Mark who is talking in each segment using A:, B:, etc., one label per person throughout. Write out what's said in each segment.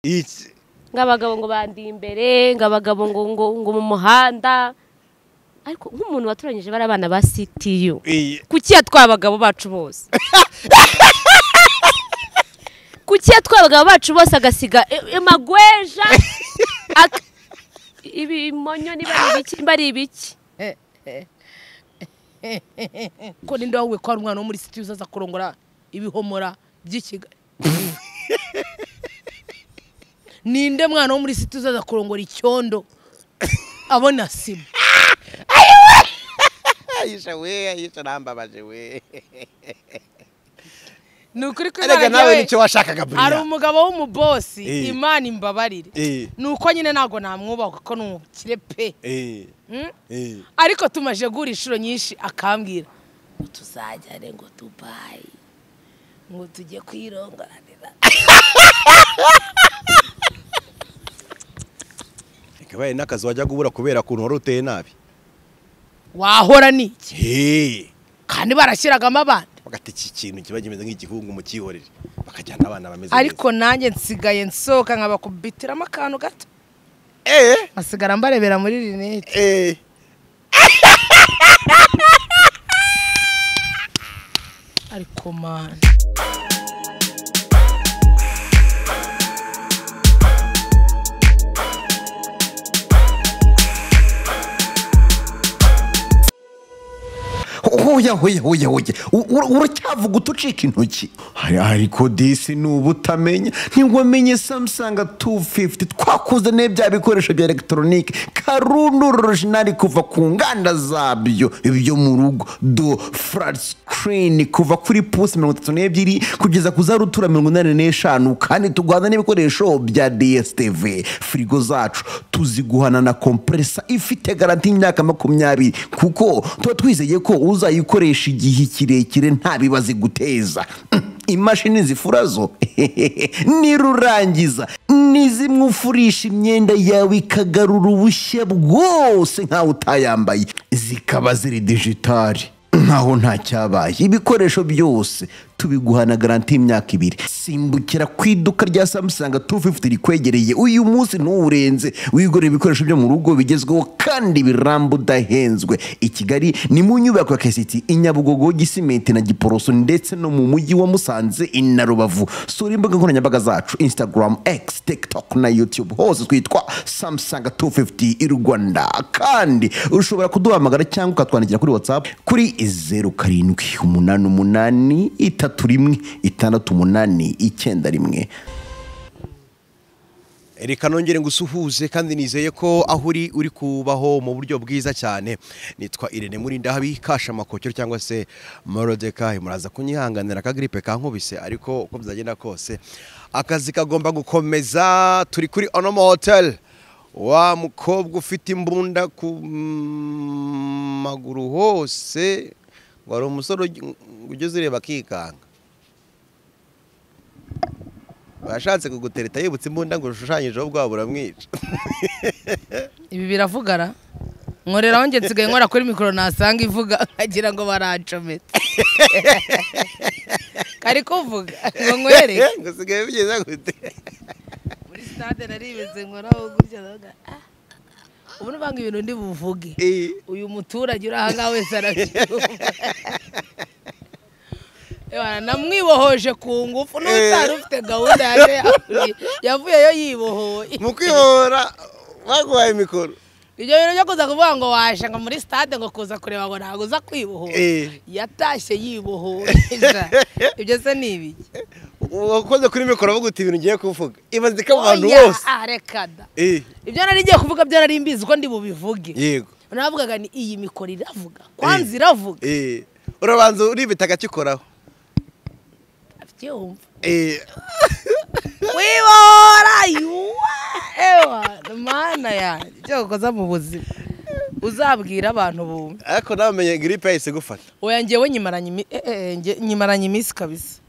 A: iki
B: nk'abagabo ngo bandiye imbere ngo abagabo ngo ngo ngo mu muhanda ariko nk'umuntu waturanyije bari abana ba sitiyu
A: iyi
B: kuki yatwaye abagabo bacu bose kuki yatwaye abagabo bacu bose agasiga i- amagweja ak- ibimonyo niba ari ibiki niba ari ibiki
C: ko ninde wahuye ko hari umwana wo muri siti uzaza kurongora ibihomora by'i kigali ninde mwana wo muri siti uzaza kurongora icyondo abona sima
A: ayisha we ayisha arambabaje we
C: ni ukuri ko
A: erega
C: imana
A: nawe
C: njyewe
A: nicyo washakaga
C: hari
A: buriya
C: umugabo w'umubosi
A: Eh.
C: imana imbabarire
A: Eh.
C: ni uko nyine ntabwo namwubaka ko ni umukire pe
A: Eh,
C: Mm?
A: eh.
C: ariko tumaje guhura inshuro nyinshi akambwira ngo tuzajyane ngo dubayi ngo tujye kwirongoranira
A: ikabaye n'akazi wajyaga ubura kubera ukuntu wari uteye nabi
C: wahora ni iki
A: Hey,
C: kandi barashyiragamo abana
A: bagata iki kintu kiba kimeze nk'igihungu mu cyihorere bakajyana abana bameze
C: ariko nanjye nsigaye nsohoka nkabakubitiramo akantu gato
A: neza.
C: nkasigara mbarebera muri rinete
A: Eh, eh.
C: ariko mani
D: Oya oya oya oya U- uracyavuga utucika intoki Hari- ariko disi ni ubutamenya ntiwamenye samsung 250 twakuzaniye bya bikoresho bya elegitoronike karundu orojinari kuva ku nganda zabyo ibyo mu rugo do flat screen kuva kuri pusi mirongo itatu n'ebyiri kugeza ku za rutura mirongo inani n'eshanu kandi tugwana n'ibikoresho bya dstv firigo zacu tuziguhana na kompresa ifite garanti y'imyaka makumyabiri kuko tuba twizeye ko uzayikoresha igihe kirekire nta bibazo iguteza imashini zifura zo nirurangiza ni zimwe ufurisha imyenda yawe ikagarura ubushya bwose nkawe utayambaye zikaba ziri digitali nkaho nta cyabaye ibikoresho byose tubiguhana garanti y'imyaka ibiri simbukira ku iduka rya samsung 250 rikwegereye uyu munsi ntuwurenze wigurira ibikoresho byo mu rugo bigezweho kandi biramba udahenzwe i kigali ni mu nyubako ya kasiti i nyabugogo gisimenti na giporoso ndetse no mu mujyi wa musanze i na rubavu sura imbuga nkoranyambaga zacu instagram x tiktok na youtube hose twitwa samsung 250 i rwanda kandi ushobora kuduhamagara cyangwa ukatwandikira kuri whatsapp kuri zeru karindwi umunani umunani itatu rimwe itandatu umunani icyenda rimwe
A: reka nongere ngo usuhuze kandi nizeye ko aho uri uri kubaho mu buryo bwiza cyane nitwa irene murindahabi kashamakokero cyangwa se morodekayi muraza kunyihanganira akagiripe kankubise ariko uko byagenda kose akazi kagomba gukomeza turi kuri onomo hoteli wa mukobwa ufite imbunda ku mm, maguru hose ngo hari umusore ugi- ugeze ureba akikanga bashatse kugutereta yibutse imbunda ngo ushushanyijeho bwaba buramwica
C: ibi biravugara nkoreraho njye nsigaye nkora kuri mikoro nasanga ivuga nkagira ngo barancometse kari kuvuga ngo nkwereke
A: ngo usigaye bigeze gute
C: muri sitade naribeze nkoraho gutya ndavuga ah. ubu nubanga ibintu ndi buvuge
A: Eh,
C: uyu muturage uri aha ngaha wese arabyumva Ewana, namwibohoje ku ngufu n'utari ufite gahunda yaje yavuye- yavuyeyo yibohoye
A: mu kwibohora baguhaye mikoro
C: ibyo bintu byo kuza kuvuga ngo waje ngo muri sitade ngo kuza kureba ngo ntabwo uza kwibohora
A: Eh.
C: yatashye yibohoye ibyo se ni ibiki
A: wakoze kuri mikoro avuga uti ibintu ugiye kuvuga ibaze ko abantu
C: Oya,
A: bose
C: ah, reka da.
A: Eh,
C: ibyo nari ngiye kuvuga byo nari mbizi ko ndi bubivuge
A: yego
C: navugaga ni iyi mikoro iravuga kwanza iravuga
A: Eh, urabanza uribita akakikoraho
C: abyumva
A: Eh,
C: wibora yuwa ewa mana yanjye icyo ukoza mu buzima uzabwira abantu bumve
A: ariko nawe umenye giripe yahise gufata
C: oya ngewe nyimaranye imi- eh, eh, nge- nyimaranye iminsi kabisa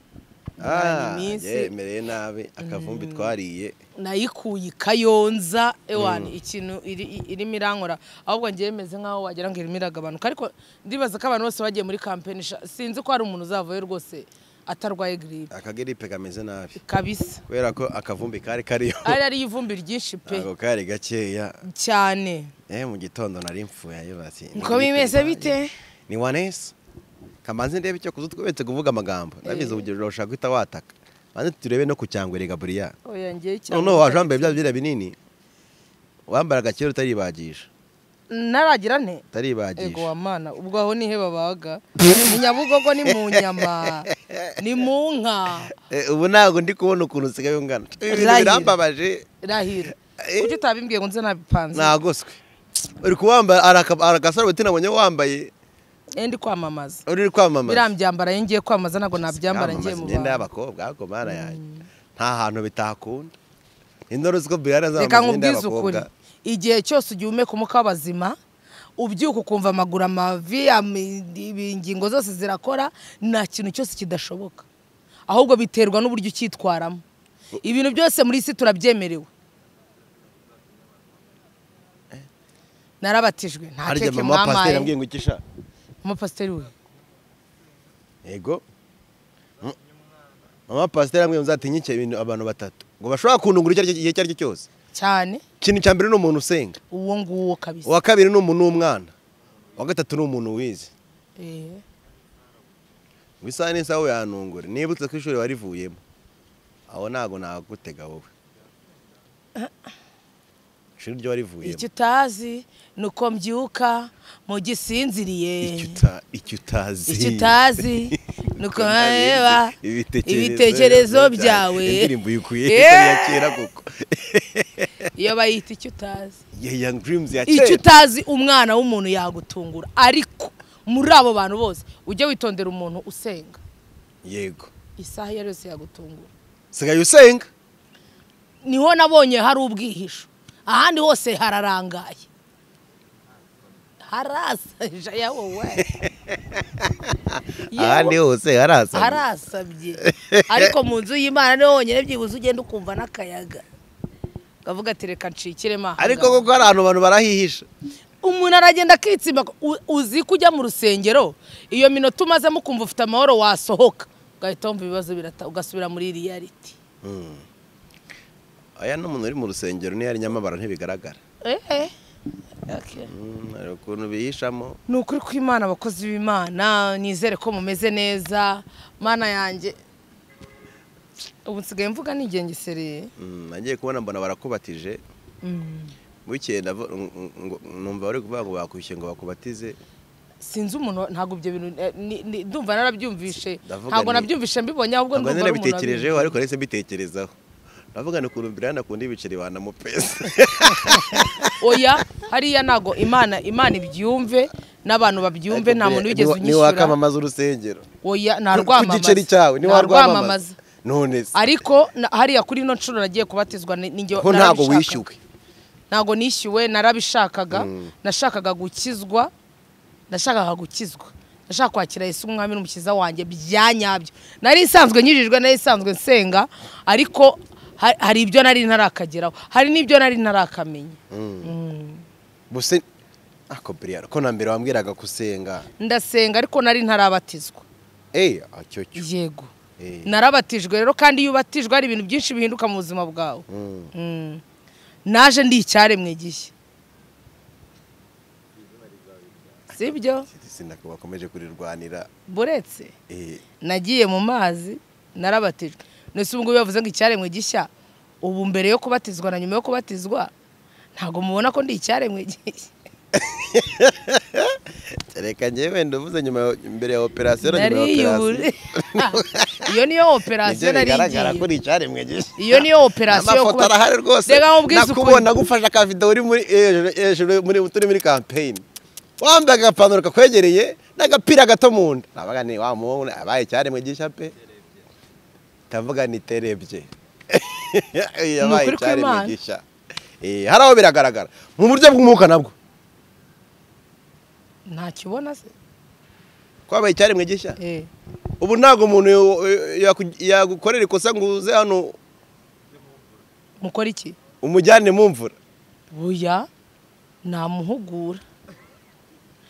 A: Ah,
C: Nyuma y'iminsi.
A: yemereye nabi akavumbi twariye
C: nayikuye i kayonza ewa ni ikintu iri- i- irimo irankora ahubwo ngewe meze nk'aho wagira ngo irimo iragabanuka ariko ndibaza ko abantu bose bagiye muri kampeni sha- sinzi ko hari umuntu uzavayo rwose atarwaye giripe
A: akagiripe kameze nabi
C: kabisa
A: kubera ko akavumbi kari kariyo
C: ari ariyo ivumbi ryinshi pe
A: ntabwo kari gakeya
C: cyane
A: eh mu gitondo nari mfuye ayo bati
C: ngo bimeze bite
A: ni wanesi kamanze ndebe icyo kuzo twebetse kuvuga amagambo nabize urugero ushaka guhita wataka maze turebe no ku cyangwere Gabriel
C: oya njyewe cyane
A: noneho waje wambaye bya byera binini wambara agakera utaribagisha
C: naragira nte ego
A: utaribagisha
C: wamana ubwo aho nihe babaga ni nyabugogo ni mu nyama ni mu nka
A: Eh, ubu ntabwo ndi kubona ukuntu usigaye ungana ibintu
C: Rayi.
A: birambabaje
C: rahira
A: Eh.
C: kuki utabimbwiye ngo nze nabipanze
A: nagoswe uri kuwambara araka- arakasarubeti nabonye wambaye
C: Eh, ndi kwamamaza
A: uri kwamamaza
C: birambyambara iyo ngiye kwamamaza ntabwo nabyambara ngiye mu
A: imyenda
C: bantu
A: y'abakobwa ariko mana yanjye nta hantu bitakunda indoro ziko biyara
C: reka
A: zambaye imyenda
C: nkubwize ukuri
A: y'abakobwa
C: igihe cyose ugiye umeka umwuka w'abazima ubyuka ukumva amaguru amavi ami- ibi- ingingo zose zirakora nta kintu cyose kidashoboka ahubwo biterwa n'uburyo ucyitwaramo ibintu byose muri isi turabyemerewe narabatijwe nta
A: harya
C: keke
A: mama pasiteri
C: mwampaye
A: yambwiye ngo ikisha
C: mama pasiteri we
A: yego Mm. mama pasiteri yambwiye ngo nzatinyice ibintu abantu batatu ngo bashobora kundungura icyo ari cyo- igihe icyo ari cyo cyose
C: cyane
A: ikintu cya mbere ni umuntu usenga
C: uwo nguwo kabisa
A: uwa kabiri ni umuntu w'umwana uwa gatatu ni umuntu wize
C: Eh.
A: ngo isaha n'isaha we yanungure niba utse ko ishuri warivuyemo aho ntabwo nagutega wowe ishuri ryo warivuyemo
C: icyo utazi ni uko mbyuka mu gisinziriye
A: icyo uta- icyo utazi
C: icyo utazi ni uko nareba
A: byawe.
C: ibitekerezo byawe
A: indirimbo uyikuye
C: Eh,
A: ya kera koko
C: iyo bayita icyo utazi
A: ya young dreams ya
C: icyo
A: kera
C: utazi umwana w'umuntu yagutungura ariko muri abo bantu bose ujye witondera umuntu usenga
A: yego
C: isaha iyo ari yose yagutungura
A: sigaye usenga
C: niho nabonye hari ubwihisho ahandi hose hararangaye harasa yawowe
A: ahandi hose harasa
C: harasabye ariko mu nzu y'imana niho honyine byibuze ugenda ukumva n'akayaga ukavuga ati reka ncikiremo aha
A: ariko
C: ngaha."
A: koko hari ahantu abantu barahihisha
C: umuntu aragenda akitsimba u- uzi ko ujya mu rusengero iyo minota umazemo ukumva ufite amahoro wasohoka ugahita wumva ibibazo birata ugasubira muri riyariti
A: aya ni umuntu uri mu rusengero niyo ari nyamabara ntibigaragara Mm, hari ukuntu bihishamo
C: ni ukuri ko imana abakozi b'imana nizere ko mumeze neza mana yanjye ubu nsigaye mvuga nigengesereye
A: Mm, nagiye kubona mbona barakubatije bukeye ndavo- ng- ng- numva bari kuvuga ngo bakwishyuye ngo bakubatize
C: sinzi umuntu ntabwo ibyo bintu eh, ni- ni- ndumva narabyumvishe
A: Ndavuga
C: ntabwo
A: ni-
C: nabyumvishe mbibonye ahubwo
A: ntabwo
C: ndumva
A: nari
C: ari umuntu
A: nabitekerejeho ariko nahise mbitekerezaho ndavuga ni ukuntu birana kundi ibiceri wanamupesa
C: wabimenye. oya hariya ntabwo imana imana ibyumve n'abantu babyumve nta muntu wigeze
A: Ni wa-
C: unyishyura
A: niwakamamaza urusengero
C: oya
A: Ku- ku giceri cyawe ni warwamamaza none se
C: ariko na- hariya kuri ino nshuro nagiye kubatizwa ni- ni njye-
A: ko ntabwo
C: narabishaka.
A: wishyuwe
C: ntabwo nishyuwe narabishakaga nashakaga gukizwa nashakaga gukizwa nashaka kwakira Yesu nk'umwami n'umukiza wanjye byanyabyo nari isanzwe nyujijwe nari isanzwe nsenga ariko ha- hari ibyo nari ntarakageraho hari n'ibyo nari ntarakamenya
A: buse ako briyara ko na mbere wambwiraga gusenga
C: ndasenga ariko nari ntarabatizwa
A: eh acyo cyo
C: yego
A: Eh.
C: narabatijwe rero kandi iyo ubatijwe hari ibintu byinshi bihinduka mu buzima bwawe
A: Mm.
C: Mm. naje ndi icyaremwe gishya sibyo
A: sinakomeje kurirwanira
C: buretse
A: eh
C: nagiye mu mazi narabatijwe ndetse ubu ngubu bavuze ngo icyaremwe gishya ubu mbere yo kubatizwa na nyuma yo kubatizwa ntabwo mubona ko ndi icyaremwe gishya
A: reka njye wenda uvuze nyuma ya- mbere ya operasiyo na nyuma ya
C: nariyubure
A: operasiyo
C: iyo niyo operasiyo
A: nibyo
C: nari
A: bigaragara ko
C: igiye
A: ni icyaremwe gishya
C: iyo niyo operasiyo yo
A: amafoto
C: kuba-
A: arahari rwose
C: Reka nkubwize ukuri.
A: nakubona gufashe akavido uri muri hejuru- hejuru muri turi muri kampeyini wambaye agapantaro kakwegereye n'agapira gato mu nda nabaga ni wa muhungu abaye icyaremwe gishya pe ndavuga ni terebye Iyo abaye
C: Ni ukuri
A: icyaremwe
C: kw'Imana.
A: gishya Eh, hari aho biragaragara mu buryo bw'umwuka nabwo
C: ntacyo ubona se
A: ko abaye icyaremwe gishya
C: Eh.
A: ubu ntabwo umuntu yo- yaku- yagukorera ikosa ngo uze hano
C: mukora iki
A: umujyane mu mvura
C: buya namuhugura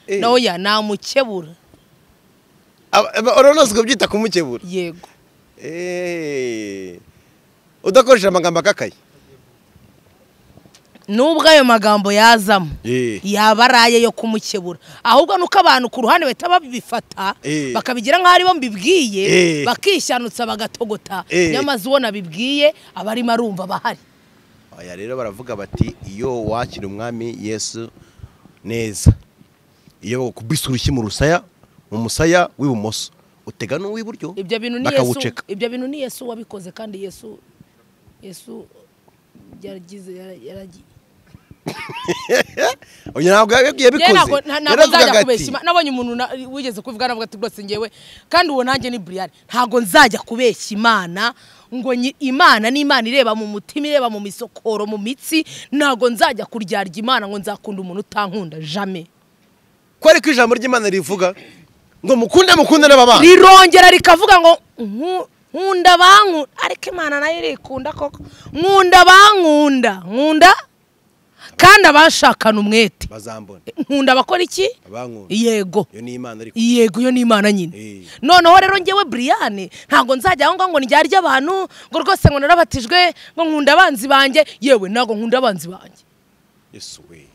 A: Eh,
C: noya namukebura
A: urabona byita kumukebura
C: yego
A: Eh, udakoresheje amagambo akakaye
C: nubwo ayo magambo yazamo
A: Eh.
C: yaba ari aye yo kumukebura ahubwo ni uko abantu ku ruhande bahita babifata
A: Eh.
C: bakabigira nk'aho aribo
A: Eh.
C: mbibwiye bakishanutsa bagatogota
A: Eh.
C: nyamaze uwo nabibwiye abarimo arumva bahari
A: aya rero baravuga bati iyo wakira umwami yesu neza iyo bakubise urushyi mu rusaya mu musaya w'ibumoso utega n'uw'iburyo
C: ibyo bintu ni yesu
A: bakawuceka
C: ibyo bintu ni yesu wabikoze kandi yesu yesu yaragize yara- yaragiye
A: Oya, ntabwo yagiye
C: Njye
A: abikoze
C: ntabwo- nta-
A: Rero
C: ntabwo
A: avuga
C: nzajya
A: ati,
C: kubeshya Ima- nabonye umuntu na- wigeze kubivuga navuga ati rwose ngewe kandi uwo nanjye ni buriyani ntabwo nzajya kubeshya imana ngo nyi- imana ni imana ireba mu mutima ireba mu misokoro mu mitsi ntabwo nzajya kuryarya imana ngo nzakunda umuntu utankunda jame
A: ko ariko ijambo ry'imana rivuga ngo mukunde mukunde n'ababana
C: rirongera rikavuga ngo "Nku- nkunda bankunda ariko imana nayo irikunda koko nkunda bankunda nkunda kandi abashakana umwete
A: bazambona
C: nkunda abakora iki
A: abankunda
C: yego
A: iyo ni imana ariko
C: yego iyo ni imana nyine
A: Eh.
C: noneho rero ngewe buriyane ntabwo nzajya aho ngaho ngo ndyarye abantu ngo rwose ngo narabatijwe ngo nkunda abanzi banjye yewe ntabwo nkunda abanzi banjye
A: yesu we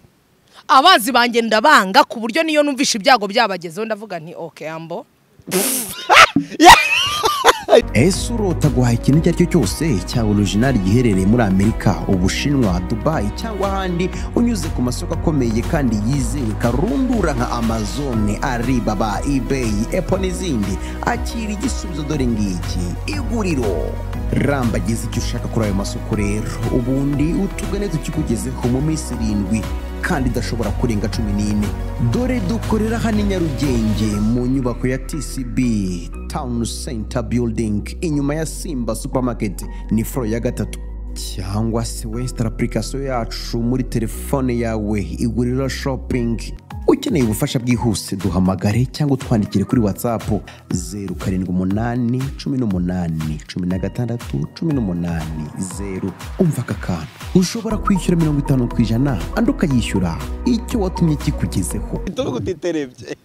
C: abanzi banjye ndabanga ku buryo niyo numvishe ibyago byabagezeho ndavuga nti oke ambo
D: ese urota guhaha ikintu icyo ari cyo cyose cyaba orijinali giherereye muri amerika ubushinwa dubayi cyangwa ahandi unyuze ku masoko akomeye kandi yizewe karundura nka amazone aribaba ibeyi epo n'izindi akira igisubizo dore ngiki iguriro rambagize icyo ushaka kuri ayo masoko rero ubundi utugane tukikugezeho mu minsi irindwi kandi idashobora kurenga cumi n'ine dore dukorera hano i nyarugenge mu nyubako ya tcb town center building inyuma ya simba supermarket ni foro ya gatatu cyangwa se wesitara apurikasiyo yacu muri telefone yawe iguriro shopping ukeneye ubufasha bwihuse duhamagare cyangwa utwandikire kuri whatsapp zeru karindwi umunani cumi n'umunani cumi na gatandatu cumi n'umunani zeru umva aka kantu ushobora kwishyura mirongo itanu ku ijana andi ukayishyura icyo watumye kikugezeho
A: tuvuga utiterebye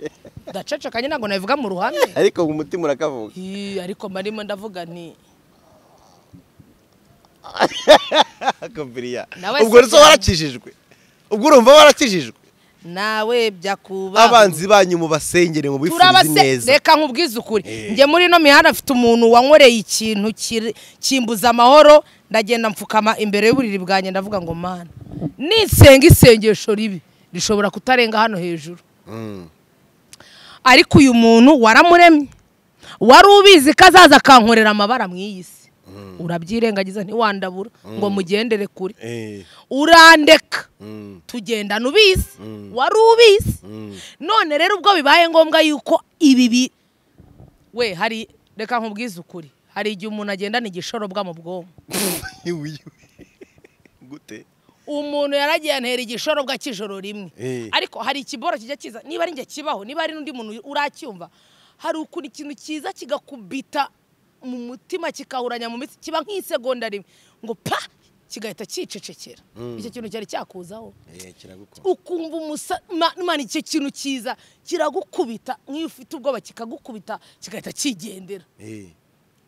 C: ndacecekanye ntabwo nabivuga mu ruhame
A: ariko mu mutima urakavuga
C: Ih, ariko marimo ndavuga nti
A: akabiriya
C: Nawe
A: ubwo rero
C: si cyane.
A: warakijijwe ubwo urumva warakijijwe
C: nawe byakuba
A: abanzi banyu mubasengere mubifurize
C: turabase
A: neza
C: reka nkubwize ukuri
A: Eh.
C: njye muri ino mihanda afite umuntu wankoreye ikintu kiri- kimbuza amahoro ndagenda mfukama imbere y'uburiri bwanjye ndavuga ngo mana nisenga isengesho ribi rishobora kutarenga hano hejuru ariko uyu muntu waramuremye wari ubizi ko azaza akankorera amabara mu iyi si urabyirengagiza ntiwandabura ngo mugendere kure
A: Eh,
C: urandeka
A: mm,
C: tugendana ubizi
A: Mm.
C: wari ubizi
A: mm.
C: none rero ubwo bibaye ngombwa yuko ibi bi we hari reka nkubwize ukuri hari igihe umuntu agendana igishorobwa mu bwonko
A: Iwi- gute
C: umuntu yaragiye antera igishorobwa cy'ijoro rimwe
A: Eh.
C: ariko hari ikiboro kijya kiza niba ari njye kibaho niba ari n'undi muntu uracyumva hari ukuntu ikintu kiza kigakubita mu mutima kikahuranya mu mitsi kiba nk'isegonda rimwe ngo pa kigahita cyicecekera icyo kintu cyari cyakuzaho
A: Eh, kiragukora
C: ukumva umusa ma- Imana icyo kintu cyiza kiragukubita nk'iyo ufite ubwoba kikagukubita kigahita kigendera
A: Eh,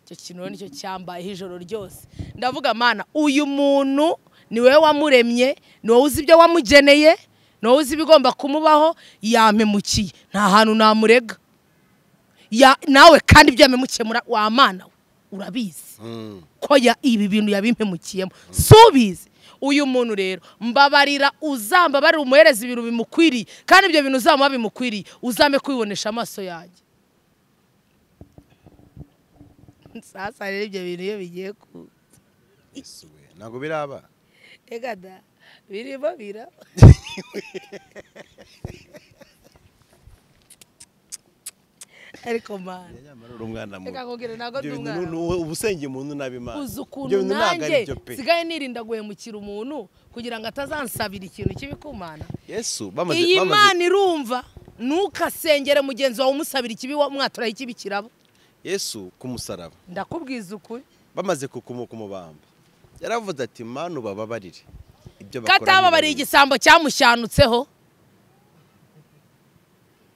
C: icyo kintu rero nicyo cyambayeho ijoro ryose ndavuga mana uyu muntu ni wowe wamuremye ni wowe uzi ibyo wamugeneye ni wowe uzi ibigomba kumubaho yampemukiye nta hantu namurega Ya- nawe kandi ibyo yamemukemura wa mana we urabizi
A: mm.
C: ko ya ibi bintu yabimpemukiyemo subizi uyu muntu rero mbabarira uzambabarira umuhereza ibintu bimukwiriye kandi ibyo bintu uzamuha bimukwiriye uzame kubibonesha amaso yanjye sasa rero ibyo bintu iyo bigiye ku
A: Yesu we, ntabwo biraba
C: reka da birimo biraba ariko mana
A: Nyamara uri umwana mubi.
C: Reka nkubwire, ntabwo ndi
A: Ibyo bintu
C: umwana
A: ni- ni- uba usenga umuntu nabi imana
C: uzi
A: Ibyo
C: ukuntu
A: bintu ntabwo ari
C: nanjye
A: byo pe
C: sigaye nirinda guhemukira umuntu kugira ngo atazansabira ikintu kibikumana
A: yesu bamaze
C: iyi
A: bamaze-
C: mana irumva ntukasengere mugenzi wawe umusabira ikibi wa- mwaturaho ikibi kirabo
A: yesu ku musaraba
C: ndakubwiza ukuri
A: bamaze kukumuka umubamba yaravuze ati manu bababarire ibyo bakora ni
C: katababariye
A: bibi."
C: igisambo cyamushanutseho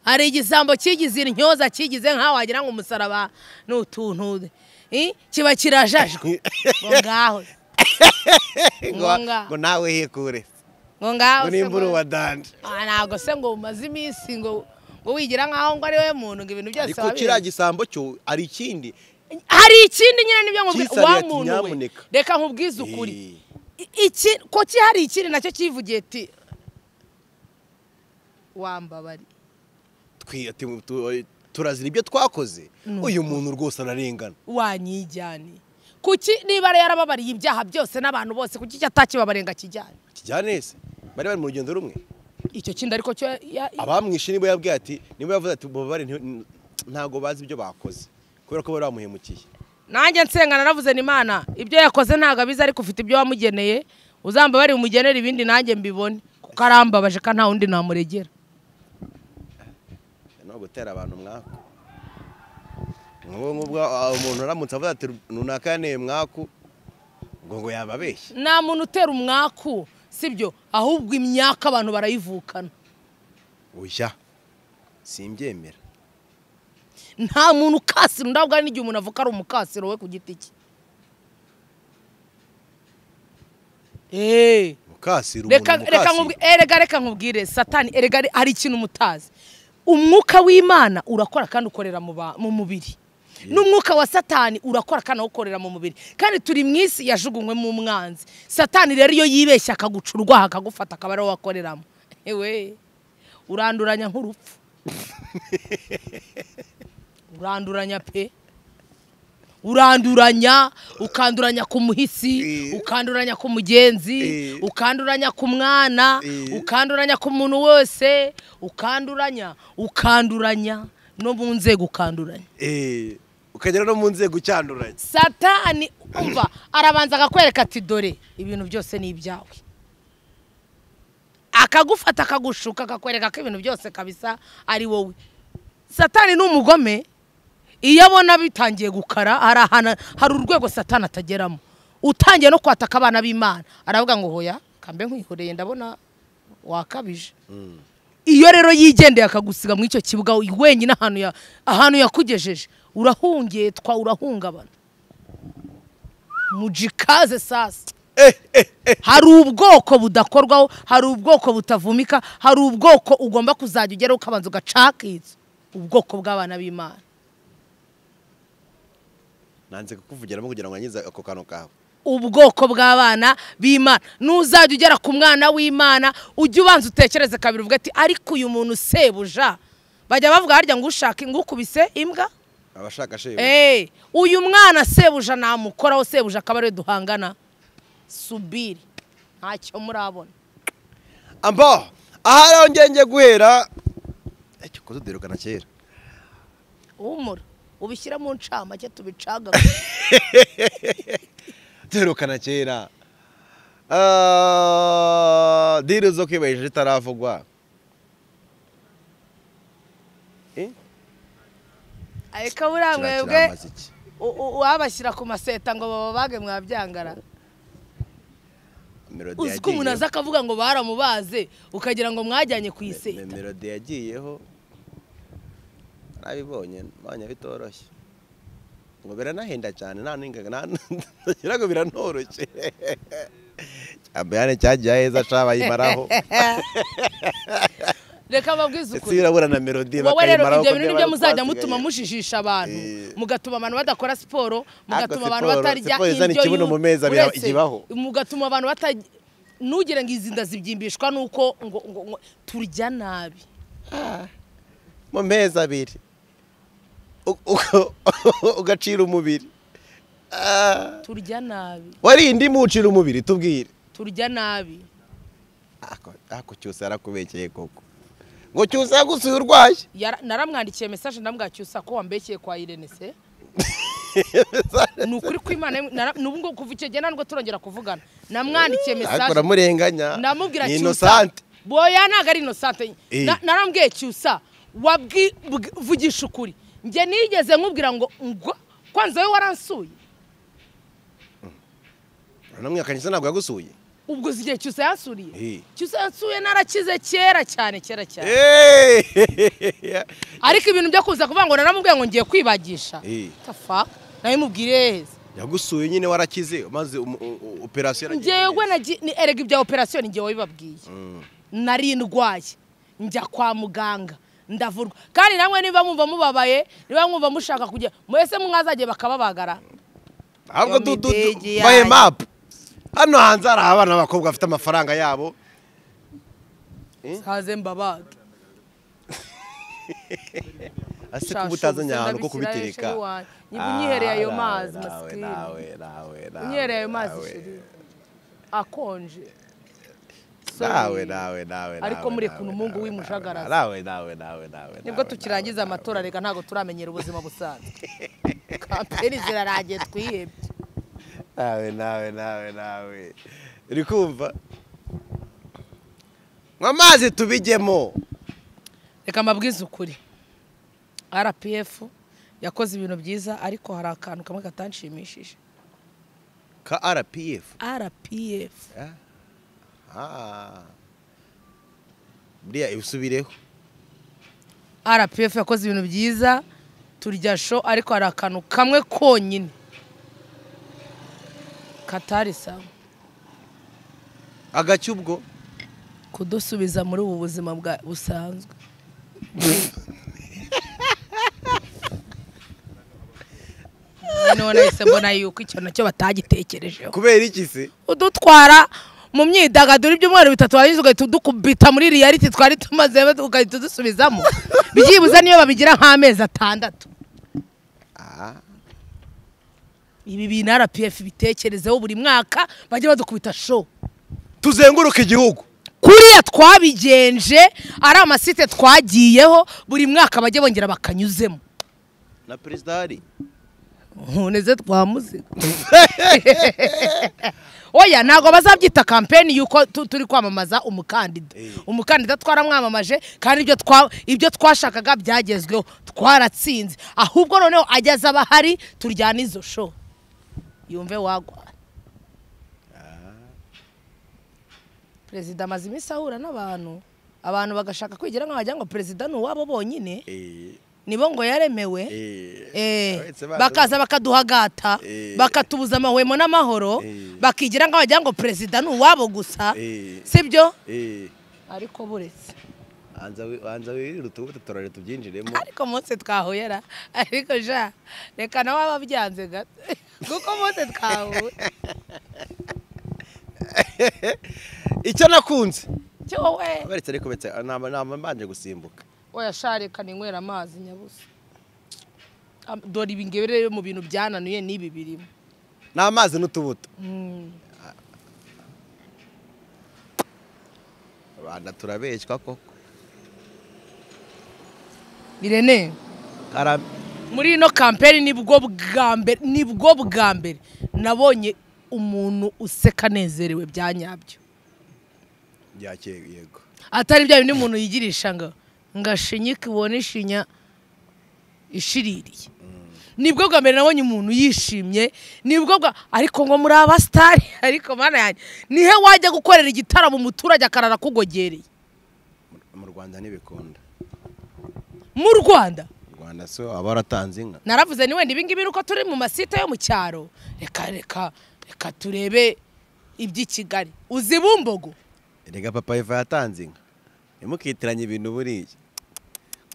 C: hari igisambo kigize intyoza kigize nk'aho wagira ngo umusaraba ni utuntu i, kiba kirajajwe ngo ngaho
A: ngo
C: Ngonga.
A: ngo nawe hikure
C: ngo ngaho
A: ngo
C: se
A: nimbura
C: ngo-
A: uwadanje
C: Ah, ntabwo se ngo umaze iminsi ngo ngo wigira nk'aho ngo ari we muntu ngo ibintu byose
A: ariko kiriya
C: wabizi
A: gisambo cyo ari ikindi
C: hari ikindi nyine nibyo nkubwira
A: Cyisariye
C: wa
A: ati,
C: muntu we
A: "Nyamuneka."
C: reka nkubwize ukuri
A: Eh,
C: I- iki ko ki hari ikindi nacyo kivugiye ati wambabari
A: twi- ati- tu- turazira ibyo twakoze
C: Nuko.
A: uyu muntu rwose ararengana
C: wanyijyane kuki niba yari yarababariye ibyaha byose n'abantu bose kuki icyo atakibabarenga kijyane
A: kijyane se bari bari mu rugendo rumwe
C: icyo kindi ariko cyo ya-
A: abamwishe nibo yabwiye ati nibo yavuze ati mubabare nti- ntabwo bazi ibyo bakoze kubera ko bari bamuhemukiye
C: nanjye nsenga naravuze ni imana ibyo yakoze ntabwo abizi ariko ufite ibyo wamugeneye uzambabare umugenere ibindi nanjye mbibone kuko arambabaje kandi nta wundi namuregera
A: no gutera abantu mwaku nk'ubu nk'ubwo ah, umuntu aramutse avuze ati runaka yaneye mwaku ngo ngo yababeshye
C: nta muntu utera umwaku sibyo ahubwo imyaka abantu barayivukana
A: oya simbyemera
C: nta muntu ukasira undi ahubwo hari n'igihe umuntu avuka ari umukasiro we ku giti cye eee
A: mukasira umuntu
C: reka reka nkubwi-
A: mukasira
C: erega reka nkubwire satani erega ari- hari ikintu mutazi umwuka w'imana urakora kandi ukorera mu ba- mu mubiri n'umwuka wa satani urakora kandi awukorera mu mubiri kandi turi mu isi yajugunywe mu mwanzi satani rero iyo yibeshya akaguca urwaha akagufata akaba ariwo wakoreramo ewe uranduranya nk'urupfu uranduranya pe uranduranya ukanduranya ku muhisi
A: Eh.
C: ukanduranya ku mugenzi
A: Eh.
C: ukanduranya ku mwana
A: Eh.
C: ukanduranya ku muntu wose ukanduranya ukanduranya no mu nzego ukanduranya
A: Eh, ukagera no mu nzego cyanduranye
C: satani umva arabanza akakwereka ati dore ibintu byose ni ibyawe akagufata akagushuka akakwereka ko ibintu byose kabisa ari wowe satani ni umugome iyo abona bitangiye gukara hari ahantu hari urwego satani atageramo utangiye no kwataka abana b'imana aravuga ngo hoya kambe nkwihoreye ndabona wakabije iyo rero yigendeye akagusiga muri icyo kibuga wenyine ahantu ya- ahantu yakugejeje urahungetwa urahungabana mujikaze sasa hari ubwoko budakorwaho hari ubwoko butavumika hari ubwoko ugomba kuzajya ugeraho ukabanza ugacakitsa ubwoko bw'abana b'imana
A: nanze kukuvugiramo kugira ngo ngize ako kantu kawe
C: ubwoko bw'abana b'imana n'uzajya ugera ku mwana w'imana ujye ubanza utekereze kabiri uvuga ati ariko uyu muntu sebuja bajya bavuga harya ngo ushaka ngo ukubise imbwa
A: abashaka shebu
C: Eh, uyu mwana sebuja namukoraho sebuja akaba ariwe duhangana subiri ntacyo murabona
A: amba aha rero ngenge guhera Eh, cyo kududirukana kera
C: humura ubishyire mu ncamake tubicaga
A: duherukana kera Ah, diri zo kwibahesha zitaravugwa Eh,
C: ariko buriya
A: kiriya
C: mwebwe
A: kiramaze iki?
C: u- u- uwabashyira ku maseta ngo bababage mwabyangara
A: Melody
C: uzi ko umuntu
A: yagiyeho.
C: aza akavuga ngo baramubaze ukagira ngo mwajyanye ku
A: Me-
C: iseta
A: melody yagiyeho narabibonye mbonye bitoroshye ngo biranahenda cyane nta n'ingaga ngira ngo biranoroshye cyambere cyagiye aheza cabayimaraho
C: reka babwize
A: ndetse
C: ukuri
A: birabura na melody
C: wowe rero
A: bakayimaraho
C: ibyo
A: kuko niba
C: bintu nibyo muzajya
A: twasigaye.
C: mutuma mujijisha abantu
A: Eh.
C: mugatuma abantu badakora siporo mugatuma
A: Ariko
C: abantu
A: siporo-
C: batarya
A: siporo izana
C: indyo
A: ikibuno
C: yu-
A: mu mezi abiri
C: uretse,
A: ikibaho.
C: mugatuma abantu batarya ntugire ngo izi nda zibyimbishwa nuko ngo ngo ngo turya nabi
A: mu mezi abiri U- u- ugacira umubiri Ah,
C: turya nabi
A: warinde imucira umubiri tubwire
C: turya nabi
A: Ako- ako cyose yarakubekeye koko ngo cyose yagusuye urwaye
C: Yara- naramwandikiye mesaje ndamwacyusa ko wambekeye kwa Irene se ni ukuri kw'Imana nara- n'ubu ngubu kuva icyo gihe ntabwo turongera kuvugana namwandikiye
A: ariko
C: mesaje
A: uramurenganya
C: namubwira
A: ni
C: cyusa
A: inosante
C: boya ntabwo ari inosante
A: Eh.
C: Na- narambwiye cyusa wabwi- bwi- vugisha ukuri njye nigeze nkubwira ngo ngo kwanza we waransuye
A: uramwihakanye se ntabwo yagusuye
C: ubwo uzi igihe cyose yansuriye
A: Eh.
C: cyose yansuye narakize kera cyane kera cyane
A: Hey!
C: ariko ibintu byo kuza kuvuga ngo naramubwiye ngo ngiye kwibagisha
A: Eh.
C: tafa nawe mubwire
A: yagusuye nyine warakize maze umu- u- u- operasiyo yaragiye
C: njyewe
A: neza.
C: nagi- ni- erega ibya operasiyo ni njyewe wabibabwiye nari ndwaye njya kwa muganga ndavurwa kandi namwe niba mwumva mubabaye niba mwumva mushaka kujya mwese mwazajye bakababagara
A: ntabwo du- du-
C: Yo,
A: du-
C: midege
A: bahe
C: yanyu.
A: mapu hano hanze hari abana b'abakobwa bafite amafaranga yabo
C: haze mbabage
A: ase kuba utazanye ahantu ko kubitereka
C: nyibwo unyihereye ayo
A: Ah, nawe,
C: mazi
A: nawe,
C: masikini
A: nawe, nawe,
C: unyihereye ayo mazi
A: nawe.
C: sheri akonje Sorry.
A: nawe nawe nawe
C: Ariko
A: nawe,
C: muri
A: nawe,
C: kuntu Mungu
A: nawe,
C: w'imujagarazi.
A: nawe nawe nawe nawe
C: nibwo
A: nawe,
C: tukirangiza
A: nawe,
C: amatora reka ntabwo turamenyera ubuzima busanzwe kampeni zirarangiye twihebye
A: nawe nawe nawe nawe uri kumva nywa amazi tubijyemo
C: reka mbabwize ukuri rpf yakoze ibintu byiza ariko hari akantu kamwe katanshimishije
A: ka rpf
C: rpf
A: Ah. buriya ibisubireho
C: rpf yakoze ibintu byiza turya sho ariko hari akantu kamwe konyine katari sawa
A: agacyo ubwo
C: kudusubiza muri ubu buzima bwa busanzwe noneho nahise mbona yuko icyo nacyo batagitekerejeho
A: kubera iki se
C: udutwara mu myidagaduro ibyumweru bitatu warangiza ugahita udukubita muri riyaliti twari tumaze ugahita udusubizamo byibuze niyo babigira nk'amezi atandatu
A: Ah,
C: ibi bintu rpf bitekerezeho buri mwaka bajya badukubita show
A: tuzenguruka igihugu
C: kuriya twabigenje ari amasite twagiyeho buri mwaka bajya bongera bakanyuzemo
A: na perezida hari
C: nkuneze twa muzika oya ntabwo bazabyita kampeni yuko tu- turi kwamamaza umukandida
A: Eh.
C: umukandida twaramwamamaje kandi ibyo twa- ibyo twashakaga byagezweho twaratsinze ahubwo noneho ageze abahari turyana izo show yumve wagwa perezida amaze iminsi ahura n'abantu abantu bagashaka kwigira nk'aho wagira ngo perezida ni uwabo bonyine nibo ngo yaremewe Eh, bakaza bakaduhagata
A: Eh.
C: bakatubuza amahwemo n'amahoro
A: Eh.
C: bakigira ngo wagira ngo perezida ni uwabo gusa
A: Eh.
C: sibyo ariko buretse
A: banza wirire utubuto turare tubyinjiremo
C: ariko umunsi twahuyera ariko ja reka nawe waba byanze gato kuko umunsi twahuye
A: icyo nakunze
C: cyowe
A: aberetse ariko betse naba naba mbanje gusimbuka
C: oya sha reka ninywera amazi nyabusa Am- dore ibi ngibi rero mu bintu byananuye n'ibi birimo
A: ni amazi n'utubuto rwanda turabeshywa koko
C: irene
A: Karame.
C: muri ino kampeni nibwo bwa mbere nibwo bwa mbere nabonye umuntu useka anezerewe bya nyabyo
A: yakeye yego
C: atari bya bindi umuntu yigirisha ngo ngo ashinyike ubone ishinya ishiririye nibwo bwa mbere nabonye umuntu yishimye nibwo bwa ariko ngo muri abasitari ariko mana yanjye nihe wajya gukorera igitaramo umuturage akarara akugogereye
A: mu rwanda ntibikunda
C: mu rwanda
A: mu rwanda so aba waratanze inka
C: naravuze ni wenda ibingibi ni uko turi mu masite yo mu cyaro reka reka reka turebe iby'i kigali uzi bumbogo
A: rega papa eva yatanze inka ntimukitiranye ibintu buriya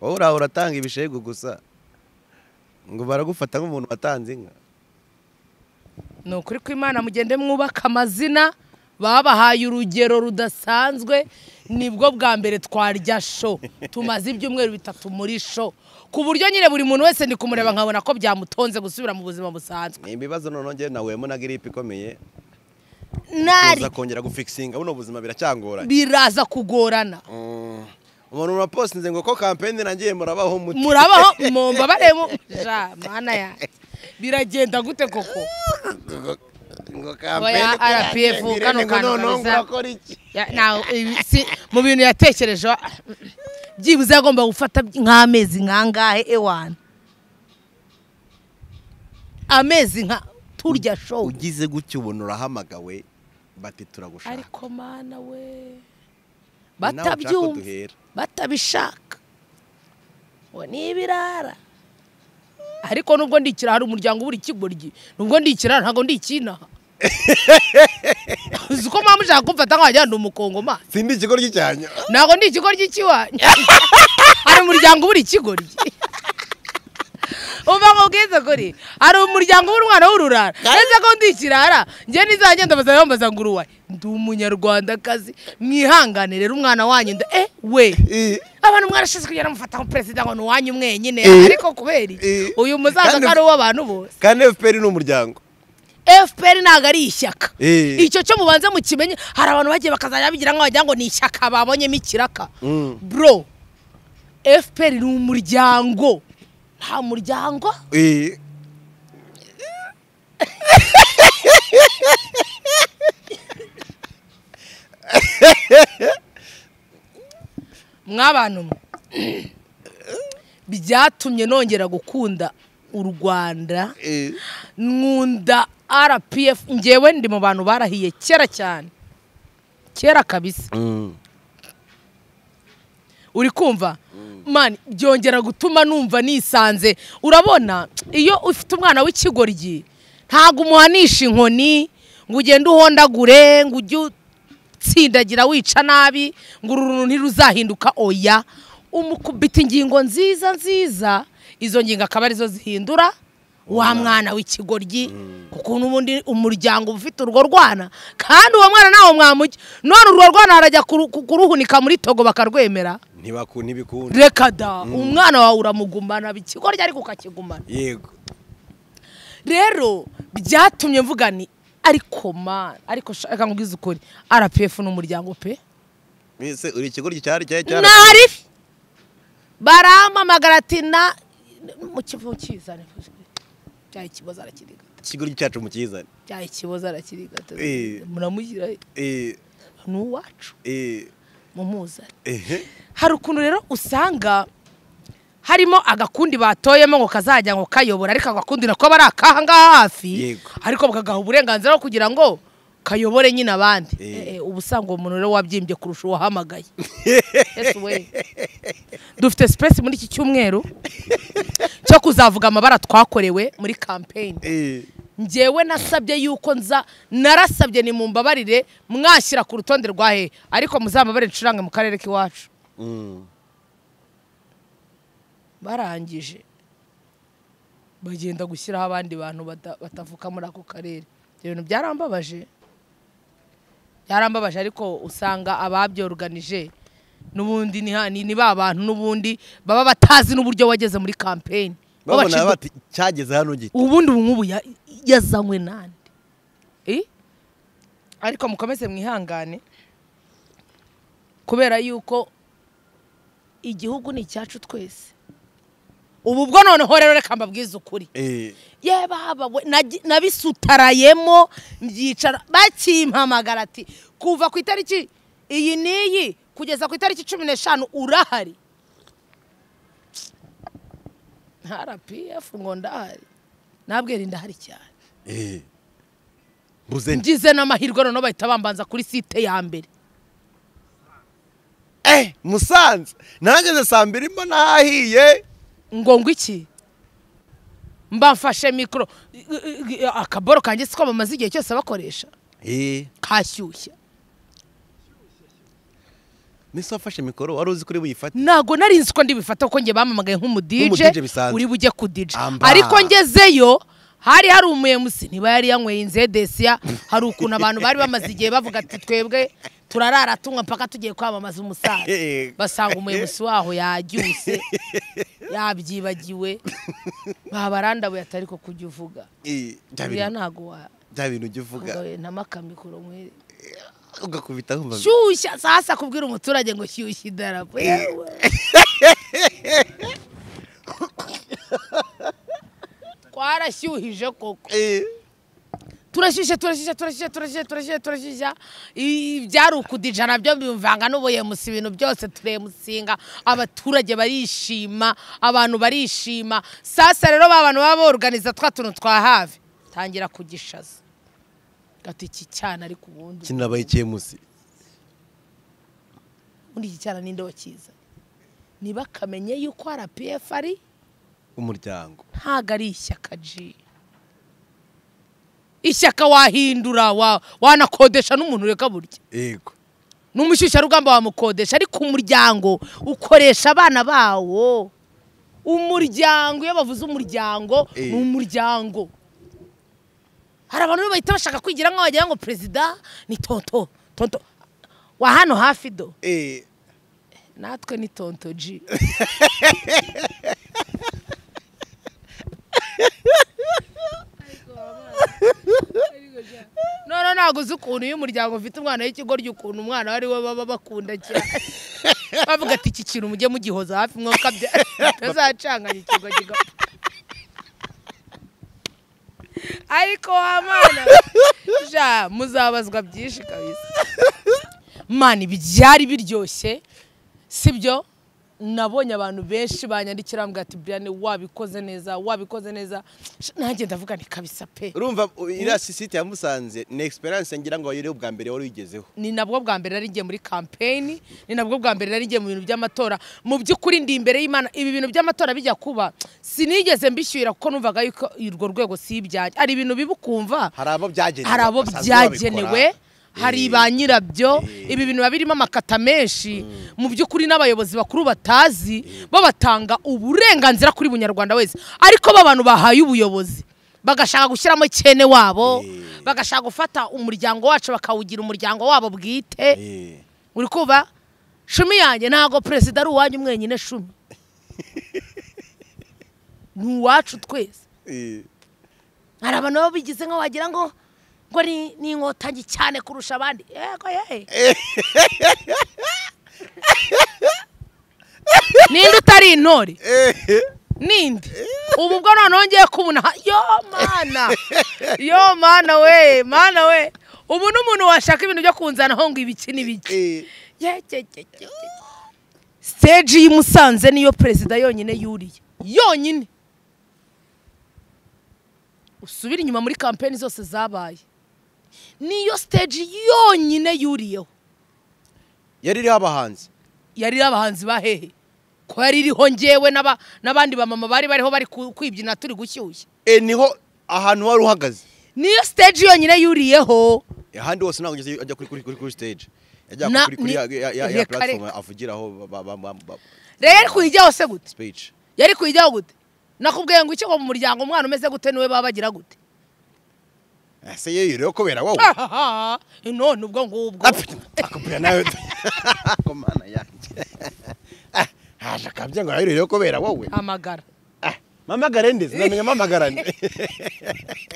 A: wowe uraho uratanga ibishegu gusa ngo baragufata nk'umuntu watanze inka
C: ni ukuri ko imana mugende mwubaka amazina babahaye urugero rudasanzwe nibwo bwa mbere twarya sho tumaze ibyumweru bitatu muri sho ku buryo nyine buri muntu wese ndi kumureba nkabona ko byamutonze gusubira mu buzima busanzwe
A: ni ibibazo noneho njyewe nawemo na giripe ikomeye
C: nari
A: uza kongera gufikisinga buno buzima biracyangoranye
C: biraza kugorana
A: Mm. umuntu urapostinze ngo ko kampeni nagiye murabaho muti
C: murabaho mumba bareba ja mana yanjye biragenda gute koko
A: ngo
C: Oya,
A: uko
C: RPF,
A: yatangiye,
C: kano
A: Irene, ngo
C: kantu
A: noneho
C: kabuza.
A: murakora iki
C: Ya- ntawe- ibi si- mu bintu yatekereje byibuze yagomba gufata nk'amezi nkangahe ewana amezi nka turya show
A: ugize gutya ubona urahamagawe bati turagushaka
C: ariko mana we
A: Nawe ushaka ko
C: batabyumva
A: duhera.
C: batabishaka ngo ni ibirara ariko nubwo ndi ikirara hari umuryango ubura ikigoryi nubwo ndi ikirara ntabwo ndi ikinaha uzi ko mpamvu ushaka kumfata nkajya ndi umukongomani
A: sindi ikigo ry'icyanyo
C: ntabwo ndi ikigoryi cy'iwanyu hari umuryango ubura ikigoryi umva ngo bwize kuri hari umuryango ubura umwana w'ururara ndetse ko ndi ikirara njye nizajya ndabaza bambaza ngo uruwaye ndi umunyarwandakazi mwihangane rero umwana wanyu nda eh we
A: Eh,
C: abantu mwarashize kugira mufata nka perezida ngo ni uwanyu mwenyine
A: Eh.
C: ariko kubera iki
A: Eh.
C: uyu muzaza
A: Kandi-
C: ko ari uw'abantu bose
A: kandi fpr ni umuryango
C: fpr ntabwo ari ishyaka
A: Eh.
C: icyo cyo mubanze mukimenye hari abantu bagiye bakazajya bagira ngo wagira ngo ni ishyaka babonyemo ikiraka
A: Mm.
C: bro fpr ni umuryango nta muryango
A: Eh,
C: mwabantu mwe byatumye nongera gukunda u rwanda
A: eh,
C: nkunda rpf ngewe ndi mu bantu barahiye kera cyane kera kabisa
A: mm,
C: uri kumva mani byongera gutuma numva nisanze urabona iyo ufite umwana w'ikigoryi ntabwo umuhanisha inkoni ngo ugende uhondagure ngo ujye utsindagira wica nabi ngo uru runtu ntiruzahinduka oya umukubita ingingo nziza nziza izo ngingo akaba arizo zihindura wa mwana w'ikigoryi kuko n'ubundi umuryango uba ufite urwo rwana kandi uwo mwana ntawe mwamujya none urwo rwana harajya kuru- kuruhunika muri togo bakarwemera
A: ntibaku- ntibikunda
C: reka da umwana wawe uramugumana ikigoryi ariko ukakigumana
A: yego
C: rero byatumye mvuga ni ariko mana ariko shaka nkubwize ukuri rpf ni umuryango pe
A: mbese uri ikigo cyari cyari cyari
C: ntari barampamagara ati na mu kivu kizane byaha ikibazo arakiriga
A: ikigo cyacu mu kizane
C: byaha ikibazo arakirigata
A: Eh.
C: muramugira
A: Eh,
C: ni uwacu
A: eh,
C: mumuzane
A: eh,
C: hari ukuntu rero usanga harimo agakundi batoyemo ngo kazajya ngo kayobora ariko agakundi nako aba ari akaha ngaha hafi
A: Yego.
C: ariko bakagaha uburenganzira bwo kugira ngo kayobore nyine abandi
A: Eh.
C: Eh, eh, uba usanga uwo muntu rero wabyimbye kurusha uwahamagaye Yes, we. dufite sipesi muri iki cyumweru cyo kuzavuga amabara twakorewe muri kampeyini
A: eh,
C: njyewe nasabye yuko nza narasabye ni mumbabarire mwashyira ku rutonde rwa he ariko muzambabarire ncurange mu karere k'iwacu
A: mm,
C: barangije bagenda gushyiraho abandi bantu bata- batavuka muri ako karere ibyo bintu byarambabaje byarambabaje ariko usanga ababyoruganije n'ubundi ni ha- ni ni ba bantu n'ubundi baba batazi n'uburyo wageze muri kampeyini
A: babona bati cyageze hano gito
C: ubundi ubu nk'ubu ya- yazanywe nande Eh? ariko mukomeze mwihangane kubera yuko igihugu ni icyacu twese ubu bwo noneho rero reka mbabwize ukuri
A: Eh,
C: yewe baba we nagi- nabisutarayemo mbyicara bakimpamagara ati kuva ku itariki iyi n'iyi kugeza ku itariki cumi n'eshanu urahari nta rpf ngo ndahari nabwira ndahari cyane
A: eh. mbuze nti
C: ngize n'amahirwe noneho bahita bambanza kuri site ya mbere
A: eh musanze nageze saa mbiri mbona hahiye
C: ngo ngo iki mba mfashe mikoro I- i- i- akaboro kanjye siko bamaze igihe cyose bakoresha
A: eh
C: kashyushya
A: mbese wafashe mikoro wari uzi kuri buyifate
C: ntago nari nzi ko ndibifata kuko njye bampamagaye nk'umudije
A: Nk'umudije bisanzwe.
C: uri bujye kudije
A: Amba.
C: ariko ngezeyo hari hari umuyemusi ntiba yari yanyweye inzedesiya hari ukuntu abantu bari bamaze igihe bavuga ati twebwe turarara tunywa mpaka tugiye kwamamaza umusaza
A: Eh.
C: basanga umuyobozi waho yaryuse yabyibagiwe babarandabuye atari ko kujya uvuga
A: Eh, bya
C: biriya
A: bintu-
C: ntago wa
A: bya bintu ujya uvuga
C: ugawe ntamaka mwere
A: ugakubita wumva
C: shyushya sasa kubwira umuturage ngo shyushya idarapo yewe twarashyuhije koko
A: Eh,
C: turashyushya turashyushya turashyushya turashyushya turashyushya turashyushya I- byari ukudija nabyo bimvanga n'ubuyemusi ibintu byose turemusinga abaturage barishima abantu barishima sasa rero ba bantu baba boruganiza twa tuntu twa hafi tangira kugishaza gata iki cyana ariko ubundi
A: kinabaye icyemusi
C: ubundi iki cyana ninde wakiza niba akamenye yuko rpf ari
A: umuryango
C: ntago ari ishyaka ji ishyaka wahindura wa- wanakodesha n'umuntu ureka burya
A: yego
C: ni umushyushyarugamba wamukodesha ariko umuryango ukoresha abana bawo umuryango iyo bavuze umuryango
A: Eh.
C: ni umuryango hari abantu rero bahita bashaka kwigira nk'aho wagira ngo perezida ni tonto tonto wa hano hafi do
A: Eh,
C: natwe ni tonto ji none ntabwo uzi ukuntu iyo umuryango ufite umwana w'ikigoryi ukuntu umwana ari we baba bakunda cyane bavuga ati iki kintu mujye mugihoza hafi mwokabya mutazacanganya ikigoryi gapfa." ariko wa mwana ja muzabazwa byinshi kabisa mani byari biryoshye sibyo nabonye abantu benshi banyandikira bambwira ati birane wabikoze neza wabikoze neza Sh- nanjye ndavuga ni kabisa pe
A: urumva u- iriya sisite ya musanze ni egisperiyanse ngira ngo wayorewe bwa mbere wari uyigezeho
C: ni nabwo bwa mbere nari ngiye muri kampeyini ni nabwo bwa mbere nari ngiye mu bintu by'amatora mu by'ukuri ndi imbere y'imana ibi bintu by'amatora bijya kuba sinigeze mbishyura kuko numvaga yuko urwo rwego si ibyanjye hari ibintu biba ukumva
A: hari abo byagenewe
C: hari abo
A: basanzwe
C: byagenewe
A: babikora.
C: hari ba nyirabyo ibi bintu biba birimo amakata menshi mu by'ukuri n'abayobozi bakuru batazi bo batanga uburenganzira kuri bunyarwanda wese ariko b'abantu bahaye ubuyobozi bagashaka gushyiramo cyene wabo
A: Eh.
C: bagashaka gufata umuryango wacu bakawugira umuryango wabo bwite
A: Eh,
C: uri kuba shumi yanjye ntabwo perezida ari uwanyu mwenyine shumi ni uwacu twese
A: eh,
C: hari abantu baba bigize nka wagira ngo ngo ni ni inkotanyi cyane kurusha abandi yego yehe ninde utari intore ninde ubu ubwo noneho ngiye kubona yo mana yo mana we mana we ubu n'umuntu washaka ibintu byo kunzanaho ngo ibiki n'ibiki
A: eh.
C: stage y'i Musanze niyo perezida yonyine yuriye yonyine usubire inyuma muri kampeni zose zabaye niyo stage yonyine yuriyeho
A: yari iriho abahanzi
C: yari iriho abahanzi ba hehe ko yari iriho ngewe n'aba- n'abandi bamama bari bariho bari ku- kwibyina turi gushyushya
A: Eh, niho ahantu wari uhagaze
C: niyo stage yonyine yuriyeho
A: ahandi hose ntabwo ugeze ajya kuri kuri kuri kuri stage yajya
C: Na-
A: kuri kuri
C: ni-
A: ya- ya- ya ya
C: reka-
A: platform
C: reka.
A: avugiraho ba- ba- ba- ba-
C: rero yari kuyijyaho se gute
A: speech
C: yari kuyijyaho gute nakubwiye ngo icyo mu muryango umwana umeze gute niwe baba bagira gute
A: Eh, se yewe rero kubera wowe
C: ahaha none ubwo ngubwo
A: akubwira nawe ko mana yanjye Ah, haje akabya ngo rero kubera wowe
C: amagara
A: Ah, mpamagare ndetse ndamenya mpamagarane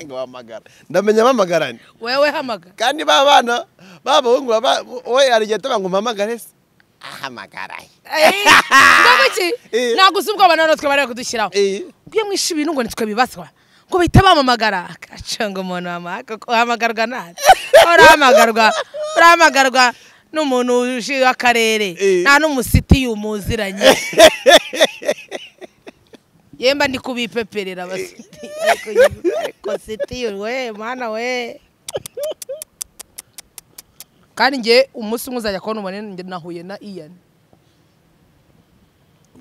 A: ngo wamagara ndamenya mpamagarane
C: wewe hamagara
A: kandi ba bana b'abahungu baba wowe hari igihe tuba ngo mpamagare se ahamagara
C: ntabwo iki
A: Eh.
C: ntabwo uzi ubwo abantu rero twe bari kudushyiraho
A: Eh,
C: iyo mwishe ibintu ngo nitwe bibaswa ngo bahita bamamagara akacanga umuntu wamaka uhamagarwa nande urahamagarwa urahamagarwa n'umuntu ushinzwe akarere
A: Eh.
C: nta n'umusiti yumuziranye yemba ndi kubipeperera abasiti ariko ariko siti we mwana we kandi njye umunsi umwe uzajya kubona umubare njye nahuye na iyani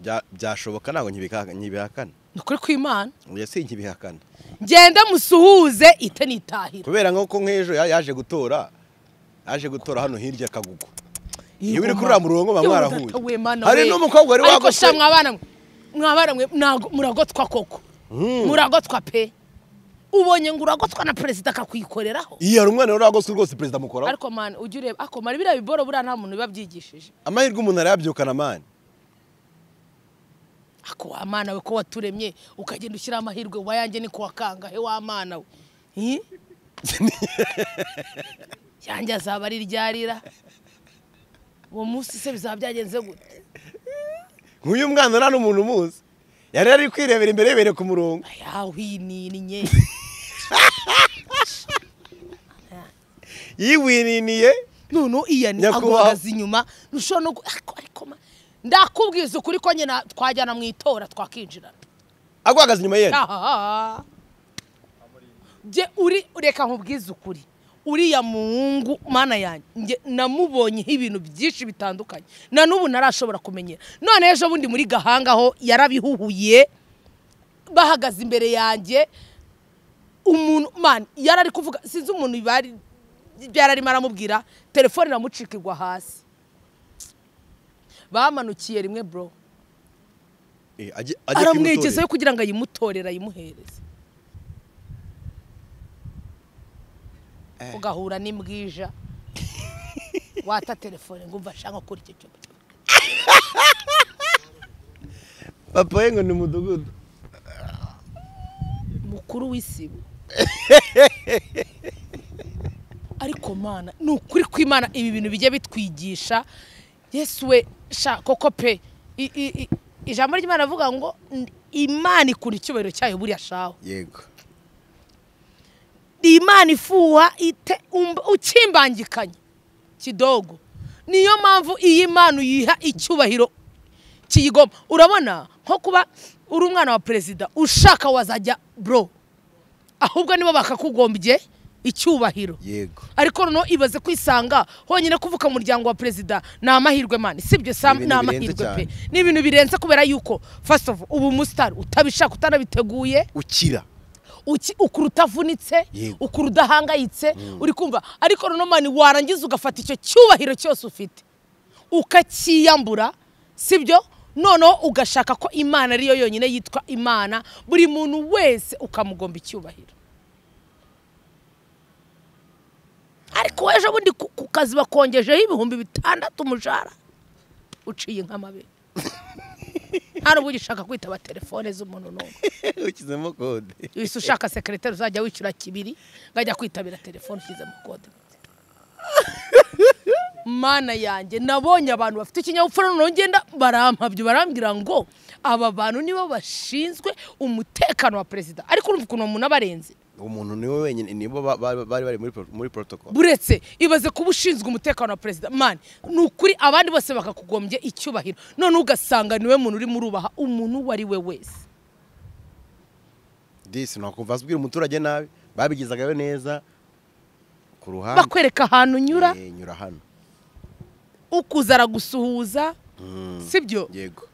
A: bya- byashoboka ntabwo nkibika- nkibihakana
C: ni ukuri kw'imana
A: oya si nkibihakana
C: ngende musuhuze ite nitahira
A: kubera nk'uko nk'ejo ya- yaje gutora yaje gutora hano hirya kagugu Iyo uri kuri uriya murongo muba mwarahuye. Hari n'umukobwa wari
C: wagutse ariko
A: wagutse.
C: sha mwabana mwe mwabana mwe ntago- muragotwa koko muragotwa pe ubonye ngo uragotwa na perezida akakwikoreraho
A: iyo hari umwana wari wagoswe rwose perezida mukoraho
C: ariko mani ujya ureba akomara biriya biboro buriya nta muntu biba byigishije
A: amahirwe umuntu arayabyukana mani
C: ako wa mana we ko waturemye ukagenda ushyiraho amahirwe wayanjye ni kuwa kangahe wa mana we Hi? yanjye azaba ari iryarira uwo munsi se bizaba byagenze gute
A: nk'uyu mwana nta n'umuntu umuzi yari ari kwirebera imbere yebereye ku murongo
C: yahwinininye
A: yiwininiye
C: none iyani
A: Nyakubahwa.
C: aguhagaze inyuma ntushobora no gu- ariko ariko ma- ndakubwiza ukuri ko nyina twajyana mu itora twakinjirana
A: aguhagaze inyuma ye
C: Ahaha. Jye uri reka nkubwize ukuri uriya muhungu mana yanjye njye namubonyeho ibintu byinshi bitandukanye na n'ubu narashobora kumenyera none ejo bundi muri gahanga ho yarabihuhuye bahagaze imbere yanjye umuntu man yarari kuvuga sinzi umuntu bari byararimo aramubwira telefone iramucika igwa hasi bamanukiye rimwe bro
A: Eh, ajye- ajye kuyimutorera.
C: aramwegezayo kugira ngo ayimutorere ayimuhereze ugahura n'imbwija wata telefone ngo umva shaka kuri icyo cyumba
A: papa we ngo ni umudugudu
C: mukuru w'isibo ariko mana ni ukuri kw'imana ibi bintu bijya bitwigisha yesu we sha koko pe I- i- i- ijambo ry'imana avuga ngo "N- imana ikunda icyubahiro cyayo buriya shawe
A: yego
C: ni imana ifuha ite- umb- ukimbangikanye kidogo niyo mpamvu iyi mana uyiha icyubahiro kiyigomba urabona nko kuba uri umwana wa perezida ushaka wazajya bro ahubwo nibo bakakugombye icyubahiro
A: yego
C: ariko noneho ibaze kwisanga honyine kuvuka mu muryango wa perezida ni amahirwe mani sibyo sam
A: Ni
C: ni
A: ibintu
C: amahirwe
A: birenze
C: pe
A: cyane.
C: ni ibintu birenze kubera yuko first of all, uba umusitari utabishaka utanabiteguye
A: ukira
C: uki- ukura utavunitse
A: Yego.
C: ukura udahangayitse uri kumva ariko noneho mani warangiza ugafata icyo cyubahiro cyose ufite ukakiyambura sibyo noneho ugashaka ko imana ariyo yonyine yitwa imana buri muntu wese ukamugomba icyubahiro ariko ejo bundi ku ku kazi bakongejeho ibihumbi bitandatu umushahara uciye nk'amabere nta n'ubwo ugishaka kwitaba telefone z'umuntu n'umwe
A: ukizemo kode
C: wese ushaka sekereteri uzajya wishyura kibiri ngajya kwitabira telefone ushyizemo kode mana yanjye nabonye abantu bafite ikinyabupfura noneho ngenda barampabyo barambwira ngo aba bantu nibo bashinzwe umutekano wa perezida ariko urumva ukuntu umuntu aba arenze
A: umuntu niwe wenyine nibo ba- ba- bari bari muri pro- muri protocol
C: buretse ibaze kuba ushinzwe umutekano wa perezida mani ni ukuri abandi bose bakakugombye icyubahiro none ugasanga niwe muntu urimo urubaha umuntu uwo ari we wese
A: disi ntakumva asubwira umuturage nabi babigezagayo neza ku ruhande
C: bakwereka ahantu unyura
A: Eh, nyura hano
C: ukuza aragusuhuza sibyo
A: yego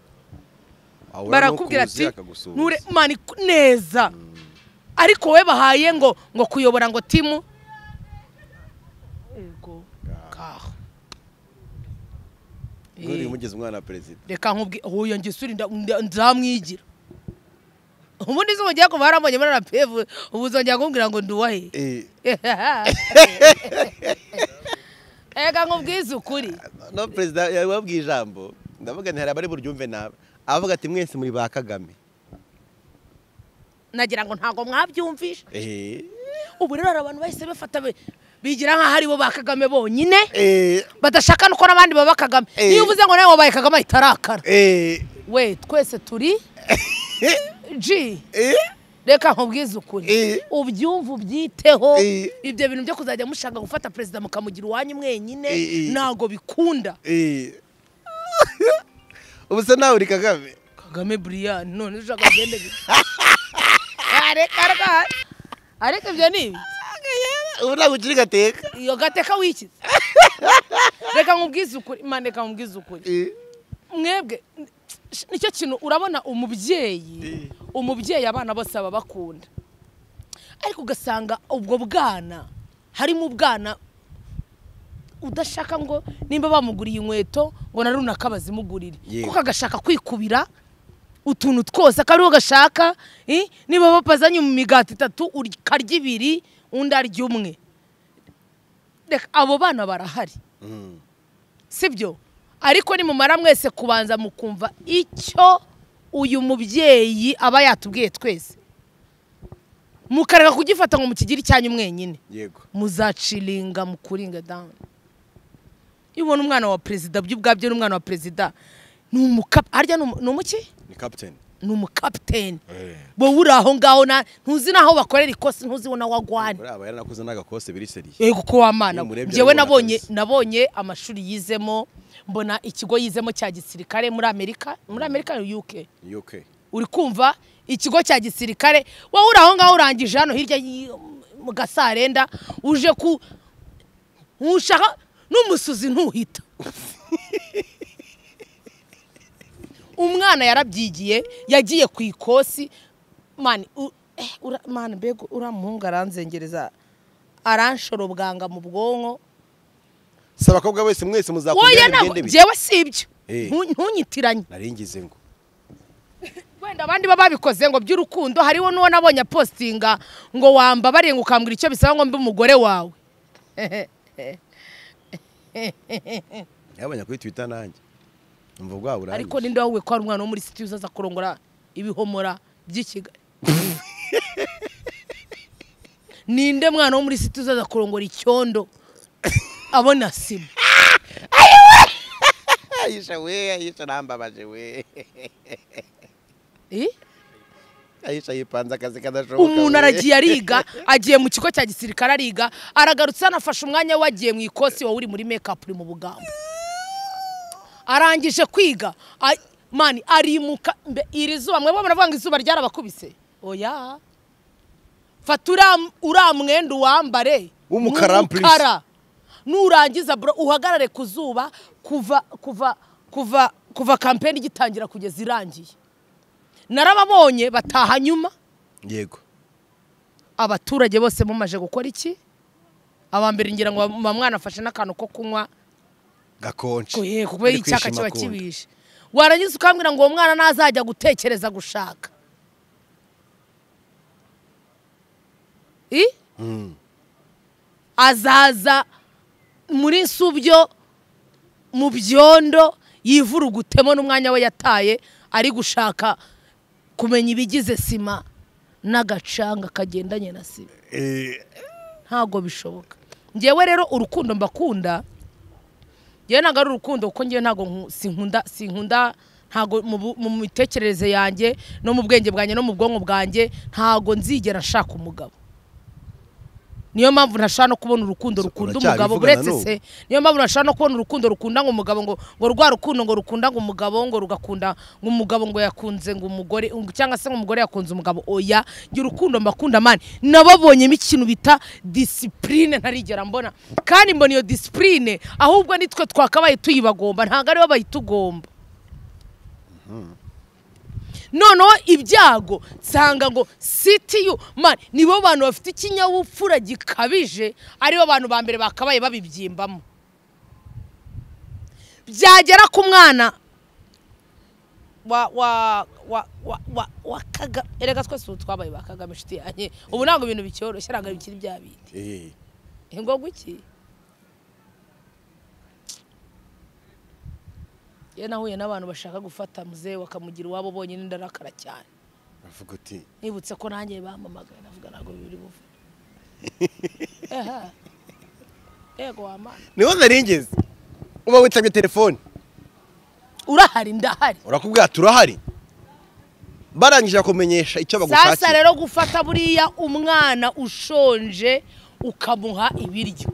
A: Ahura
C: barakubwira
A: n'ukuzi,
C: ati
A: akagusuhuza.
C: nture mani ku- neza ariko wowe bahaye ngo ngo kuyobora ngo timu Ego, ngaho.
A: Nturi
C: Eh,
A: umugezi umwana wa perezida
C: reka nkubwi huyo ngisuri nda- nda- nzamwigira ubundi se mugiye kuba harambonye muri rapevu ubu uzongera kumbwira ngo nduwahe
A: Eh,
C: reka nkubwize ukuri
A: no perezida yababwiye ijambo ndavuga nti hari abari buryumve nabi avuga ati mwese muri ba kagame
C: nagira ngo ntabwo mwabyumvisha
A: Eh,
C: ubu rero hari abantu bahise bafata be- bigira nk'aho ari bo ba kagame bonyine
A: eh,
C: badashaka nuko n'abandi baba kagame
A: Eh.
C: iyo uvuze ngo nawe wabaye kagame ahita arakara
A: eh,
C: we twese turi ji
A: eh,
C: reka nkubwize ukuri
A: Eh.
C: ubyumve ubyiteho
A: Eh.
C: ibyo bintu byo kuzajya mushaka gufata perezida mukamugira uwanyu mwenyine
A: Eh, eh.
C: ntabwo bikunda
A: eh. ubu se nawe uri kagame
C: kagame buriyani none ushaka kugenda gute? Ah, reka rwose ariko ibyo ni ibi
A: ubu ntabwo ukiri gateka
C: iyo gateka wikize reka nkubwize ukuri mani reka nkubwize ukuri
A: Eh,
C: mwebwe sh- nicyo kintu urabona umubyeyi umubyeyi abana bose baba bakunda ariko ugasanga ubwo bwana harimo ubwana udashaka ngo nimba bamuguriye inkweto ngo na runaka bazimugurire
A: Yewe.
C: kuko agashaka kwikubira utuntu twose akaba ariwo gashaka eh, niba bapazanye mu migati itatu ukarya ibiri undi arya umwe Reka, abo bana barahari
A: mm,
C: sibyo ariko nimumara mwese kubanza mukumva icyo uyu mubyeyi aba yatubwiye twese mukareka kugifata ngo mukigire icyanyu mwenyine
A: yego
C: muzaciringa mukuringa down iyo ubona umwana wa perezida byo ubwabyo ni umwana wa perezida ni umuka harya ni umu- ni umuki
A: ni captain
C: ni umukapiteni wowe uri aho ngaho na- ntuzi n'aho bakorera ikosa ntuzi nawe wagwane
A: uriya aba yaranakoze n'agakose biri seri
C: yego ko wamana
A: Iyo umurebye
C: njyewe
A: arabibona
C: nabonye
A: kabisa.
C: nabonye amashuri yizemo mbona ikigo yizemo cya gisirikare muri amerika muri amerika ni uk
A: ni ok
C: uri kumva ikigo cya gisirikare wowe uri aho ngaho urangije hano hirya y'i- mu gasarenda uje ku ntushaka n'umusuzi ntuhita umwana yarabyigiye yagiye ku ikosi mani u- eh, ura- mani mbega uriya muhungu aranzengereza aranshora ubwanga mu bwonko
A: saba abakobwa bose mwese
C: wowe
A: muzakundira
C: nawe
A: bigende bite
C: njyewe si ibyo
A: Eh.
C: Ntu- ntunyitiranye
A: naringize ngo
C: wenda abandi baba babikoze ngo by'urukundo hariho n'uwo nabonye apostinga ngo wamba barenga ukambwira icyo bisaba ngo mbe umugore wawe
A: yabonye kuri twita nanjye umva bwaba urangije
C: ariko ninde wahuye ko hari umwana wo muri siti uzaza kurongora ibihomora by'i kigali ninde mwana wo muri siti uzaza kurongora icyondo abona sima
A: ayisha we ayisha arambabaje we
C: Eh?
A: ayisha yipanze akazi kadashoboka
C: umuntu
A: we.
C: aragiye ariga agiye mu kigo cya gisirikare ariga aragarutse anafashe umwanya we agiye mu ikosi wowe uri muri mekapu uri mu bugambo arangije kwiga a- mani arimuka mbe, iri zuba mwebwe muravuga ngo izuba ryarabakubise oya fata uriya m- uriya mwenda uwambare
A: W'umukara
C: w'umukara. nurangiza bro uhagarare ku zuba kuva kuva kuva kuva kampeni igitangira kugeza irangiye narababonye bataha nyuma
A: yego
C: abaturage bose mumaje gukora iki aba mbere ngira ngo ba mwana afashe n'akantu ko kunywa
A: gakonje
C: Oye, kuko
A: Ari kwishima
C: icyaka kiba
A: akunda.
C: kibishe warangiza ukambwira ngo uwo mwana ntazajya gutekereza gushaka I? azaza muri nsubyo mu byondo yivurugutemo n'umwanya we yataye ari gushaka kumenya ibigize sima n'agacanga kagendanye na sima
A: Eh,
C: ntabwo bishoboka ngewe rero urukundo mbakunda ngewe ntabwo ari urukundo kuko ngewe ntabwo nku- sinkunda sinkunda ntabwo mu bu- mu mitekerereze yanjye no mu bwenge bwanjye no mu bwonko bwanjye ntabwo nzigera nshaka umugabo niyo mpamvu ntashaka no kubona urukundo rukunda
A: uracyabivugana
C: umugabo uretse
A: n'ubu?
C: se niyo mpamvu ntashaka no kubona urukundo rukunda ngo umugabo ngo ngo rwa rukundo ngo rukunda ngo umugabo ngo rugakunda ngo umugabo ngo yakunze ngo umugore ngo- cyangwa se ngo umugore yakunze umugabo oya ngira urukundo mbakunda mani nababonyemo ikintu bita disipurine ntarigera mbona kandi mbona iyo disipurine ahubwo nitwe twakabaye tuyibagomba ntabwo aribo bayitugomba noneho ibyago nsanga ngo sitiyu mani nibo bantu bafite ikinyabupfura gikabije aribo bantu ba mbere bakabaye babibyimbamo byagera ku mwana wa wa wa wa wa wa kaga erega twese ubu twabaye ba kagame inshuti yanjye ubu ntabwo ibintu bicyoroshye ntabwo bikiri bya bindi
A: eh,
C: Eh, ngo guki iyo nahuye n'abantu bashaka gufata muzehe bakamugira iwabo bonyine ndarakara cyane
A: avuga uti
C: nibutse ko nanjye bampamagaye navuga ntabwo biri buve Eha. yego wa mana
A: niho naringize uba witabye telefone
C: urahari ndahari
A: urakubwira turahari barangije bakumenyesha icyo
C: sasa
A: bagushakiye
C: rero gufata buriya umwana ushonje ukamuha ibiryo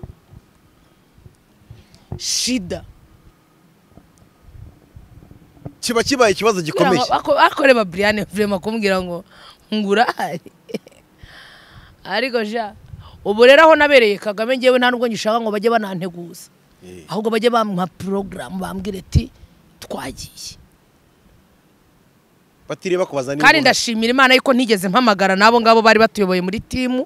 C: shida
A: kiba kibaye ikibazo gikomeye
C: bakoreba buriyane vurema kumbwira ngo ngurahari ariko ja ubu rero aho nabereye kagame ngewe nta nubwo ngishaka ngo bajye bananteguza
A: Eh,
C: ahubwo bajye bamuha porogaramu bambwire ati twagiye
A: batiriye bakubaza niba
C: kandi
A: ubona-
C: ndashimira imana yuko ntigeze mpamagara n'abo ngabo bari batuyoboye muri timu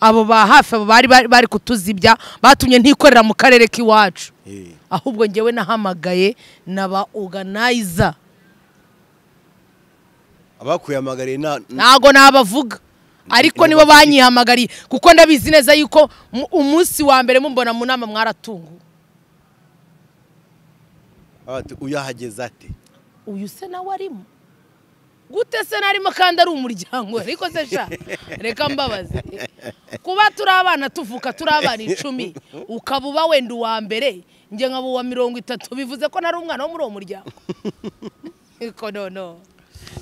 C: abo ba hafi abo bari bari- bari kutuzibya batumye ntikorera mu karere k'iwacu
A: Eh,
C: ahubwo ngewe nahamagaye na ba oganayiza
A: abakuyamagariye na
C: ntago nabavuga ariko nibo banyihamagariye kuko ndabizi neza yuko mu- umunsi wa mbere mumbona mu nama mwaratunguwe
A: bati, uyahageze ate
C: uyu se nawe arimo gute se narimo kandi ari umuryango we? ariko se sha reka mbabaze kuba turi abana tuvuka turi abana icumi ukaba uba wenda uwa mbere njye nkaba uwa mirongo itatu bivuze ko nari umwana wo muri uwo muryango ariko noneho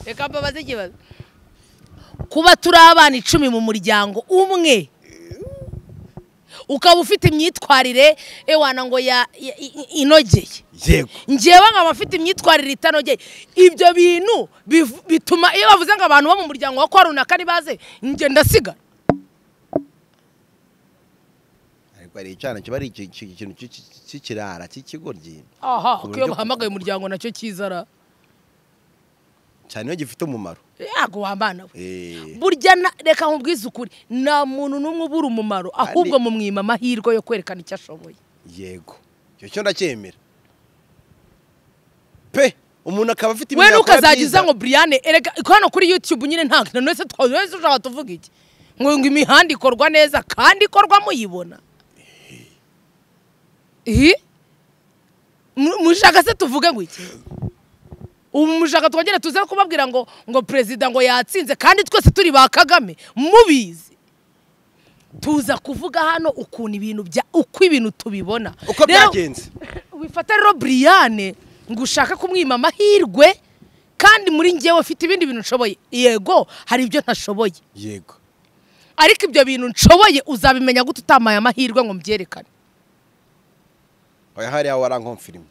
C: reka mbabaze ikibazo kuba turi abana icumi mu muryango umwe ukaba ufite imyitwarire ewana ngo ya- ya- i- inogeye
A: yego
C: ngewe nkaba afite imyitwarire itanogeye ibyo bintu biv- bituma iyo bavuze ngo abantu bo mu muryango wa kwa runaka ntibaze njye ndasigara
A: hari icyana kiba ari iki- iki- ikintu cy'i- cy'i- cy'ikirara cy'ikigoryi
C: aha
A: ku
C: kuko iyo
A: buryo-
C: bahamagaye umuryango nacyo kizara
A: cyane iyo gifite umumaro
C: yago wambana we
A: Eh,
C: burya na- reka nkubwize ukuri nta muntu n'umwe ubura umumaro ahubwo mu mwima amahirwe yo kwerekana icyo ashoboye
A: yego icyo cyo ndacyemera pe umuntu akaba afite
C: we
A: ibintu yakora
C: ntukazagiza
A: byiza.
C: ngo buriyane erega ko hano kuri yutube nyine nta na none se twese ushaka tuvuga iki ngo ngo imihanda ikorwa neza kandi ikorwa muyibona Ihi? Mu- mushaka se tuvuge ngo iki ubu mushaka twongere tuze kubabwira ngo ngo perezida ngo yatsinze kandi twese turi ba kagame mubizi tuza kuvuga hano ukuntu ibintu bya uko ibintu tubibona
A: uko
C: Rero-
A: byagenze
C: wifata rero buriyane ngo ushake kumwima amahirwe kandi muri ngewe ufite ibindi bintu nshoboye yego hari ibyo ntashoboye
A: yego
C: ariko ibyo bintu nshoboye uzabimenya gute utamaye amahirwe ngo mbyerekane
A: oya hariya warankomfirima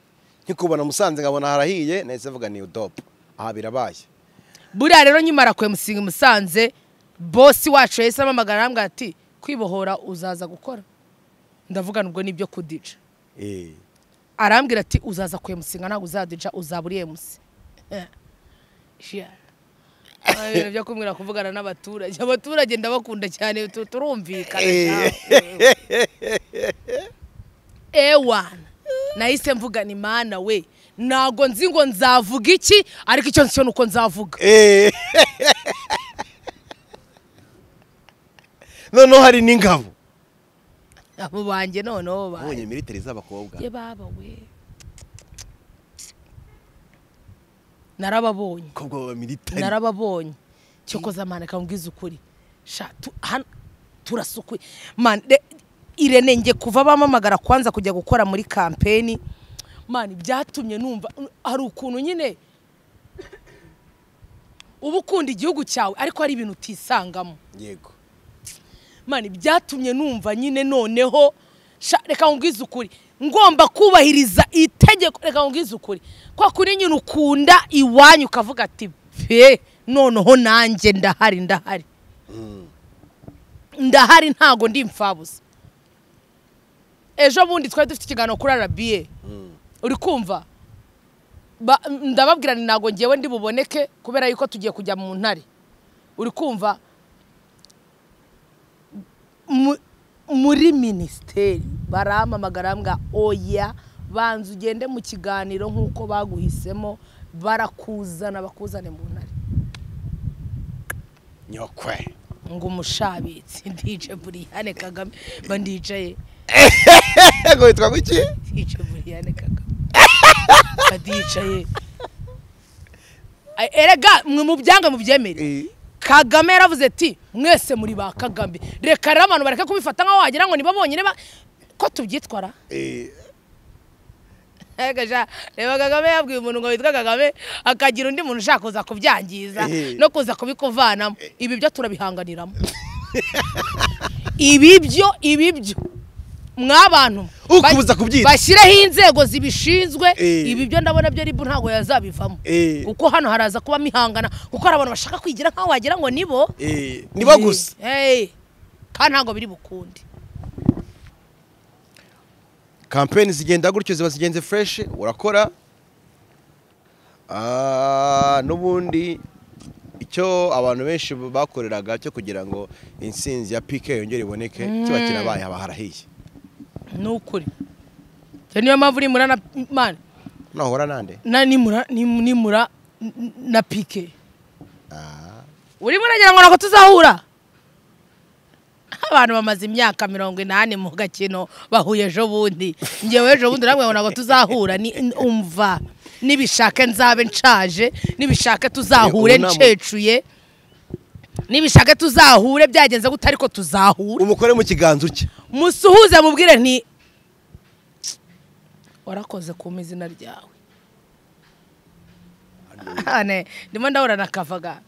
A: nkikubona musanze nkabona harahiye nahise mvuga ni udopu aha birabaye
C: buriya rero nyimara kuyamusinga musanze bosi wacu yahise amamagara arambwira ati kwibohora uzaza gukora ndavuga ubwo nibyo kudica
A: Eh,
C: arambwira ati uzaza ku emusinga ntabwo uzadica uzaba uri emusi ibintu byo kumbwira kuvugana n'abaturage abaturage ndabakunda cyane tu- turumvikana nawe. ewana nahise mvugana imana we ntabwo nzi ngo nzavuga iki ariko icyo nzi cyo ni uko nzavuga
A: eh. noneho hari n'ingabo
C: abo banjye noneho ba
A: ubonye militeri z'abakobwa
C: ye baba we narababonye
A: kobwa ba militeri
C: narababonye cyokoza mani akambwiza ukuri sha tu- hano turasukuye mani re- irene nge kuva bamamagara kwanza kujya gukora muri kampeni mani byatumye numva hari ukuntu nyine uba ukunda igihugu cyawe ariko hari ibintu utisangamo
A: yego
C: mani byatumye numva nyine noneho sha- reka nkubwize ukuri ngomba kubahiriza itegeko reka nkubwize ukuri kwa kuri nyine ukunda iwanyu ukavuga ati pe noneho nanjye ndahari ndahari ndahari ntago ndi imfabusa ejo bundi twari dufite ikiganiro kuri arabiye uri kumva Ba- ndababwira ni ntago ngewe ndi buboneke kubera yuko tugiye kujya mu ntare uri kumva mu- muri minisiteri baramamagara mbwa oya banza ugende mu kiganiro nk'uko baguhisemo barakuzana bakuzane mu ntare
A: nyokwe
C: ngo umushabitsi ndice buriyane kagame mba ndicaye
A: ngo witwa kuki
C: ndice buriyane kagame mba ndicaye Ay, erega mwe mu byanga mubyemere kagame yaravuze ati mwese muri ba kagame reka rero abantu bareke kubifata nk'aho wagira ngo nibo bonyine ba- ko tubyitwara
A: Eh,
C: Ega sha, reba kagame yabwiye umuntu ngo witwa kagame akagira undi muntu ushaka kuza kubyangiza
A: Eh.
C: no kuza kubikuvanamo ibi byo turabihanganiramo ibi byo ibi byo mwabantu
A: Ukubuza kubyita.
C: bashyireho inzego zibishinzwe
A: Eh.
C: ibi byo ndabona byo ribu ntabwo yazabivamo
A: Eh.
C: kuko hano haraza kuba mihangana kuko hari abantu bashaka kwigira nk'aho wagira ngo nibo
A: eh, nibo gusa
C: Eh. kandi ntabwo biri bukunde
A: kampeni zigenda gutyo ziba zigenze fureshi urakora Ah, n'ubundi icyo abantu benshi bakoreraga cyo kugira ngo insinzi ya pike yongere iboneke kiba kirabaye haba harahiye
C: ni ukuri Iyo niyo mpamvu nimura na mani
A: nahora nande
C: na nimura nim- nimura n- n- na pike
A: Ah,
C: urimo uragira ngo ntabwo tuzahura abantu bamaze imyaka mirongo inani mu gakino bahuye ejo bundi ngewe ejo bundi namwe ngo ntabwo tuzahura ni n- umva nibishake nzabe nshaje nibishake tuzahure
A: ubu nta mu-
C: ncecuye nibishake tuzahure byagenze gute ariko tuzahura
A: umukore mu kiganza uke
C: musuhuze mubwire nti warakoze kuma izina ryawe Ane, ndimo ndahura na kavaga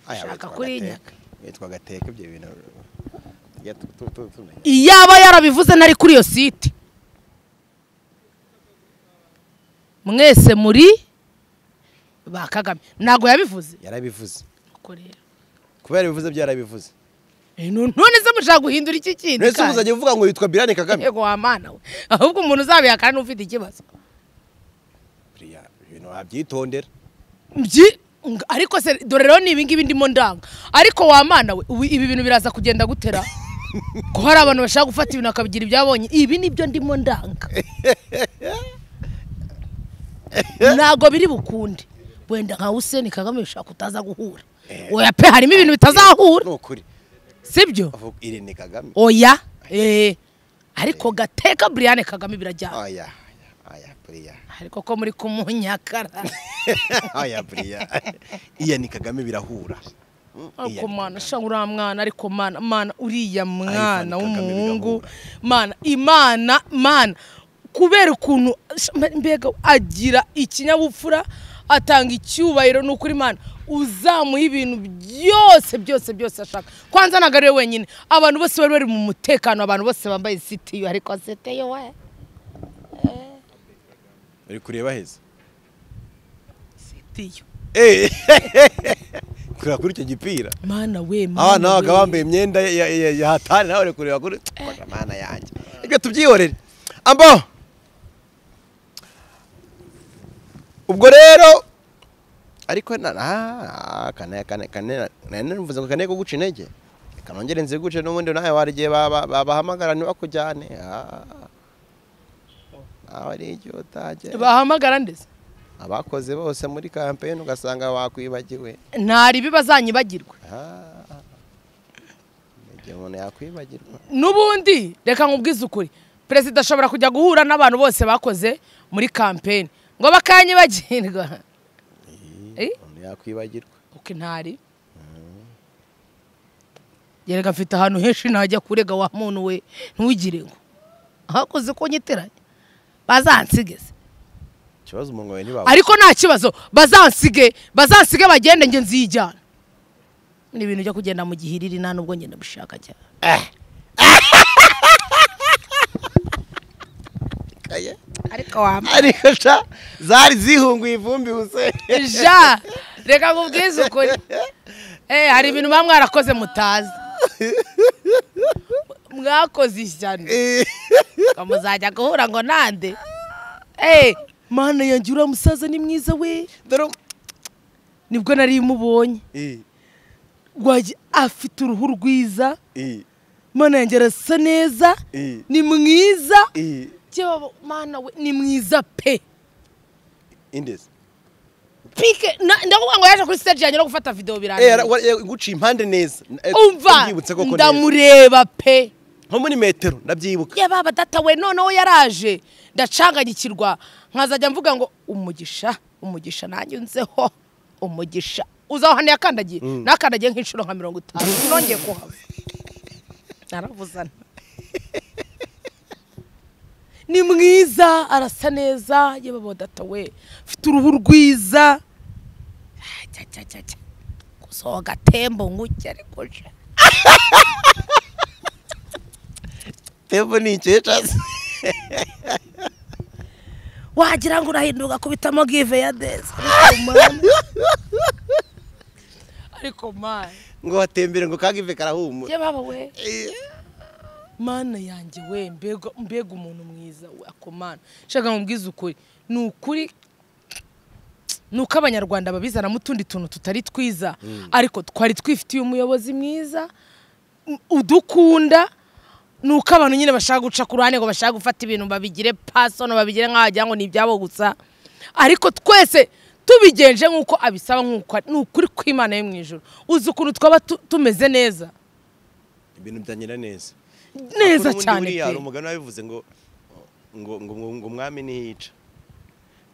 A: Aya,
C: Shaka
A: witwa
C: kuri
A: Gateka.
C: nyaka.
A: witwa gateka ibyo bintu Ya, tu- tu- tu- tumenya.
C: iyaba yarabivuze ntari kuri iyo site mwese muri ba kagame ntabwo yabivuze
A: yarabivuze
C: Nuko rero
A: kubera ibivuze byarabivuze
C: Eh, no- none se mushaka guhindura iki kindi
A: mwese
C: kandi?
A: muzajya uvuga ngo yitwa birane kagame
C: yego wa mana we ahubwo umuntu uzabihakana n'ufite ikibazo
A: buriya ibintu wabyitondera
C: Mbyi- ng- ariko se dore rero ni ibingibi ndimo ndanga ariko wa mana we ubu ibi bintu biraza kugenda gutera ko hari abantu bashaka gufata ibintu bakabigira ibyabonye ibi nibyo ndimo ndanga ntago biri bukunde wenda nka useni kagame bishaka utaza guhura oya pe harimo ibintu bitazahura
A: ni ukuri
C: sibyo
A: avuga irene kagame
C: oya eh ariko gateka Brian Kagame birajyana
A: aya aya, aya buriya
C: ariko ko muri kumunyakara
A: aya buriya iya ni kagame birahura Mm, iya
C: ariko
A: ni
C: mana
A: Kagame.
C: sha uriya mwana ariko mana mana uriya mwana
A: Kagame
C: w'umuhungu
A: bigahura.
C: mana imana mana kubera ukuntu sha- mbega agira ikinyabupfura atanga icyubahiro ni ukuri mana uzamuha ibintu byose byose byose ashaka kwanza ntabwo ari we wenyine abantu bose bari bari mu mutekano abantu bose bambaye sitiyo ariko sitiyo we
A: uri kureba heza
C: sitiyo
A: Eh, kureba kuri icyo gipira
C: mana we
A: abana
C: mana
A: babaga
C: we.
A: bambaye imyenda ya- ya ya- ya hatari nawe uri kureba kuri Bwana mana yanjye reka tubyihorere ambo ubwo rero ariko na ah, kane kane kane nane mvuze ngo kane kuguca intege reka nongere nziguce n'ubundi nawe wari igihe baba- babahamagara ntibakujyane Ah. nawe ari igihe utajya
C: bahamagara ndetse
A: abakoze bose muri kampeyini ugasanga bakwibagiwe
C: ntari bazanyibagirwa
A: Ah, igihe umuntu yakwibagirwa
C: n'ubundi reka nkubwize ukuri perezida ashobora kujya guhura n'abantu bose bakoze muri kampeni ngo bakanyibagirwa Eh?
A: umuntu yakwibagirwa
C: uko ntari yereka mfite ahantu henshi najya kurega wa muntu we ntugire ngo ahakoze ko nyiteranya bazansigeze
A: ikibazo umuntu wawe ntibawe
C: ariko nta kibazo bazansige bazansige bagende njye nzijyana ni ibintu byo kugenda mu gihiriri nta nubwo ngenda bishaka cyane ariko wambaye
A: ariko sha zari zihunguye ivumbi huse
C: ja reka nkubwize ukuri eh hari ibintu muba mwarakoze mutazi mwakoze ishyano ngo muzajya guhura ngo nande eh mana yanjye uriya musaza ni mwiza we
A: dore
C: nibwo nari mubonye
A: i
C: rwajya afite uruhu rwiza
A: i
C: mana yanjye arasa neza
A: i
C: ni mwiza
A: i
C: Jyewe mana we ni mwiza pe
A: indezi
C: pike na- ndavuga ngo yaje kuri stage yanjye no gufata video
A: eh
C: birangira
A: ara- wa- eh, guca impande neza Eh,
C: umva
A: ndabyibutse koko neza
C: ndamureba pe
A: nko muri metero ndabyibuka
C: ya baba data we noneho yaraje ndacanganyikirwa nkazajya mvuga ngo umugisha umugisha nanjye unzeho umugisha uzaho hano yakandagiye nakandagiye nk'inshuro nka mirongo itanu nongeye kuhava naravuzana ni mwiza arasa neza yewe baba data we mfite uruhu rwiza Ajya, ajya, ajya, ajya. gusohoka gatembo nk'ujya ariko je.
A: tevo ni icyesha
C: wagira ngo urahinduka kubitamo give ya deza ariko mana
A: ngo watembere ngo kagive karahumura
C: ye baba we
A: Eh,
C: mana yanjye we mbega mbega umuntu mwiza we ako mana shaka nkubwize ukuri ni ukuri ni uko abanyarwanda babizanamo utundi tuntu tutari twiza ariko twari twifitiye umuyobozi mwiza u- udukunda ni uko abantu nyine bashaka guca ku ruhande ngo bashaka gufata ibintu babigire pasono babigire nk'aho wagira ngo ni ibyabo gusa ariko twese tubigenje nk'uko abisaba nk'uko ari- ni ukuri kw'imana yo mu ijoro uzi ukuntu twaba tu- tumeze neza
A: ibintu byanyira neza
C: neza
A: Kuko n'ubundi
C: cyane
A: buriya
C: pe
A: hari umugani wabivuze ngo ngo ngo ngo- ngo umwami ntiyica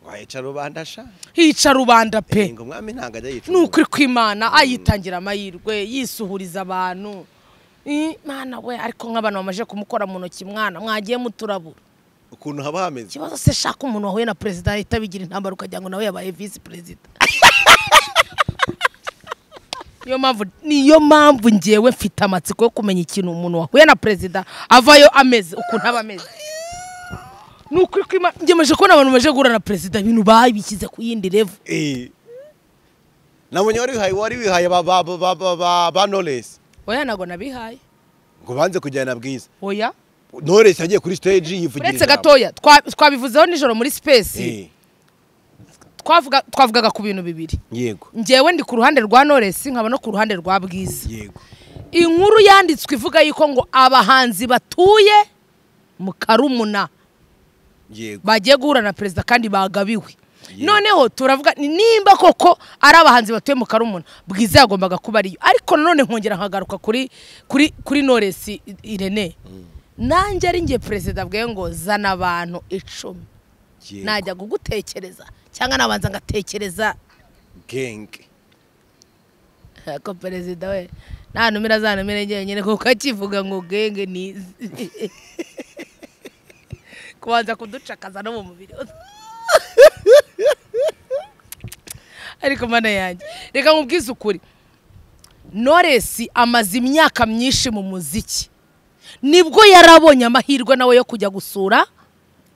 A: ngo ayica rubanda sha
C: hica rubanda
A: Eh,
C: pe
A: ngo umwami ntabwo ajya yica
C: ni
A: umuntu.
C: ukuri kw'imana ayitangira amahirwe yisuhuriza abantu I, mwana we ariko nk'abantu bamaze kumukora mu ntoki mwana mwagiye muturabura
A: ukuntu haba hameze
C: ikibazo se shaka umuntu wahuye na perezida ahita bigira intambara ukagira ngo nawe yabaye visi perezida niyo mpamvu niyo mpamvu ngewe mfite amatsiko yo kumenya ikintu umuntu wahuye na perezida avayo ameze ukuntu aba ameze ni ukuri kw'imana ngemeje kubona abantu bamaze guhura na perezida ibintu babishyize ku yindi revo
A: Eh. na munye wari wihaye wari wihaye ba ba ba ba ba ba, ba Knowless.
C: oya ntabwo nabihaye
A: ngo banze kujyana na bwiza
C: oya
A: knowless yagiye kuri stage yivugira
C: uretse
A: ijambo.
C: gatoya twa- twabivuzeho nijoro muri space
A: Eh,
C: twavuga- twavugaga ku bintu bibiri
A: yego
C: njyewe ndi ku ruhande rwa knowless nkaba no ku ruhande rwa bwiza
A: yego
C: inkuru yanditswe ivuga yuko ngo abahanzi batuye mu karumuna
A: yego
C: bagiye guhura na perezida kandi bagabiwe
A: Yeah.
C: noneho turavuga ni nimba koko ari abahanzi batuye mu karumuna bwiza yagombaga kuba ariyo ariko nanone nkongera nkagaruka kuri kuri kuri noresi I- irene nanjye ari nge perezida bwe ngo zana abantu icumi
A: yego
C: najya kugutekereza cyangwa nabanza ngatekereza
A: gang
C: ko perezida we nta numero azanumire njyenyine kuko akivuga ngo genge nizi kubanza kuducakaza no mu mubiri ariko mana yanjye reka nkubwize ukuri noresi amaze imyaka myinshi mu muziki nibwo yarabonye amahirwe nawe yo kujya gusura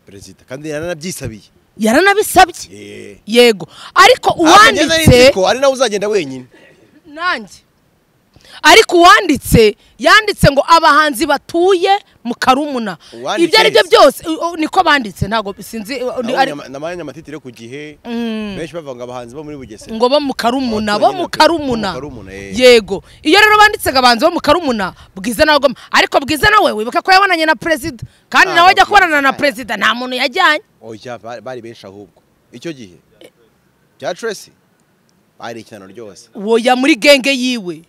A: perezida kandi yaranabyisabiye
C: yaranabisabye
A: Eh.
C: yego ariko
A: Ako njye nari
C: uwanditse
A: nzi ko ari nawe uzagenda wenyine
C: nanjye ariko uwanditse yanditse ngo abahanzi batuye mu karumuna
A: Uwanditse
C: ibyo ari byo
A: wese.
C: byose u- u- niko banditse ntabwo sinzi u- ni- ari-
A: Nabonye ama- nabonye amatitire ku gihe benshi bavuga ngo abahanzi bo muri bugesera
C: ngo bo mu karumuna bo mu karumuna
A: Bo mu karumuna, eh.
C: yego iyo rero banditse ngo abahanzi bo mu karumuna bwiza nawe agomba ariko bwiza nawe wibuke ko yabonanye na perezida kandi
A: Ah,
C: nawe ajya
A: Bwiza.
C: kubonana na perezida nta muntu yajyanye
A: oya ba- bari benshi ahubwo icyo gihe bya tresi bari ikinano ryose
C: woya muri genge yiwe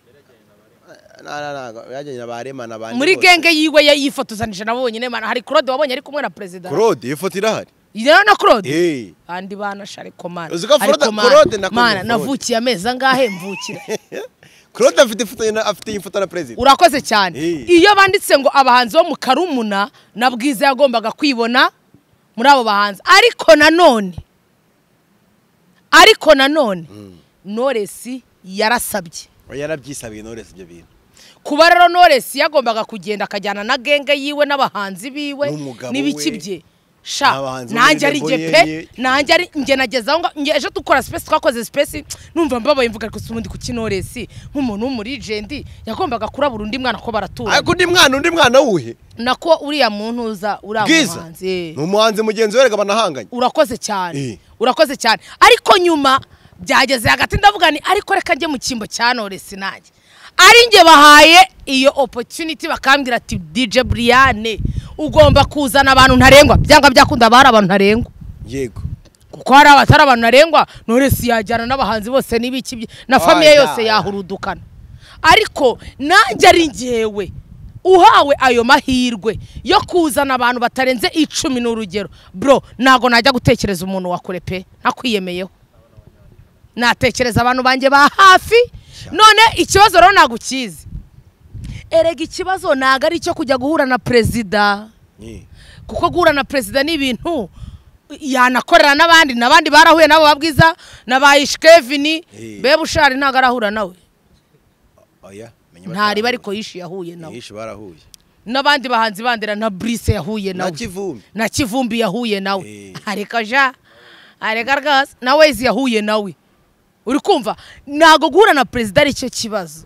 A: Na- na- na- yajyanye na ba Rema na ba
C: muri
A: Niyose.
C: genge yiwe ya- yifotozanije nabo bonyine mana hari claude wabonye ari kumwe na perezida
A: claude iyo foto irahari
C: rero na claude
A: Eh,
C: kandi bana shariko mana
A: Uzi ko
C: Ariko
A: Forode-
C: mana,
A: Forode na Congo
C: mana
A: Forode.
C: navukiye amezi angahe mvukira
A: claude afite ifoto ye na- afite iyi foto na perezida
C: urakoze cyane
A: Eh.
C: iyo banditse ngo abahanzi bo mu karumuna na bwiza yagombaga kwibona muri abo bahanzi ariko nanone ariko nanone noresi yarasabye
A: Oya, yarabyisabiye knowless ibyo bintu
C: kuba rero noresi yagombaga kugenda akajyana na genge yiwe n'abahanzi biwe
A: N'umugabo
C: n'ibiki
A: we.
C: bye sha
A: N'abahanzi bo muri
C: nanjye ari
A: Rebel
C: nge pe
A: Yeye.
C: nanjye ari nge nagezaho ngo nge ejo dukora sipesi twakoze sipesi numva mbabaye mvuga ariko si ubundi kuki noresi nk'umuntu w'umurijendi yagombaga kurabura undi mwana ko baratura
A: ariko undi mwana undi mwana wuhe
C: nako uriya muntu uza uri
A: bwiza
C: abahanzi eh.
A: ni umuhanzi mugenzi we erega banahanganye
C: urakoze cyane
A: Eh.
C: urakoze cyane ariko nyuma byageze hagati ndavuga ni ariko reka njye mu cyimbo cya noresi nanjye ari njye bahaye iyo opportunity bakambwira ati DJ Briane ugomba kuzana abantu ntarengwa byanga byakunda bari abantu ntarengwa
A: yego
C: kuko hari abatari abantu ntarengwa noresi yajyana n'abahanzi bose n'ibiki bye- na famiye
A: Oya,
C: yose
A: oya.
C: yahurudukana ariko nanjye ari ngewe uhawe ayo mahirwe yo kuzana abantu batarenze icumi n'urugero bro ntabwo najya gutekereza umuntu wa kure pe ntakwiyemeyeho natekereza abantu banjye ba hafi none ikibazo rero ntabwo ukizi erega ikibazo ntabwo ari icyo kujya guhura na perezida
A: Ni.
C: kuko guhura na perezida ni ibintu yanakorera n'abandi n'abandi barahuye nabo babwiza na ba ishikevini
A: Eh.
C: bebushari ntabwo arahura nawe
A: oya menya
C: ntariba
A: batarahuye.
C: ariko yishi yahuye nawe
A: Yishe barahuye
C: n'abandi bahanzi bandera na brise yahuye
A: na
C: nawe
A: kivumbi
C: na kivumbi yahuye nawe
A: Eh.
C: ariko ja areka rwose na wezi yahuye nawe uri kumva ntabwo guhura na perezida ari cyo kibazo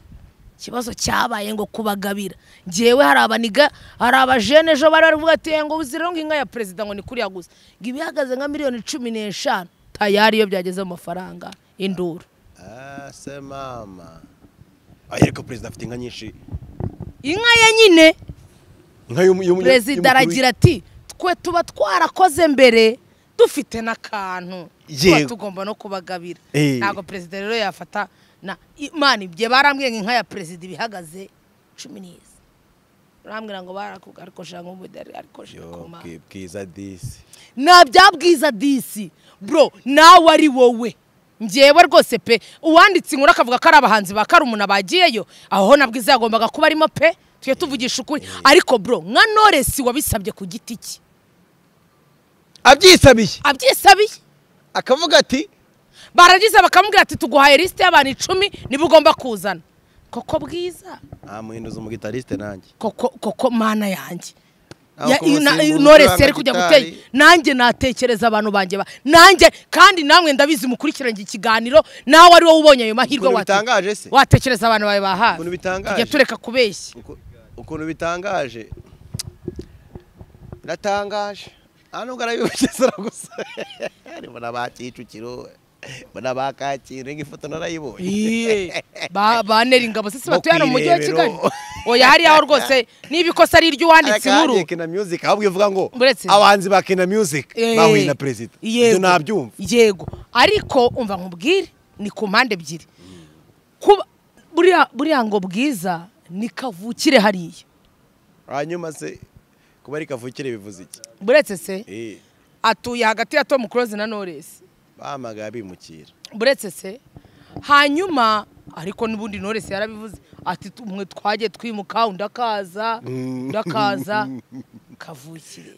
C: ikibazo cyabaye ngo kubagabira ngewe hari abaniga hari abajene ejo bari bari kuvuga ati "Eh, ngo uzire ngo inka ya perezida ngo ni kuri yaguze ngo iba ihagaze nka miliyoni cumi n'eshanu tayari iyo byageze mu mafaranga induru
A: Ah, se mama Oya, ariko perezida afite inka nyinshi
C: inka ye nyine
A: inka y'umu- y'umu-
C: perezida
A: y'umukuru
C: aragira ati twe tuba twarakoze mbere dufite n'akantu tuba
A: Yego.
C: tugomba no kubagabira
A: Eh.
C: ntabwo perezida rero yafata na imana ibye barambwiye ngo inka ya perezida iba ihagaze cumi n'izi barambwira ngo barakubwa ariko shaka nk'umudari ariko shaka
A: Yo,
C: koma
A: bwi- bwiza disi
C: ntabyabwiza disi bro nawe ari wowe ngewe rwose pe uwanditse inkuru akavuga ko ari abahanzi ba karumuna bagiyeyo aho ho nabwiza yagombaga kuba arimo pe tujye tuvugisha ukuri ariko bro nka noresi wabisabye ku giti cye
A: abyisabiye
C: abyisabiye
A: akavuga ati
C: baragize bakamubwira ati tuguhaye lisite y'abantu icumi niba ugomba kuzana koko bwiza
A: nta muhinduzi umugitarisite nanjye
C: koko koko mana yanjye Ya-
A: kuba
C: na-
A: usimbuka
C: intore
A: ucuranga
C: seri kujya
A: gitari.
C: gutera nanjye natekereza abantu banjye ba- nanjye kandi namwe ndabizi mukurikiranye ikiganiro nawe ari wowe ubonye ayo mahirwe
A: Ukuntu
C: wate-
A: bitangaje se?
C: watekereza abantu bawe bahawe
A: Ukuntu bitangaje.
C: tujya tureka kubeshya
A: Uku- ukuntu bitangaje biratangaje aha nubwo arabibugezera gusa mbona ba kicukiro mbona ba kacyiru nk'ifoto narayibonye
C: Iye, ba- banera ingabo se si batuye hano mu mujyi wa
A: Bakwirebero.
C: kigali oya hariya ho rwose niba ikosa ari iry'uwanditse inkuru
A: Akandi kina music ahubwo ivuga ngo
C: Uretse-
A: abahanzi ba kina music
C: Eh,
A: bahuye na perezida
C: yego,
A: ibyo nabyumva
C: yego ariko umva nkubwire ni ku mpande ebyiri kuba buriya buriya ngo bwiza ni kavukire hariya
A: hanyuma se kuba ari kavukire bivuze iki
C: buretse se
A: Eh,
C: atuye hagati ya tom close na knowless
A: bahamagaye bimukira
C: buretse se hanyuma ariko n'ubundi knowless yarabivuze ati "Tu- mwe twagiye twimuka undi akaza undi akaza kavukire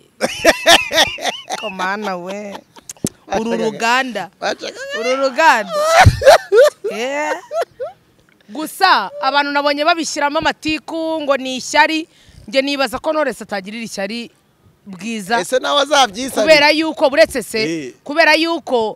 C: komana we uru ruganda uru ruganda Eh. gusa abantu nabonye babishyiramo amatiku ngo ni ishyari njye nibaza ko knowless atagirira ishyari bwiza
A: ese nawe azabyisabira
C: kubera yuko buretse se
A: Eh.
C: kubera yuko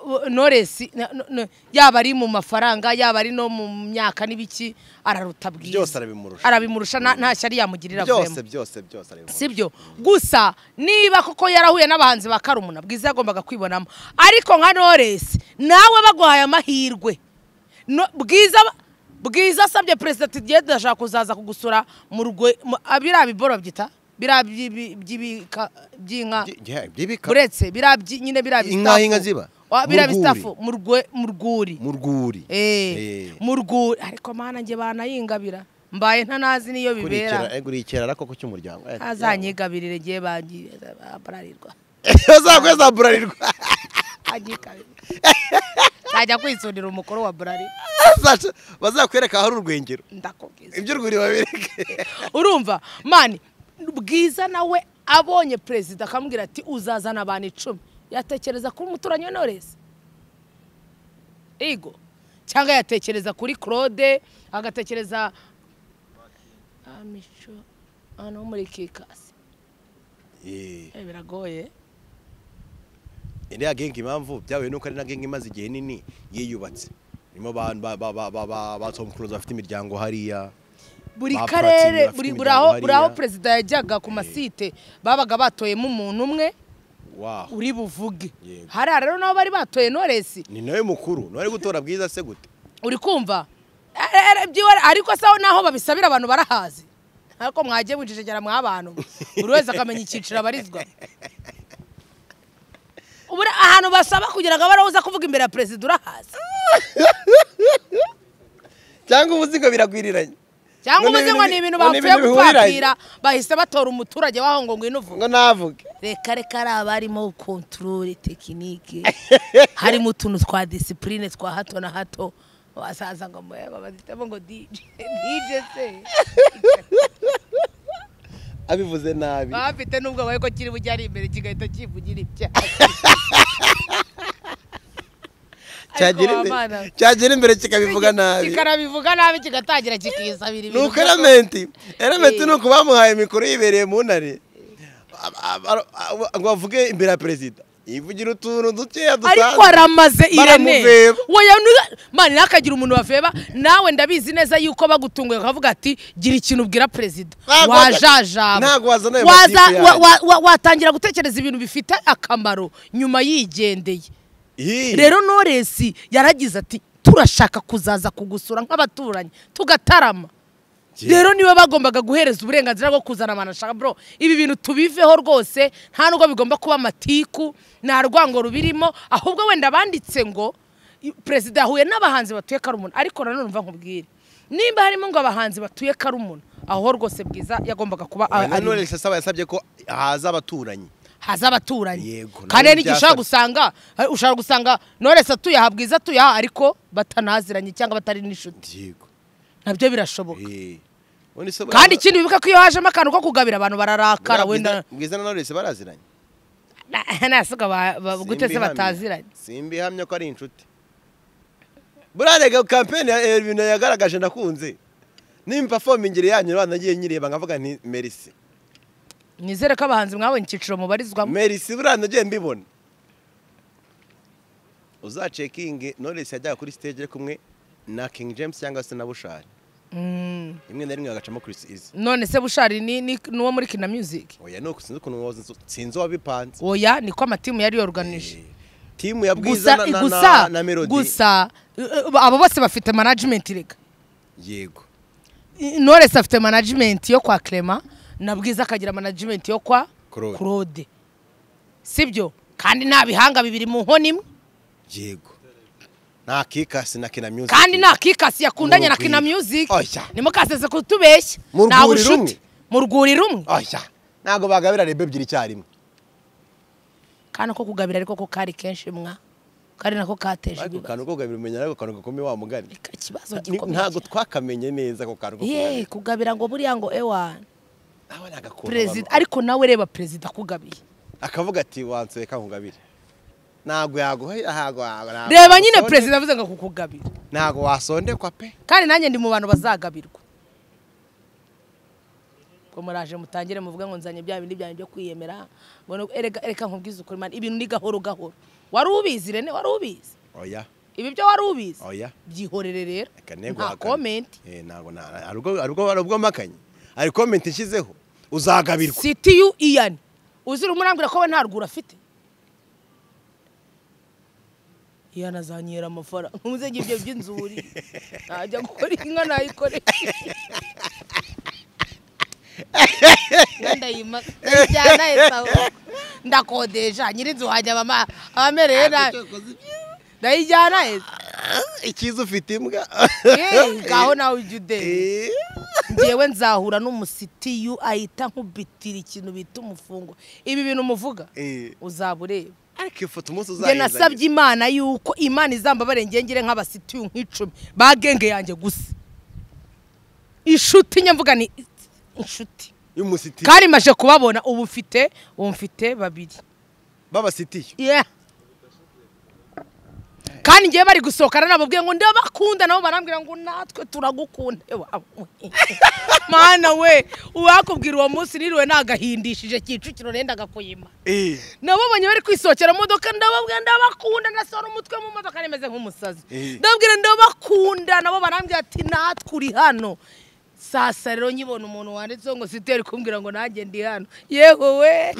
C: uh, Knowless, na- no- no- yaba ari mu mafaranga yaba ari no mu myaka n'ibiki araruta bwiza
A: Byose arabimurusha.
C: arabimurusha nta- nta shyari yamugirira
A: byose
C: avuyemo
A: byose byose arabimurusha.
C: sibyo gusa niba koko yarahuye n'abahanzi ba karumuna bwiza yagombaga kwibonamo ariko nka Knowless nawe baguhaye amahirwe No- bwiza bwiza asabye perezida ati tugiye turashaka kuzaza kugusura mu rugo mu- ah, biriya biboro byita biriya by'ibi- by'ibika- by'inka
A: Byi- yeah, byibika.
C: buretse biriya byi- nyine biriya
A: Inka
C: bistafu.
A: inka ziba?
C: Wa- biriya
A: Mu rwuri.
C: bistafu mu rwe- mu rwuri
A: mu rwuri
C: Eh,
A: Eh.
C: mu rwuri ariko mana njye banayingabira mbaye ntanazi niyo bibera
A: kurikira kurikira arako ko cy'umuryango
C: azanyigabirire igihe bangirira bararirwa
A: uzakweza burarirwa
C: anyigabirire najya kwisundira umukuru wa burari
A: Azaca- bazakwereka ahari urwengero
C: ndakubwiza
A: iby'urwuri babereke
C: urumva mani bwiza nawe abonye perezida akamubwira ati uzazana abantu icumi yatekereza kuri umuturanyi wa noresi ego cyangwa yatekereza kuri claude agatekereza amico hano muri kikasi Eh, biragoye
A: iriya gengi impamvu byabaye nuko ari na gengi imaze igihe nini yiyubatse irimo abantu ba- ba- ba- ba- ba- ba Tom Cruise bafite imiryango hariya
C: buri
A: Ba Platini
C: karere
A: bafite
C: buri buri
A: imiryango
C: aho buri aho
A: hariya.
C: perezida yajyaga ku masite babaga batoyemo umuntu umwe
A: waho
C: uri buvuge
A: Yego.
C: hariya rero nabo bari batoye noresi
A: ni nawe mukuru nawe ari gutora bwiza se gute
C: uri kumva Eh, eh, by'iwe- ariko sawa naho babisabira abantu barahazi ariko mwagiye mwijejegera mw'abantu buri wese akamenya icyiciro abarizwa Ubura ahantu basaba kugira ngo abe ariho uza kuvuga imbere ya perezida urahazi
A: cyangwa ubuzi ngo biragwiriranye
C: cyangwa
A: None
C: ubuze ngo
A: ibintu
C: ni
A: bi- none
C: ibintu bapfuye
A: ibintu
C: gupakira bahise batora umuturage waho ngo ngwino uvuge
A: ngo navuge
C: reka reka ari abarimo kontorore tekinike harimo utuntu twa disipurine twa hato na hato wasaza ngo muyaba bazitamo ngo dije dije se
A: abivuze nabi
C: baba bafite n'ubwoba ko kiri bujye ari imbere kigahita kivugira ibya
A: cyagera
C: Ariko
A: imbere-
C: wabana-
A: cyagera imbere kikabivuga nabi
C: kikanabivuga nabi kigatangira kikisabira
A: ni
C: ibintu
A: uko elementi elementi
C: Eh.
A: ni uko bamuhaye mikoro yibereye mu ntare Ab- ab- ab- ngo bavuge imbere ya perezida yivugira utuntu dukeya
C: ariko
A: dusanzwe
C: aramaze irene
A: Baramuveba.
C: Woya nu- mani ntakagira umuntu waveba nawe ndabizi neza yuko bagutunguye bakavuga ati gira ikintu ubwira perezida
A: Ntabwo
C: wajajaba
A: ntabwo wazana ayo
C: Waza-
A: matiku yanjye.
C: wa- wa- wa- watangira gutekereza ibintu bifite akamaro nyuma yigendeye
A: Ih,
C: rero noresi yaragize ati turashaka kuzaza kugusura nk'abaturanyi tugatarama
A: Ye-
C: rero niba bagombaga guhereza uburenganzira bwo kuzana abantu ashaka bro ibi bintu tubiveho rwose nta nubwo bigomba kuba amatiku nta rwango rubirimo ahubwo wenda banditse ngo i- perezida yahuye n'abahanzi batuye karumuna ariko nanone mva nkubwire nimba harimo ngo abahanzi batuye karumuna aho rwose bwiza yagombaga kuba a-
A: na
C: ari
A: none sasa yasabye ko haza abaturanyi
C: haza abaturanyi
A: Yego,
C: kandi
A: nabyo
C: n'igihe ushobora
A: byasabye.
C: gusanga eh, ushobora gusanga noresi atuye aha bwiza atuye aha ariko batanaziranye cyangwa batari n'inshuti
A: yego
C: nabyo birashoboka
A: Eh. Ubundi se
C: kandi
A: baraza-
C: ikindi wibuke ko iyo hajemo akantu ko kugabira abantu bararakara
A: Buriya
C: wenda
A: Bwiza- bwiza na knowless baraziranye
C: Na- nasuka ba- ba- gute se
A: Simbihamya.
C: bataziranye
A: simbihamya ko ari inshuti burarega kampeni ya eh, ibintu yagaragaje nakunze nimba performing yanyu rwanda nagiye nyireba nkavuga nti merci
C: nizere ko abahanzi mwabonye icyiciro mubarizwamo
A: merisi buriya nagiye mbibona uzacekinge knowless yajyaga kuri stage ari kumwe na king james cyangwa se na bushari rimwe na rimwe bagacamo chris izi
C: none se bushari ni ni- ni uwo muri kina music
A: oya nuko sinzi ukuntu wazi- sinzi wabipanze
C: oya niko amatimu yari yoruganije
A: timu ya bwiza
C: gusa
A: na, na, na,
C: gusa
A: na melody
C: gusa eh, abo bose bafite management reka
A: yego
C: Knowless afite management yo kwa Clement na Bwiza akagira management yo kwa
A: Claude.
C: Claude sibyo kandi nta bihanga bibiri mu nkoni imwe
A: yego nta kikasi na kina music
C: kandi nta kikasi yakundanye na
A: Mu rugwiro.
C: Kina Music
A: Oya.
C: nimukaseze kutubeshya
A: Mu
C: nta
A: rwuri rumwe.
C: bucuti mu rwuri rumwe
A: oya ntabwo bagabira rebe ebyiri icyarimwe
C: kandi ko kugabira ariko ko kari kenshi mwa kandi nako kateje
A: ariko
C: ibibazo
A: kantu ko gabira umenya ariko kantu gakomeye wa mugani
C: Reka ikibazo
A: Ni-
C: gikomeye
A: ntabwo twakamenye neza ako kantu ko
C: ye kugabira ngo buriya ngo ewa
A: nawe nagakunda
C: perezida ariko nawe reba perezida akugabiye
A: akavuga ati wanseka nkugabire ntabwo yaguha ntabwo ntabwo
C: reba nyine
A: wasonde-
C: perezida avuze ngo kukugabira
A: ntabwo wasondekwa pe
C: kandi nanjye ndi mu bantu bazagabirwa ngo muraje mutangire muvuge ngo nzanye bya bindi byanjye byo kwiyemera mbona uko- erega ereka nkubwize ukuri mani ibintu ni gahoro gahoro wari ubizi rene wari ubizi
A: oya
C: ibi byo wari ubizi
A: Oya.
C: byihorere rero
A: reka ntego
C: nta komenti
A: ntabwo nta hari ubwo- hari ubwo hari ubwo mpakanye hari komenti nshyizeho uzagabirwa
C: sitiyu iyani uzira umurambwira ko we nta rwuri afite iyani azanyera amafaranga nkumuzege ibyo by'inzuri najya gukora inka nayikoresha ndayima ndayijyana esawu ndakodesha nyir'inzu hajya abama abamereye nabi ndayijyana esa
A: ikiza ufite imbwa
C: Eh, ngaho nawe ujya udebe
A: Eh,
C: ngewe nzahura n'umusitiyu ahita nkubitira ikintu bita umufungo ibi bintu muvuga
A: eh.
C: uzaba ureba
A: ariko ifoto umunsi
C: njye
A: uzayizanye
C: nasabye imana yuko imana izambabare ngengere nk'abasitiyu nk'icumi bagenge yanjye gusa inshuti nyamvuga ni inshuti
A: y'umusitiyu
C: kandi maje kubabona ubu mfite ubu mfite babiri
A: babasitiyu
C: Yeah. kandi ngewe bari gusohokana nabo bwiye ngo ndabakunda nabo barambwira ngo natwe turagukunda Ewa, mana we uwakubwira uwo munsi niriwe nagahindishije kicukiro rendaga kuyima
A: Eh,
C: nababonye bari kwisohokera mu modoka ndababwira ndabakunda ndasohora umutwe mu modoka nemeze nk'umusazi
A: Eh.
C: ndababwira ndabakunda nabo barambwira ati natwe uri hano sasa rero nkibona umuntu wanditseho ngo siteri kumbwira ngo nanjye ndi hano yehowe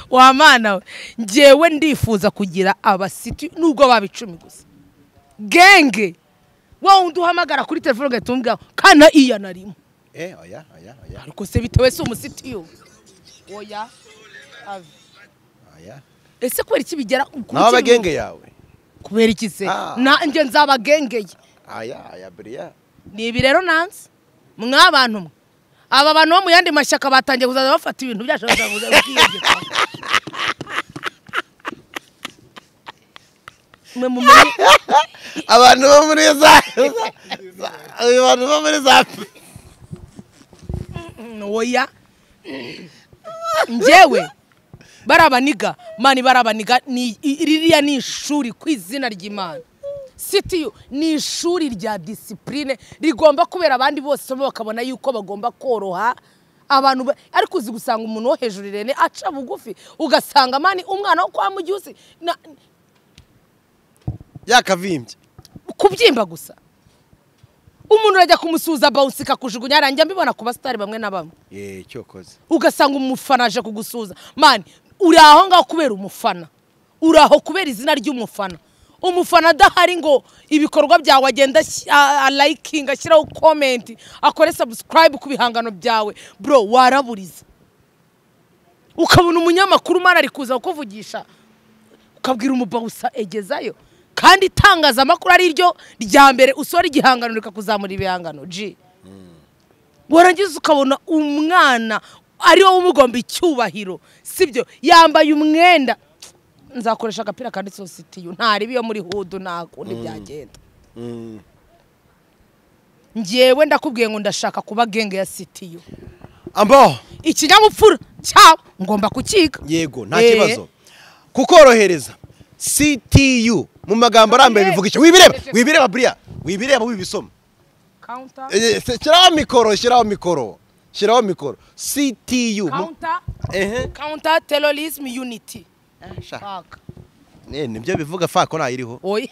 C: wa mana we ngewe ndifuza kugira abasiti nubwo baba icumi gusa genge wowe undi uhamagara kuri telefone ugahita umubwira ngo kana iya narimo
A: eh, oya oya oya
C: ariko se bitewe si umusitiyu oya ave
A: oya
C: ese kubera iki bigera
A: nawe abagenge yawe
C: kubera iki se
A: Ah.
C: nanjye nzabagengeye
A: aya aya buriya
C: ni ibi rero nansi mwabantu mwe aba bantu bo mu yandi mashyaka batangiye kuzaza bafata ibintu byacu bakaza bakiyegeka mwe mumenye
A: abantu bo muri za za- abantu bo muri za
C: oya njyewe barabaniga mani barabaniga ni i- ririya ni ishuri ku izina ry'imana sitiyu ni ishuri rya disipurine rigomba kubera abandi bose bo bakabona yuko bagomba koroha abantu ba- ariko uzi gusanga umuntu wo hejuru irene aca bugufi ugasanga mani umwana wo kwa mugihusi na-
A: yakavimbye
C: kubyimba gusa umuntu urajya kumusuhuza bawusi ikakujugunya harangira mbibona ku basitari bamwe na bamwe
A: ye cyokoze
C: ugasanga umufana aje kugusuhuza mani uri aho ngaho kubera umufana uri aho kubera izina ry'umufana umufana adahari ngo ibikorwa byawe agenda ashy- a- a- liking ashyiraho komenti akore subscribe ku bihangano byawe bro waraburiza ukabona umunyamakuru umwana ari kuza kukuvugisha ukabwira umubawusa egezayo kandi itangazamakuru ari ryo rya mbere usohora igihangano rikakuzamura ibihangano ji warangiza ukabona umwana ari wowe umugomba icyubahiro sibyo yambaye umwenda nzakoresha agapira kanditseho sitiyu ntaribi yo muri hudu nta kundi byagenda
A: Mm.
C: ngewe ndakubwiye ngo ndashaka kuba genge ya sitiyu
A: ambo
C: ikinyabupfura cyawe ngomba kukiga
A: yego nta
C: Eh.
A: kibazo kukorohereza ctu mu magambo arambuye
C: Eh.
A: bivuga icyo wibireba wibireba buriya wibireba wibisoma
C: Counter.
A: Eh, se- shyiraho mikoro shyiraho mikoro shyiraho mikoro ctu mu-
C: counter
A: ehe
C: counter terrorism unity
A: Sha,
C: fuck
A: eh, nibyo bivuga fako ntayiriho
C: oya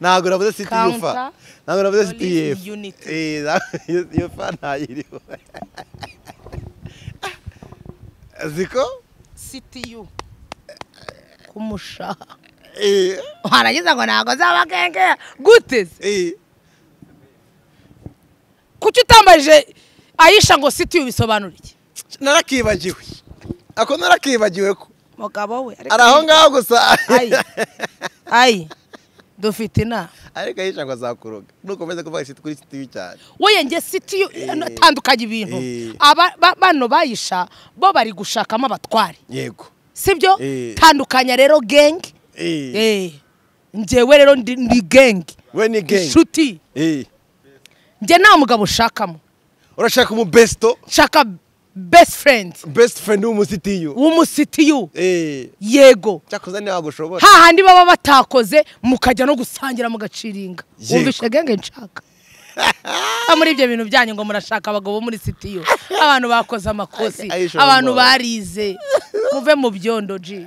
A: ntabwo navuze ctu fa
C: Counter
A: ntabwo navuze
C: Police
A: ctu
C: Unity.
A: Eh, na- iyo- iyo fa ntayiriho ziko
C: ctu kumusha
A: eh,
C: warangiza ngo ntabwo zabakengera gute se
A: eh.
C: kuki utambaje ayisha ngo ctu bisobanura iki
A: narakibagiwe ako narakibagiwe ko
C: mugabo we ariko-
A: ari aho ngaho gusa
C: ayi ayi dufite inama
A: ariko ahisha ngo azakuroga nukomeza kuvuga isi kuri sitiyu cyane
C: wowe njye ctu
A: Eh.
C: atandukanye ibintu
A: Eh.
C: Aba- ba- bano bayisha bo bari gushakamo abatware
A: yego
C: sibyo
A: Eh.
C: tandukanya rero genge
A: Eh,
C: Eh, njyewe rero ndi ndi genge
A: we ni gengi
C: inshuti
A: Eh,
C: njye nta mugabo ushakamo
A: urashaka umubesto
C: nshaka best friend
A: best friend w'umusitiyu
C: w'umusitiyu
A: Eh,
C: yego
A: cyakoze ntiwagushobora
C: hahandi baba batakoze mukajya no gusangira mugaciringa
A: Yego.
C: wumvishe genge nshaka Ah, muri ibyo bintu byanyu ngo murashaka abagabo muri sitiyo abantu bakoze amakosi
A: Ay- ayisha
C: abantu
A: mumbawe.
C: barize muve mu byondo ji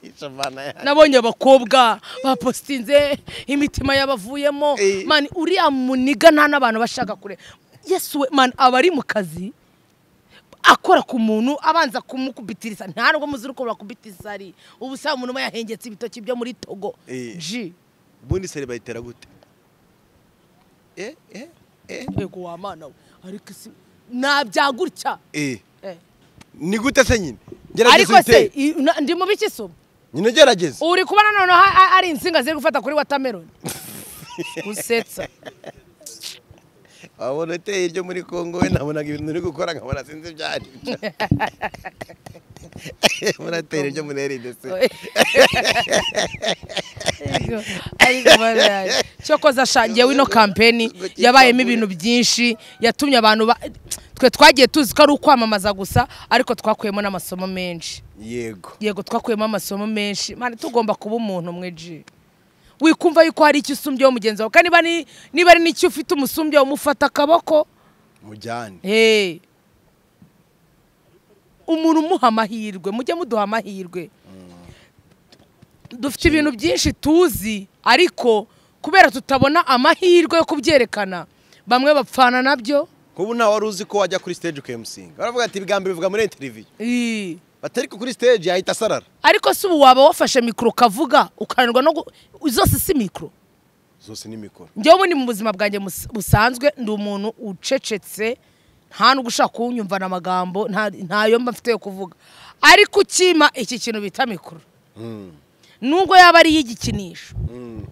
A: Ahisha bana ya-
C: nabonye abakobwa bapositinze imitima yabavuyemo
A: Eh.
C: mani uriya muniga nta n'abantu bashaka kure yesu we mani aba ari mu kazi akora ku muntu abanza kumukubitiriza nta nubwo muzi uko bakubitiriza ari ubu usanga umuntu we yahengetse ibitoki byo muri togo
A: Eh.
C: ji
A: ubundi seri bayitera gute Eh, eh, eh,
C: yego wa mana we ariko isi nabyagutya
A: eh.
C: Eh.
A: ni gute se nyine
C: ariko
A: gerageza
C: se
A: uyitere
C: i- na- ndi mu biki so
A: nyine gerageza
C: uri kubona noneho ha- ha- hari insinga ziri gufata kuri watameroni gusetsa
A: wabona uteye ibyo muri congo we nabonaga ibintu uri gukora nkabona sinzi ibyo ari byo muratera ibyo muri rdc
C: Yego, ariko baraye. cyo koza ashangiye wino kampeni yabayemo ibintu byinshi yatumye abantu ba- twe twagiye tuzi ko ari ukwamamaza gusa ariko twakuyemo n'amasomo menshi
A: yego
C: yego twakuyemo amasomo menshi mani tugomba kuba umuntu umwe ji wikumva yuko hari icyo usumbyeho mugenzi wawe kandi niba ari- niba ari n'icyo ufite umusumbyeho umufata akaboko
A: mujyane
C: Hey. umuntu umuha amahirwe mujye muduha amahirwe dufite ibintu byinshi tuzi ariko kubera tutabona amahirwe yo kubyerekana bamwe bapfana nabyo
A: kubu ntawe wari uzi ko wajya kuri stage ukayimusinga baravuga ati ibigambi bivuga muri interiviyu
C: Eh.
A: batari kuri stage yahita asarara
C: ariko si ubu waba wafashe mikoro ukavuga ukananirwa no gu- zose si mikoro
A: zose ni mikoro
C: njyewe ubundi mu buzima bwanjye mus- busanzwe ndi umuntu ucecetse nta nubwo ushaka kuwunyumvana amagambo nta- ntayo mba mfite yo kuvuga ariko ukima iki kintu bita mikoro
A: Mm,
C: nubwo yaba ari iy'igikinisho
A: mm,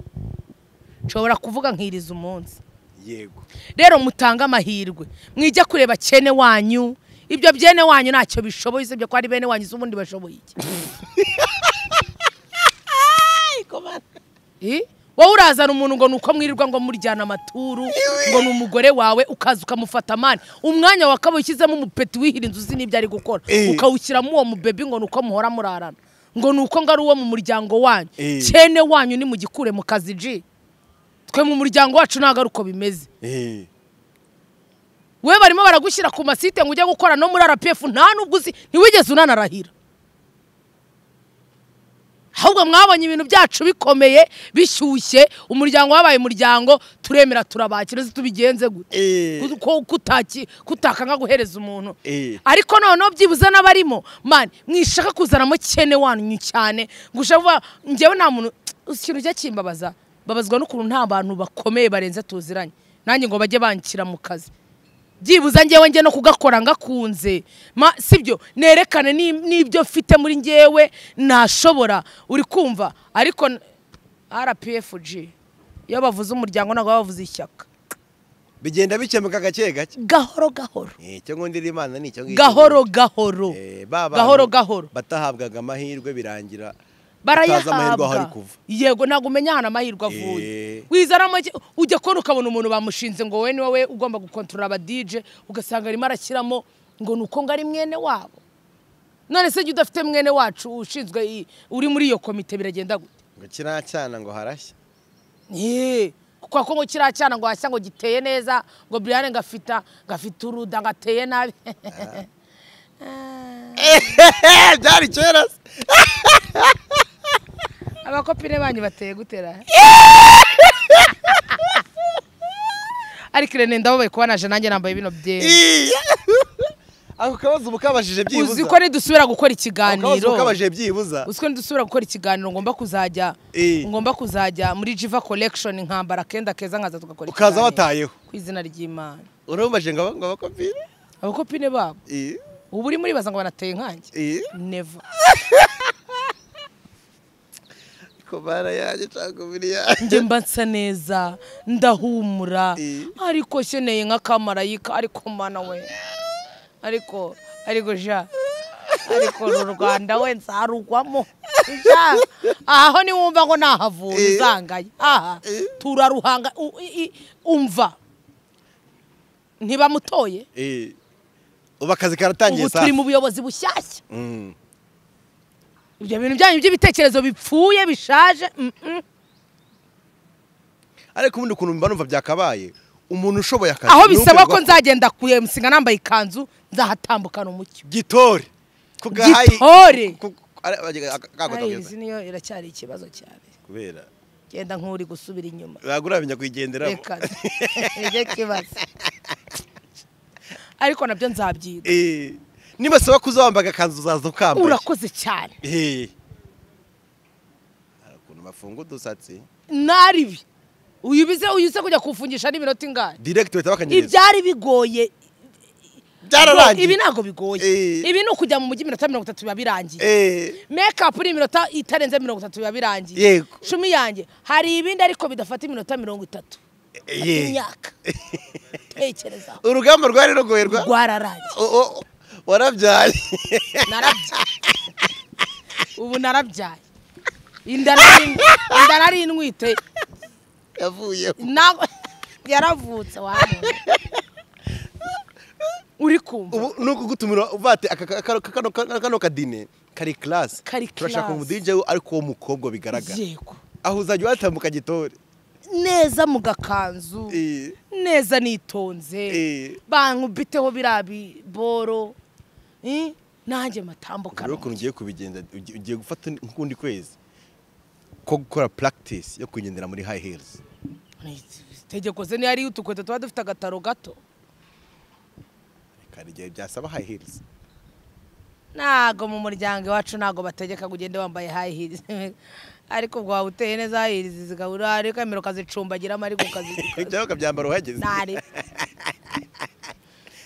C: nshobora kuvuga nkiriza umunsi
A: yego
C: rero mutange amahirwe mwijya kureba cyene wanyu ibyo byene wanyu ntacyo bishoboye usibye ko ari bene wanyu z'ubundi bashoboye iki Eh? wowe urazana umuntu ngo nuko mwirirwa ngo muryana amaturu ngo ni umugore wawe ukaza ukamufata amani umwanya wakaba ushyizemo umupeti wihira inzu uzi n'ibyo ari gukora
A: Eh.
C: ukawushyiramo uwo mubebi ngo nuko muhora murarana ngo nuko ngo ari uwo mu muryango wanyu
A: Eh.
C: cyene wanyu ni mugikure mu kazi ji twe mu muryango wacu ntabwo ari uko bimeze
A: Eh,
C: we barimo baragushyira ku masite ngo ujye gukora no muri rpf nta nubwo uzi ntiwigeze unanarahira ahubwo mwabonye ibintu byacu bikomeye bishyushye umuryango wabaye umuryango turemera turabakira uzi tubigenze gute
A: eh,
C: ko kutaki kutakanga guhereza umuntu
A: Eh.
C: ariko noneho byibuze n'abarimo mani mwishaka kuzanamo cyene wanyu cyane gushaka kuvuga njyewe nta muntu uzi ikintu ujya kimbabaza babazwa n'ukuntu nta bantu bakomeye barenze tuziranye nanjye ngo bajye banshyira mu kazi byibuze njyewe njye no kugakora ngakunze Ma- sibyo nerekane ni- n'ibyo mfite muri njyewe nashobora uri kumva ariko n- rpfg iyo bavuze umuryango ntabwo baba bavuze ishyaka
A: bigenda bikemuka gake gake
C: gahoro gahoro
A: Eh, icyo ngundira imana ni icyo ngicyo
C: gahoro gahoro
A: Eh, ba bantu
C: gahoro gahoro
A: batahabwaga amahirwe birangira utazi amahirwe aho ari
C: barayahabwa
A: kuva
C: yego ntabwo umenya ahantu amahirwe
A: Eh.
C: avuye wizaramo iki- ujya kubona ukabona umuntu bamushinze ngo wowe ni wowe ugomba gukontorora aba dj ugasanga arimo arashyiramo ngo ni uko ngo ari mwene wabo none se jya udafite mwene wacu ushinzwe i- uri muri iyo komite biragenda gute
A: ngo kiriya cyana ngo harashya
C: Yee, kuko ko ngo kiriya cyana ngo hashya ngo giteye neza ngo Brian ngafita ngafite uruda ngateye nabi
A: byari kera se
C: abakopine banyu bateye gutera ariko irene ndababaye kuba naje nanjye nambaye bino byera
A: Iya. ako kabazo uba ukabajije byibuza
C: uzi ko nidusubira gukora
A: Ako kabazo
C: ikiganiro
A: uba ukabajije byibuza
C: uzi ko nidusubira gukora ikiganiro ngomba kuzajya
A: Eh.
C: ngomba kuzajya muri jiva collection nkambara akenda keza nkaza tugakora
A: ukaza
C: ikiganiro.
A: watayeho
C: ku izina ry'imana
A: urabumbaje ngo aba- ngo abakopine
C: abakopine babo
A: Iya,
C: ubu uri muri baza ngo banateye nkanjye
A: iya.
C: neva
A: ko bara yanjye cyangwa umubiri yanjye
C: njye mba nsa neza ndahumura
A: Eh.
C: ariko nkeneye nk'akamarayika ariko mana we ariko ariko ja ariko uru rwanda we nzarugwamo Ja, aho niwumva ngo nahavuye
A: Eh.
C: uzangaye aha turaruhanga U- i- i- umva ntibamutoye
A: Eh. ubu akazi karatangiye
C: ubu turi
A: saa
C: mu buyobozi bushyashya
A: Mm.
C: ibyo bintu byanyu by'ibitekerezo bipfuye bishaje mm, mm.
A: ariko ubundi ukuntu mba numva byakabaye umuntu ushoboye akazi
C: aho
A: ni
C: bisaba ko
A: ukwirwa-
C: nzagenda ku MC nga nambaye ikanzu nzahatambukana umucyo
A: gitore ku gahayi
C: Gitore!
A: ku- ku- ari- ari- ak- akagwa
C: Ayi,
A: kabisa.
C: izi niyo iracyari ikibazo cyane
A: kubera
C: genda nk'uri gusubira inyuma
A: ntabwo uramenya kuyigenderamo
C: reka nibyo kibazo ariko nabyo nzabyiga
A: Eh, nibasaba ko uzawambaga akanzu uzaza ukambaye
C: urakoze cyane
A: Eh. hari ukuntu bafunga udusatsi
C: naribi uyibize uyize kujya kuwufungisha n'iminota ingana
A: direkiti bahita bakanyereza
C: ibyari bigoye
A: byararangiye
C: ibi ntabwo bigoye
A: Eh.
C: ibi ni ukujya mu mujyi iminota mirongo itatu biba birangiye
A: Eh,
C: mekapu ni iminota itarenze mirongo itatu biba birangiye
A: Yego.
C: cumi yanjye hari ibindi ariko bidafata iminota mirongo itatu
A: eh.
C: imyaka tekereza
A: urugamba rwari rugoye rwa
C: rwararangiye
A: O- o- warabyaye
C: narabyaye ubu narabyaye inda nari- inda nari inwite
A: yavuyeho
C: na- yaravutse wabonye uri kumva
A: ubu ni ukugutumira uvate aka- aka- kano- kano- kano- kano kadine kari karasi
C: Kari
A: turashaka
C: class.
A: umudije ariko uwo mukobwa bigaragara
C: yego
A: aho uzajya watambuka gitore
C: neza mu gakanzu
A: Eh,
C: neza nitonze
A: Eh.
C: bankubiteho biriya biboro eh, nanjye
A: urebe
C: matambukano
A: ukuntu ugiye kubigenza ugi- ugiye gufata nk'ukundi kwezi ko gukora practice yo kugendera muri high heels
C: itegeko ze niyo ariyo utukweto tuba dufite agataro gato
A: kandi igihe byasaba high heels
C: ntago mu muryango iwacu ntago bategeka ngo ugende wambaye high heels ariko ubwo waba uteye neza high heels zikabura ariko emero ukazicumbagiramo ariko ukazi
A: ibyo ukabyambara uhageze
C: ntare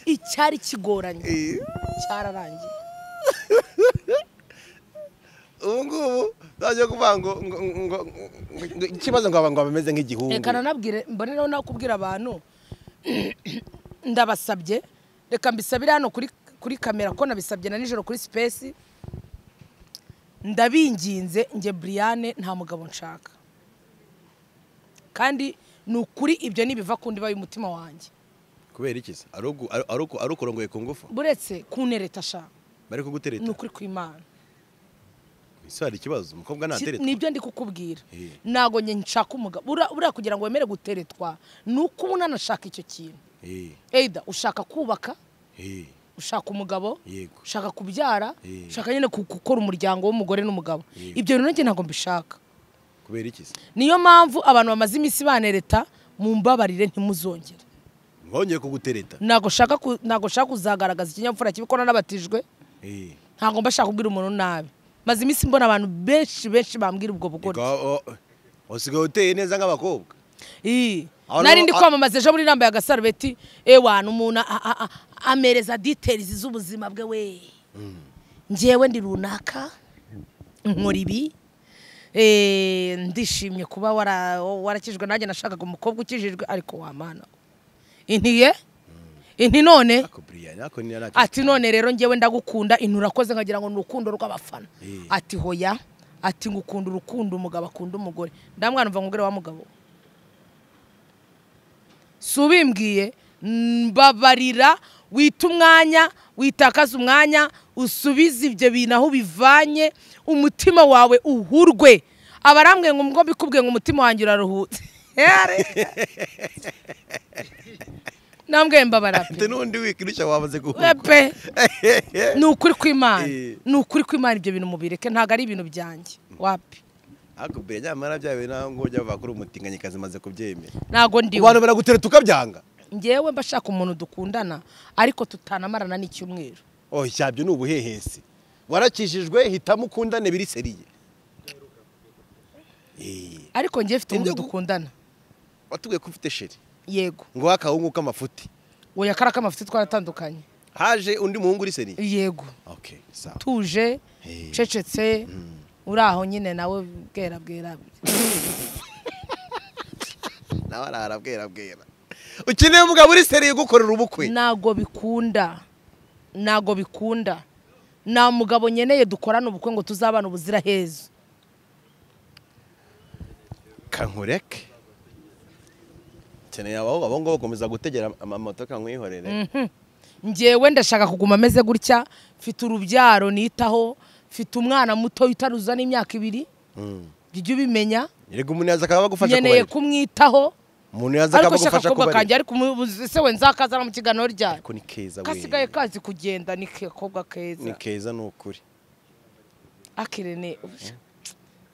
C: icyari kigoranye
A: Eh,
C: cyararangiye
A: ubu ngubu ntajya kuvuga ngo ngo- ngo ngo- ngo- ikibazo ngo aba- ngo bameze nk'igihungu
C: reka nanabwire mboneraho no kubwira abantu ndabasabye reka mbisabire hano kuri kuri kamera ko nabisabye na nijoro kuri sipesi ndabinginze njye buriyane nta mugabo nshaka kandi ni ukuri ibyo nibiva ku ndiba y'umutima wanjye
A: kubera iki se ari ugu- ari- ari uku- ari ukurongoye ku ngufu
C: buretse kunereta sha
A: bari kugutereta
C: ni ukuri kw'imana
A: ese hari ikibazo umukobwa
C: Ki-
A: ntatereta
C: nibyo ndi kukubwira
A: Eh.
C: ntabwo njye nshaka umugabo Buriya- buriya kugira ngo wemere guteretwa ni uko uba unanashaka icyo kintu
A: Eh,
C: eyida ushaka kubaka
A: eh,
C: ushaka umugabo
A: yego
C: ushaka kubyara
A: Eh.
C: ushaka nyine ku- gukora umuryango w'umugore n'umugabo
A: Eh.
C: ibyo bintu nanjye ntabwo mbishaka
A: kubera iki se
C: niyo mpamvu abantu bamaze iminsi banereta mumbabarire ntimuzongere
A: mwongeye kugutereta
C: ntabwo nshaka ku- ntabwo nshaka kuzagaragaza ikinyabupfura kibi ko nanabatijwe
A: Eh,
C: ntabwo mba nshaka kubwira umuntu nabi maze iminsi mbona abantu benshi benshi bambwira ubwo
A: yego,
C: bugoryi
A: o- o- usigaye uteye neza nk'abakobwa
C: Ii.
A: Aho
C: nari
A: niho-
C: ndi
A: a-
C: kwamamaza ejo muri nambaye agasarubeti ewana umuntu a- a- a- amereza details z'ubuzima bwe we njyewe ndi runaka nkora ibi Eh, ndishimye kuba wara- warakijwe nanjye nashakaga umukobwa ukijijwe ariko wamana intiye inti none
A: ako buriyani ako ni nta
C: ati none rero njyewe ndagukunda intu urakoze nkagira ngo ni urukundo rw'abafana
A: Eh.
C: ati hoya ati ngukunda urukundo umugabo akunda umugore ndamwana umva nkubwire wa mugabo si ubimbwiye mbabarira wita umwanya witakaza umwanya usubize ibyo bintu aho ubivanye umutima wawe uhurwe abarambwe ngo ngo bikubwiye ngo umutima wanjye uraruhutse yare nambwe mbabara pe
A: ati n'undi wikirushya wamaze
C: we
A: guhuka
C: pe ni ukuri kw'imana
A: Eh.
C: ni ukuri kw'imana ibyo bintu mubireke ntabwo ari ibintu byanjye wapi
A: hakubwira nyamara byawe nawe ngo ujya bakora umutinganyikazi maze kubyemera
C: ntabwo ndi
A: abantu baragutereta ukabyanga
C: ngewe mba shaka umuntu dukundana ariko tutanamarana n'icyumweru
A: oh cyabyo ni ubuhehesi warakijijwe hitamo ukundane biri seriye Eh,
C: ariko ngewe mfite
A: Indi
C: umuntu
A: gu-
C: dukundana
A: watubwiye ko ufite sheri
C: yego
A: ngo wakahungu k'amafuti
C: oya kariya k'amafuti twaratandukanye
A: haje undi muhungu uri seriye
C: yego
A: okay sawa
C: tuje
A: Hey.
C: cecetse uri aho nyine nawe bwera bwera
A: nawe arara bwera bwera ukeneye umugabo uri seriye ugukorera ubukwe
C: ntago bikunda ntago bikunda nta mugabo nkeneye dukorana ubukwe ngo tuzabane ubuzira hezo
A: kankureke ukeneye abo abo ngabo gukomeza gutegera amamoto kankwihorere
C: ngewe ndashaka kuguma ameze gutya mfite urubyaro nitaho mfite umwana muto utaruzana imyaka ibiri jya ubimenya
A: yego umuntu yaza akaba agufasha
C: nkeneye
A: kubarira
C: kumwitaho
A: umuntu yaza akaba
C: ariko shaka
A: agufasha
C: akakobwa kanjye
A: kubarira
C: ariko se we nzakazana mu kiganiro ryari
A: ariko ni keza
C: kasigaye
A: we
C: kazi kugenda ni kakobwa keza
A: ni keza ni ukuri
C: akirene ubusha.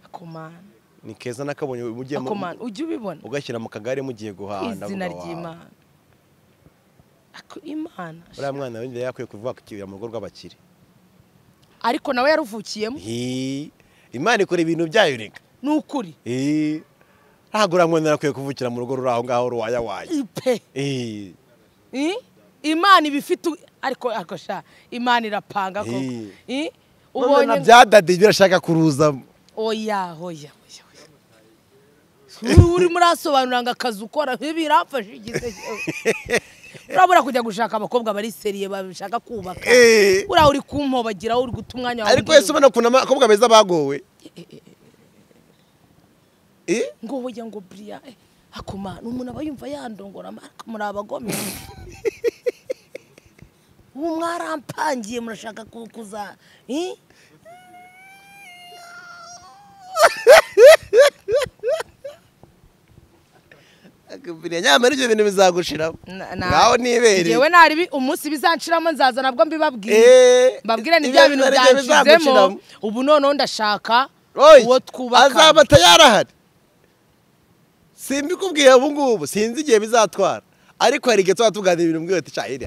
C: akomana
A: ni keza nakabonye mugiye mu-
C: akomana ujya ubibona
A: ugashyira mu kagare mugiye guhana
C: izina
A: mugabo wawe.
C: ry'imana Ako- imana
A: uriya mwana wenda yakwiye kuvuga kukibira mu rugo rw'abakire
C: ariko nawe yaruvukiyemo
A: Hi, imana ikora ibintu byayo reka
C: ni ukuri
A: Hi, ntabwo uriya mwana akwiye kuvukira mu rugo ruri aho ngaho ruwayawaye
C: ipe
A: Hi,
C: I? imana iba ifite u- ariko ariko sha imana irapanga koko
A: Hi.
C: I?
A: none na
C: ubonye
A: bya dadi birashaka kuruzamo
C: oya oya oya, oya. Uri- urimo urasobanura ngo akazi ukora biramfashe igihe urabura kujya gushaka abakobwa bari seriye bashaka kubaka
A: Eh.
C: uriya uri kumpobagira uri guta umwanya wawe
A: ariko
C: ugiye-
A: yesu ubona ukuntu abakobwa beza bagowe Eh?
C: ngo hoya ngo buriya eh, akoma ni umuntu aba yumva yandongora maraka muri abagome ubu mwarampangiye murashaka ku- kuza eh?
A: Akubwira, nyamara ibyo bintu bizagushiramo
C: Na- na-
A: ngaho nibereye
C: ngewe nari bi- umunsi bizanciramo nzaza nabwo mbibabwiye
A: Eh,
C: mbabwire ni
A: ibyo
C: bya bintu
A: bintu nabyo bizagushiramo.
C: byanshizemo ubu noneho ndashaka
A: Oya,
C: uwo
A: azaba
C: twubaka
A: atayarahari simbikubwiye ubu ngubu sinzi igihe bizatwara ariko hari igihe tuba tuganira ibintu mbwiwe ati cahiri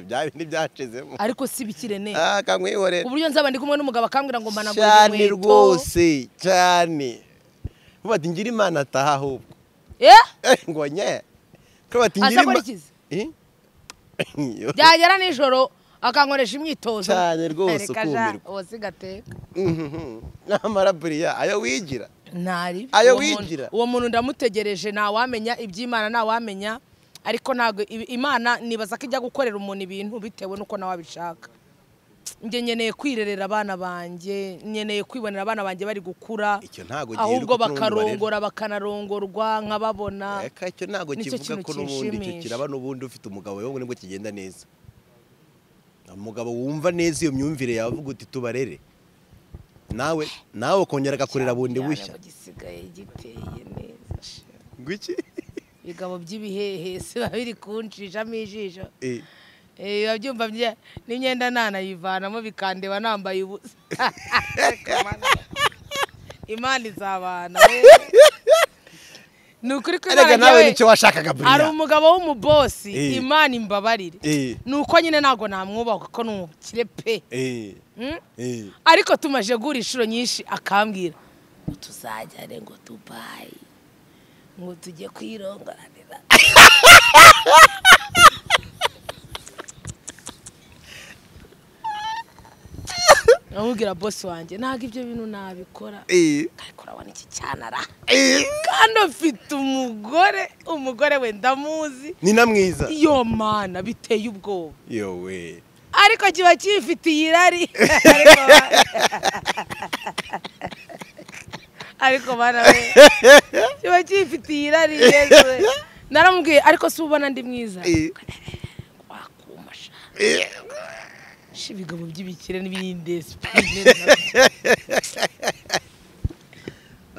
A: bya bindi byacizemo
C: ariko si bikirene
A: Ah, kankwihorera
C: uburyo nzaba ndi kumwe n'umugabo akambwira ngo mbanagure
A: cyane
C: inkweto.
A: rwose cyane vuba ati ngira imana ataha ahubwo
C: Eh?
A: Eh, ngo nye Kuba bati ngira
C: Asa akora
A: imana
C: ikizi?
A: Eh?
C: byagera nijoro akankoresha imyitozo
A: Cyane rwose
C: Reka ja,
A: ukumirwa.
C: uwo si gateka.
A: Mhm. n'amara buriya ayo wigira
C: ntari
A: Ayo
C: Uwo muntu-
A: wigira.
C: uwo muntu ndamutegereje ntawamenya iby'imana ntawamenya ariko ntabwo ibi- imana nibaza ko ijya gukorera umuntu ibintu bitewe n'uko nawe abishaka njye nkeneye kwirerera abana banjye nkeneye kwibonera abana banjye bari gukura
A: Icyo ntago giheruka
C: ahubwo
A: ko n'ubundi
C: bakarongora bakanarongorwa nkababona
A: Eka icyo ntabwo
C: Nicyo
A: kivuga
C: kintu
A: ko n'ubundi icyo
C: kinshimisha.
A: kiraba n'ubundi ufite umugabo wowe nibwo kigenda neza umugabo wumva neza iyo myumvire yawe avuga uti tubarere nawe nawe ukongera agakorera bundi bushya
C: gisigaye giteye neza
A: ngwiki
C: ibigabo by'ibihehe si biba biri kunshishamo ijisho
A: Eh,
C: Eh, biba byumva bye- n'imyenda ntanayivanamo bikandeba nambaye ubusa imana izabana we. ni ukuri ko
A: erega
C: imana
A: nawe
C: njyewe
A: nicyo washakaga
C: ari
A: buriya
C: umugabo
A: Eh.
C: w'umubosi imana imbabarire
A: Eh.
C: ni uko nyine ntabwo namwubaha kuko ni umukire pe
A: Eh,
C: Mm?
A: eh.
C: ariko tumaje guhura inshuro nyinshi akambwira ngo tuzajyane ngo dubayi ngo tujye kwirongoranira namubwira bosi wanjye ntabwo ibyo bintu nabikora
A: Eh,
C: ariko urabona iki cyanara
A: eh.
C: kandi afite umugore umugore we ndamuzi
A: ni na mwiza
C: iyo mana biteye ubwoba
A: yowe
C: ariko kiba kifitiye irari Ariko ba- ariko bana we kiba kifitiye irari yezu we. naramubwiye ariko si ubona ndi mwiza
A: Eh,
C: wakuma sha
A: eh.
C: Sha ibigabo by'ibikire n'ibiyindesi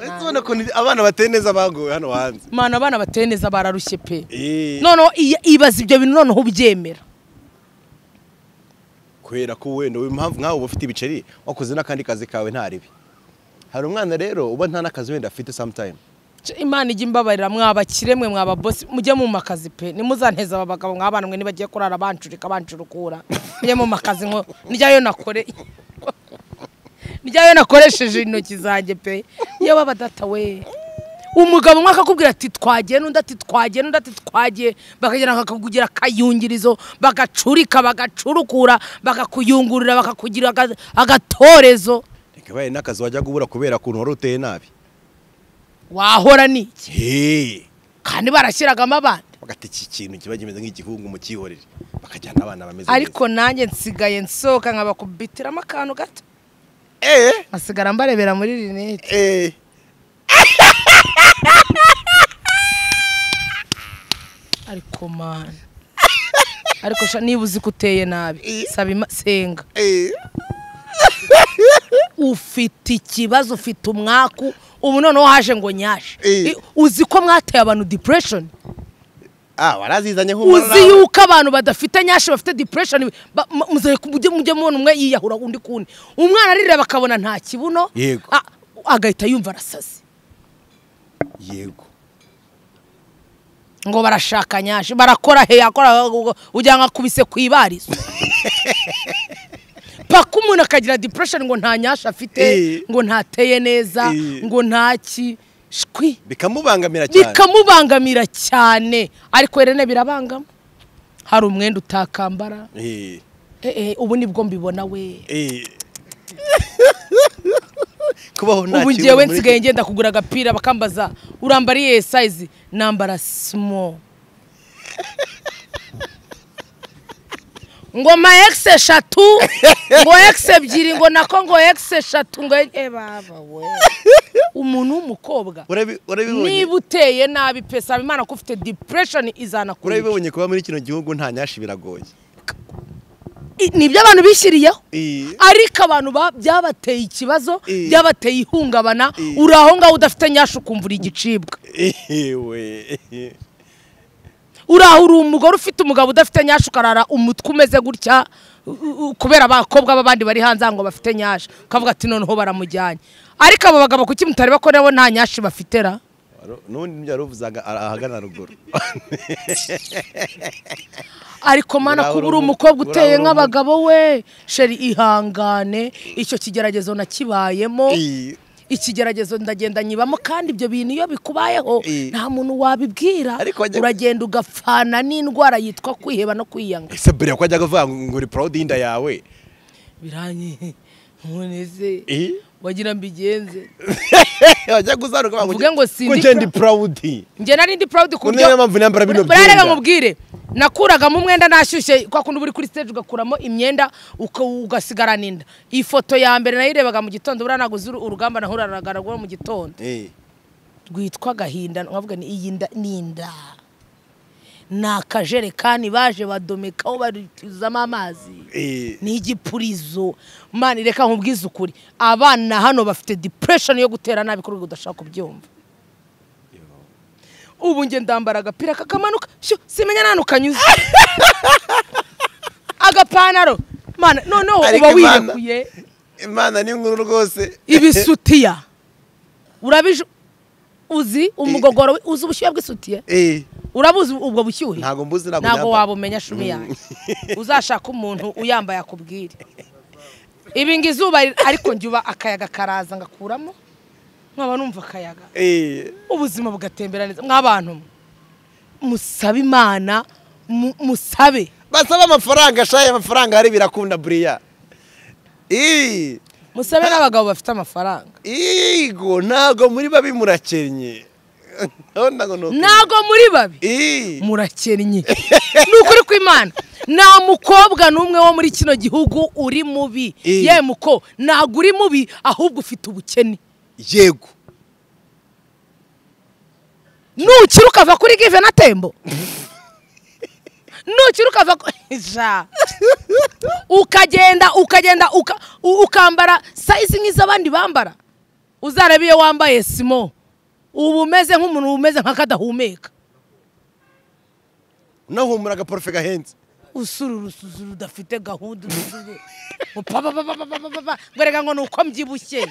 A: ukuntu abana bateye neza baguwe hano hanze
C: mana abana bateye neza bararushye pe
A: Eh,
C: noneho iya- ibaza ibyo bintu noneho ubyemera
A: kubera ko wenda impamvu nkawe uba ufite ibiceri wakoze n'akandi kazi kawe nta ribi hari umwana rero uba nta n'akazi wenda afite sometime
C: Ce, imana ijya imbabarira mwabakire mwe mwababosi mujye mu makazi pe nimuzanteze aba bagabo mwabana mwe nibagiye kurara bancurika bancurukura mujye mu makazi nko nijyayo nakore nijyayo nakoresheje intoki zanjye pe iyo baba data we umugabo umwe akakubwira ati twagiye n'undi ati twagiye n'undi ati twagiye bakagera bakakugira akayungirizo bagacurika bagacurukura bakakuyungurura bakakugira aga- agatorezo
A: ntibaye n'akazi wajyaga ubura kubera ukuntu wari uteye nabi
C: wahora ni iki
A: Hey,
C: kandi barashyiragamo abana
A: bagata iki kintu kiba kimeze nk'igihungu mu cyihorere bakajyana abana bameze
C: ariko nanjye nsigaye nsohoka nkabakubitiramo akantu gato
A: neza
C: nkasigara mbarebera muri rinete
A: Eh, eh.
C: ariko mani ariko sha niba uzi ko uteye nabi saba ima- senga ufite ikibazo ufite umwaku ubu noneho haje ngo nyashe
A: Eh.
C: I- uzi ko mwateye abantu depression
A: ah warazizanye
C: uzi
A: nk'umwana
C: yuko abantu badafite nyashe bafite depression ba- mu- muzere ku mujye mujye mubona umwe yiyahura undi kundi umwana arireba akabona nta kibuno
A: Yego.
C: a- agahita yumva arasaze
A: yego
C: ngo barashaka nyashe barakora he yakora ujya nkakubise ku ibarizo paka umuntu akagira depression ngo nta nyasha
A: Eh.
C: afite ngo ntateye neza
A: Eh.
C: ngo ntaki shwi
A: bikamubangamira cyane
C: bikamubangamira cyane ariko rene birabangama hari umwenda utakambara
A: Eh,
C: Eh, eh, ubu nibwo mbibona we
A: eh. kubaho nta
C: ubu
A: kibuno
C: ngewe
A: muri-
C: nsigaye ngenda kugura agapira bakambaza urambara iyihe sayizi nambara simo ngo ma egisi eshatu ngo egisi ebyiri ngo nako ngo egisi eshatu ngo e baba we umuntu w'umukobwa
A: Urabi- urabibonye
C: niba uteye nabi pe saba imana ko ufite depression izanakurica
A: urabibonye kuba muri kino gihugu nta nyashi biragoye
C: I- nibyo abantu bishyiriyeho
A: Eh,
C: ariko abantu ba- byabateye ikibazo
A: Eh.
C: byabateye ihungabana
A: Eh.
C: uri aho ngaho udafite nyasha ukumvura igicibwa
A: eh, we.
C: uriya uri umugore ufite umugabo udafite nyasha ukarara umutwe umeze gutya u- u- kubera abakobwa b'abandi bari hanze ngo bafite nyasha ukavuga ati noneho baramujyanye ariko abo bagabo kuki mutareba ko nabo nta nyashi bafite ra
A: Waro- n'ubundi nibyo wari uvuze aga- ahagana ruguru
C: ariko mana
A: Uriya
C: kuba
A: uri
C: uri
A: umu-
C: umukobwa uteye
A: uriya uri
C: nk'abagabo we sheri ihangane icyo kigeragezo nakibayemo
A: Eh,
C: ikigeragezo ndagenda nyibamo kandi ibyo bintu iyo bikubayeho
A: Eh.
C: nta muntu wabibwira
A: Ariko wajya-
C: uragenda ugapfana n'indwara yitwa kwiheba no kwiyanga
A: ese mbere ko ajyaga avuga ngo ngo uri proud y'inda yawe
C: birangiye noneze
A: Eh?
C: wagira mbigenze
A: wajyaga uzaruka bavuga
C: Uvuge ngo si
A: ngo
C: ndi
A: njye ndi proud
C: njye nari ndi proud ku
A: Ku
C: buryo
A: niyo mpamvu nambara bino
C: Buriya reka
A: byenda.
C: nkubwire nakuragamo umwenda nashyushye kwa kundi uba uri kuri stage ugakuramo imyenda uka- ugasigarana inda iyi foto ya mbere nayirebaga mu gitondo buriya naguze uru- urugamba nahuranaga narwo mu gitondo
A: Eh,
C: rwitwa agahinda nkavuga ni iyi nda ni inda ni akajerekani baje badomekaho barutuzamo amazi
A: eh,
C: ni igipurizo mani reka nkubwize ukuri abana hano bafite depression yo gutera nabi ku rwego udashaka kubyumva ubu njye ndambara agapira kakamanuka shu simenya n'ahantu kanyuze agapantaro mana noneho
A: Ariko
C: uba
A: Imana-
C: wirekuye
A: imana ni nkuru rwose
C: ibisutiya urabije uzi umugogoro we- uzi ubushyuhe bw'isutiya
A: Eh,
C: urabuzi ubwo bushyuhe
A: Ntago mbuzi, ntago
C: ntabwo
A: nyambara.
C: wabumenya shumi yanjye uzashaka umuntu uyambaye akubwire ibinga izuba riri- ariko njye uba akayaga karaza ngakuramo nkaba numva akayaga
A: eh,
C: ubuzima bugatembera neza mw'abantu mwe, musabe imana mu- musabe
A: basaba amafaranga shaye amafaranga hari birakunda buriya Eh,
C: musabe n'abagabo bafite amafaranga
A: igo ntago muri babi murakenye Ndabona ngo ni uku.
C: ntago muri babi
A: Eh,
C: murakennye ni ukuri kw'imana nta mukobwa n'umwe wo muri kino gihugu uri mubi
A: Eh.
C: yemwe uko ntabwo uri mubi ahubwo ufite ubukene
A: yego
C: nukira ukava kuri give na tembo nukira ukava ku- Ja. ukagenda ukagenda uka- u- ukambara sayizi nk'iz'abandi bambara uzarebe iyo wambaye simo uba umeze nk'umuntu umeze nk'akadahumeka
A: unahumura agaporofe gahenze
C: usura urusuzu rudafite gahunda urusuzu upapapapapapapa mbereka ngo ni uko mbyibushye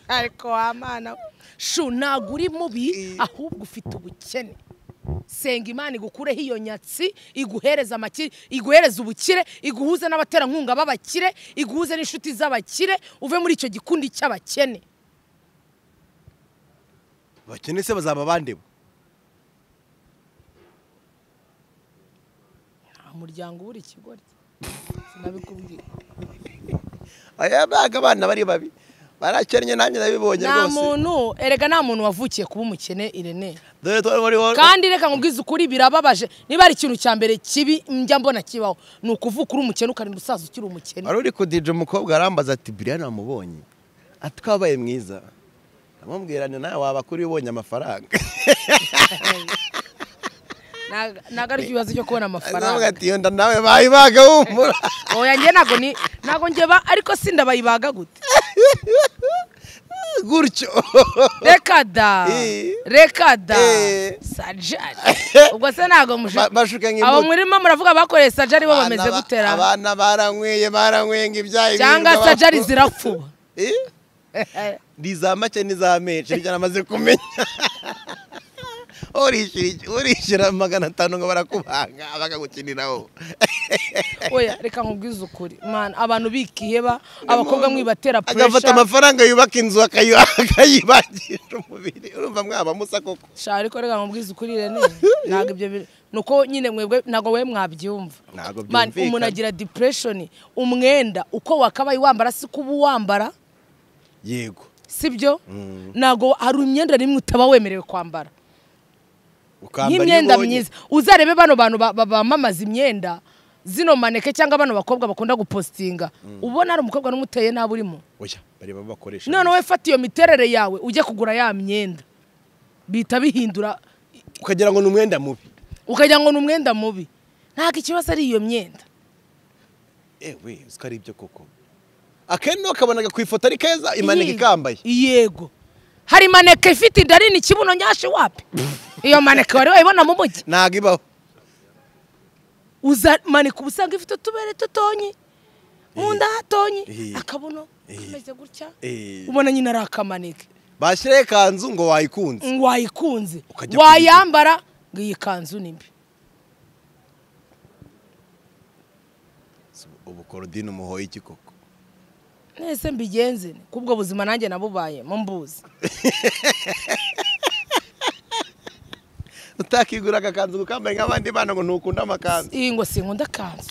C: ariko wamana we. shu ntabwo uri mubi ahubwo ufite ubukene senga imana igukureho iyo nyatsi iguhereza amakire iguhereza ubukire iguhuze n'abaterankunga b'abakire iguhuze n'inshuti z'abakire uve muri icyo gikundi cy'abakene
A: bakene se bazaba bande bo
C: nta muryango ubura ikigori sinabikubwira
A: aya ntabwo abana bari babi barakennye nanjye ndabibonye
C: nta
A: rwose
C: muntu erega nta muntu wavukiye kuba umukene irene
A: dore tuba muri wowe
C: kandi reka nkubwize ukuri birababaje niba ari ikintu cya mbere kibi njya mbona kibaho ni ukuvuka uri umukene ukarinda usaza ukiri umukene
A: wari uri kudija umukobwa arambaza ati biriya namubonye ati kabaye mwiza ndamubwira ni nawe waba kuri ubonye amafaranga
C: Ntago- ntago ari ikibazo cyo kubona
A: aravuga
C: amafaranga
A: ati yenda nawe bayibaga humura
C: oya njye ntabwo ni ntabwo njye ba ariko si ndabayibaga gute
A: gutyo
C: reka da
A: Eh.
C: reka da
A: Eh.
C: sajari ubwo se ntabwo
A: Ba-
C: mushaka
A: bashuka
C: abo
A: nk'imbuto
C: murimo muravuga bakoreye sajari bo bameze
A: Abana ba-
C: gutera
A: abana baranyweye baranyweye ngo ibyayi
C: cyangwa
A: birirwa
C: sajari
A: bapfu-
C: zirafuba
A: Eh? ni iza make n'iza menshi nibyo namaze kumenya urishyura iki- urishyura magana atanu ngo barakubanga bakagukiniraho
C: oya reka nkubwize ukuri mwana abantu bikiheba abakobwa mwibatera
A: agafata
C: puresha
A: amafaranga yubaka inzu akayu- akayibangisha umubiri urumva mwaba musa koko
C: sha ariko reka nkubwize ukuri rene ntabwo ibyo biri nuko nyine mwebwe ntabwo we mwabyumva
A: Ntabwo
C: Man,
A: byumvikana.
C: umuntu agira depression umwenda uko wakabaye wambara si kuba uwambara
A: yego
C: sibyo ntabwo hari imyenda n'imwe utaba wemerewe kwambara
A: ukambara
C: nk'imyenda
A: iyo ubonye.
C: myiza uzarebe bano bantu ba- ba- bamamaza imyenda zino maneke cyangwa bano bakobwa bakunda gupositinga ubona hari umukobwa n'umuteye nabi urimo
A: oya bareba abo bakoresha
C: none wowe fata iyo miterere yawe ujye kugura ya myenda bihita bihindura
A: ukagira ngo ni umwenda mubi
C: ukagira ngo ni umwenda mubi ntabwo ikibazo ari iyo myenda
A: ewe uzi ko ari ibyo koko akenshi ukabonaga ku ifoto ari keza imaneka ikambaye
C: yego hari maneke ifite inda nini ikibuno nyashi wapi iyo maneke wari wayibona mu mujyi
A: ntabwo ibaho
C: uza maneke uba usanga ifite utubere tutonyi mu nda hatonyi
A: Eh.
C: akabuno
A: Eh.
C: kameze gutya
A: Eh.
C: ubona nyine ari akamaneke
A: bashyiraho ikanzu ngo wayikunze
C: ngo wayikunze
A: Ukajya
C: wayambara ngo iyi kanzu ni mbi
A: ubu korodine umuhoye iki koko
C: mwese mbigenze nte? kubwo buzima nanjye nabubaye mu mbuzi
A: utakigura agakanzu gukambaye nk'abandi bana ngo ntukunda amakanzu
C: iyi ngo sinkunda kanzu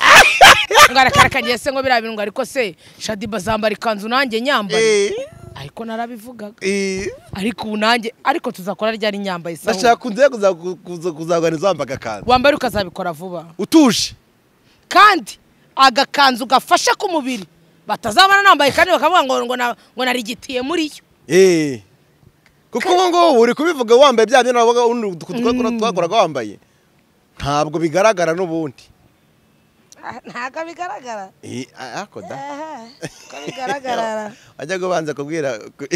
C: ngo arakarakagiye se ngo biriya bintu ngo ariko se shadiba zambara ikanzu nanjye nyambaye
A: Eh,
C: ariko narabivugaga
A: eh.
C: ariko ubu nanjye ariko tuzakora ryari nyambaye sawa
A: ndashaka unze kuza- kuza- kuzaganiza wambaye agakanzu
C: wambare ukazabikora vuba
A: utuje
C: kandi agakanzu gafasha ku mubiri batazabona nambaye kandi bakavuga ngo ngo na- ngo narigitiye muri yo
A: Eh. kuko ubu ngubu uri kubivuga wambaye bya bintu wabaga undi twa- twakoraga wambaye ntabwo bigaragara n'ubundi
C: ntabwo bigaragara
A: Eh, ariko da
C: ko
A: ajya kubanza kubwira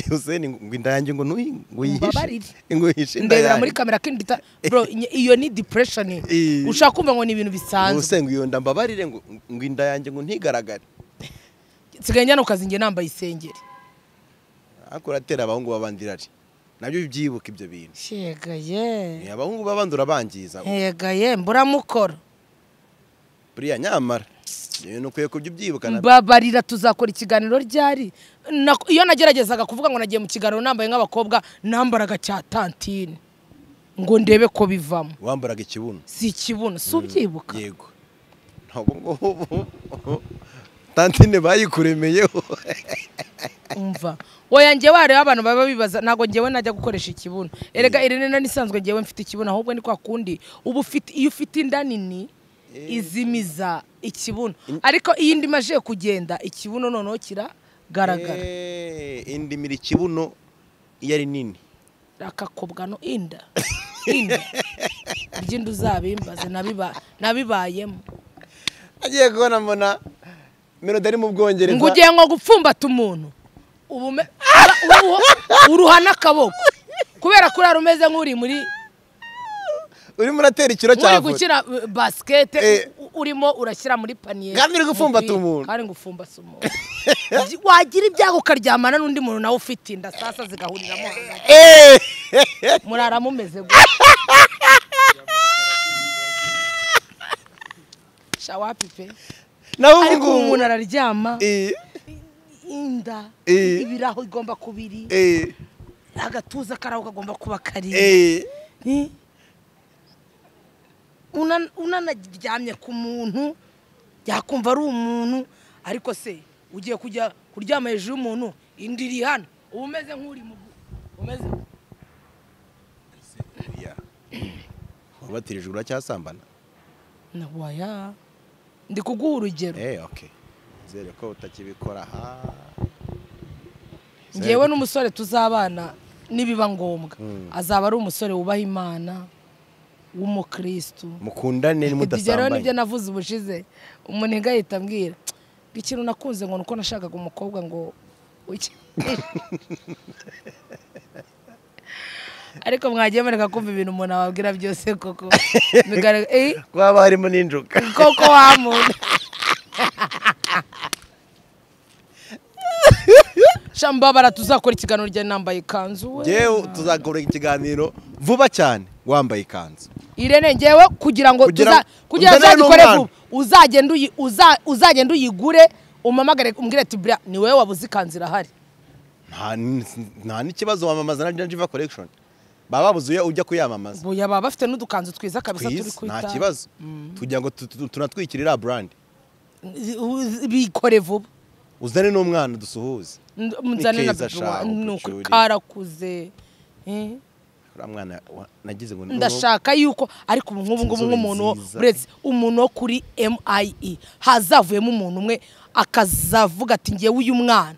A: Hussein ngo inda yanjye ngo nuyi ngo
C: Umbabarire.
A: yihishe ngo yihishe inda
C: ndebera muri
A: yanjye
C: kamera kandi ndita bro inye- iyo ni depression
A: Eh.
C: ushaka kumva ngo ni ibintu
A: ngo
C: bisanzwe
A: se ngo iyo nda mbabarire ngo ngo inda yanjye ngo ntigaragare
C: nsigaye njyana ku kazi njye nambaye isengeri
A: ariko uratera abahungu babandirari nabyo byibuka ibyo bintu
C: yegaye
A: Eh, abahungu babandura bangiza
C: yegaye mburamukora
A: buriya nyamara ibintu ukwiye kubyo ubyibuka nabyo
C: mbabarira tuzakora ikiganiro ryari Na- iyo nageragezaga kuvuga ngo nagiye mu kiganiro nambaye nk'abakobwa nambaraga cya tantine ngo ndebe ko bivamo
A: wambaraga ikibuno
C: si ikibuno si ubyibuka
A: yego ntabwo ngubu tantine bayikuremeyeho
C: umva woya njye wareba abantu baba bibaza ntabwo ngewe najya gukoresha ikibuno erega irene nani isanzwe ngewe mfite ikibuno ahubwo ni kwa kundi uba ufite iyo ufite inda nini izimiza ikibuno ariko iyo indi imaze kugenda ikibuno noneho kiragaragara
A: Eh, indimira ikibuno iyo ari nini
C: akakobwa no inda inda ry'inda uzabimbaze nabiba- nabibayemo
A: agiye kubona mbona melody ari mu bwongereza
C: ngo ugiye nko gupfumbata umuntu ubume- ura- uruho- uruha n'akaboko kubera ko urara umeze nk'uri muri
A: urimo uratera ikiro cya
C: muri
A: volley.
C: gukina eh, basikete
A: Eh.
C: u- urimo urashyira muri paniye
A: Kandi uri gupfumbata
C: umupira,
A: umuntu.
C: kandi ngupfumbata umuntu Gi- wagira ibyago ukaryamana n'undi muntu nawe ufite inda sasa zigahuriramo hagati.
A: Eh!
C: murara mumeze gutya shawapi pe
A: nawe ubu
C: ariko ubu
A: ngubu
C: umuntu araryama
A: Eh,
C: inda
A: Eh.
C: ibiraho igomba kuba iri
A: eh,
C: agatuza karaho kagomba kuba kari
A: eh.
C: Eh. Unan- unanaryamye ku muntu yakumva ari umuntu ariko se ugiye kujya kuryama hejuru y'umuntu indi iri hano uba umeze nk'uri mu umeze
A: Ya. wabatirije uracyasambana
C: waya ndi kuguha urugero
A: eh okay nizere ko utakibikora ha
C: ngewe n'umusore tuzabana nibiba ngombwa
A: Mm.
C: azaba ari umusore wubaha imana w'umukirisitu
A: mukundane
C: ibyo rero nibyo
A: mudasambanye
C: navuze ubushize umunega ahita ambwira ngo ikintu nakunze ngo ni uko nashakaga umukobwa ngo uke ariko mwagiye mureka kumva ibintu umuntu ababwira byose koko Bigaragara- eh,
A: kwaba harimo n'injuka
C: koko wa muntu shambabara tuzakora ikiganiro rya nambaye ikanzu we
A: ngewe tuzakora ikiganiro vuba cyane wambaye ikanzu
C: irene ngewe kugira ngo
A: Kugira-
C: tuza- kugira ngo
A: uzane
C: uzagikore
A: n'umwana.
C: vuba uzagenda uyi- uza- uzagenda uyigure umamagare umbwire ati buriya ni wowe wabuze ikanzu irahari
A: nta n- nta n'ikibazo wamamaza na Jiva collection baba babuzuye ujya kuyamamaza
C: buya baba bafite n'udukanzu twiza kabisa turi
A: twiza
C: ku
A: nta
C: itara.
A: kibazo tugira ngo tu- tu- tunatwikirira brand
C: Uz- bikore vuba
A: uzane n'umwana dusuhuze
C: N- nzane na
A: keza
C: bebe wa-
A: shahu,
C: ni uko
A: kucyuri.
C: karakuze Eh,
A: uriya mwana wa- nagize ngo ni-
C: ndashaka yuko ariko ubu nk'ubu ngubu
A: Inzobe
C: nk'umuntu wo-
A: nziza.
C: uretse umuntu wo kuri MIE hazavuyemo umuntu umwe akazavuga ati ngewe uyu mwana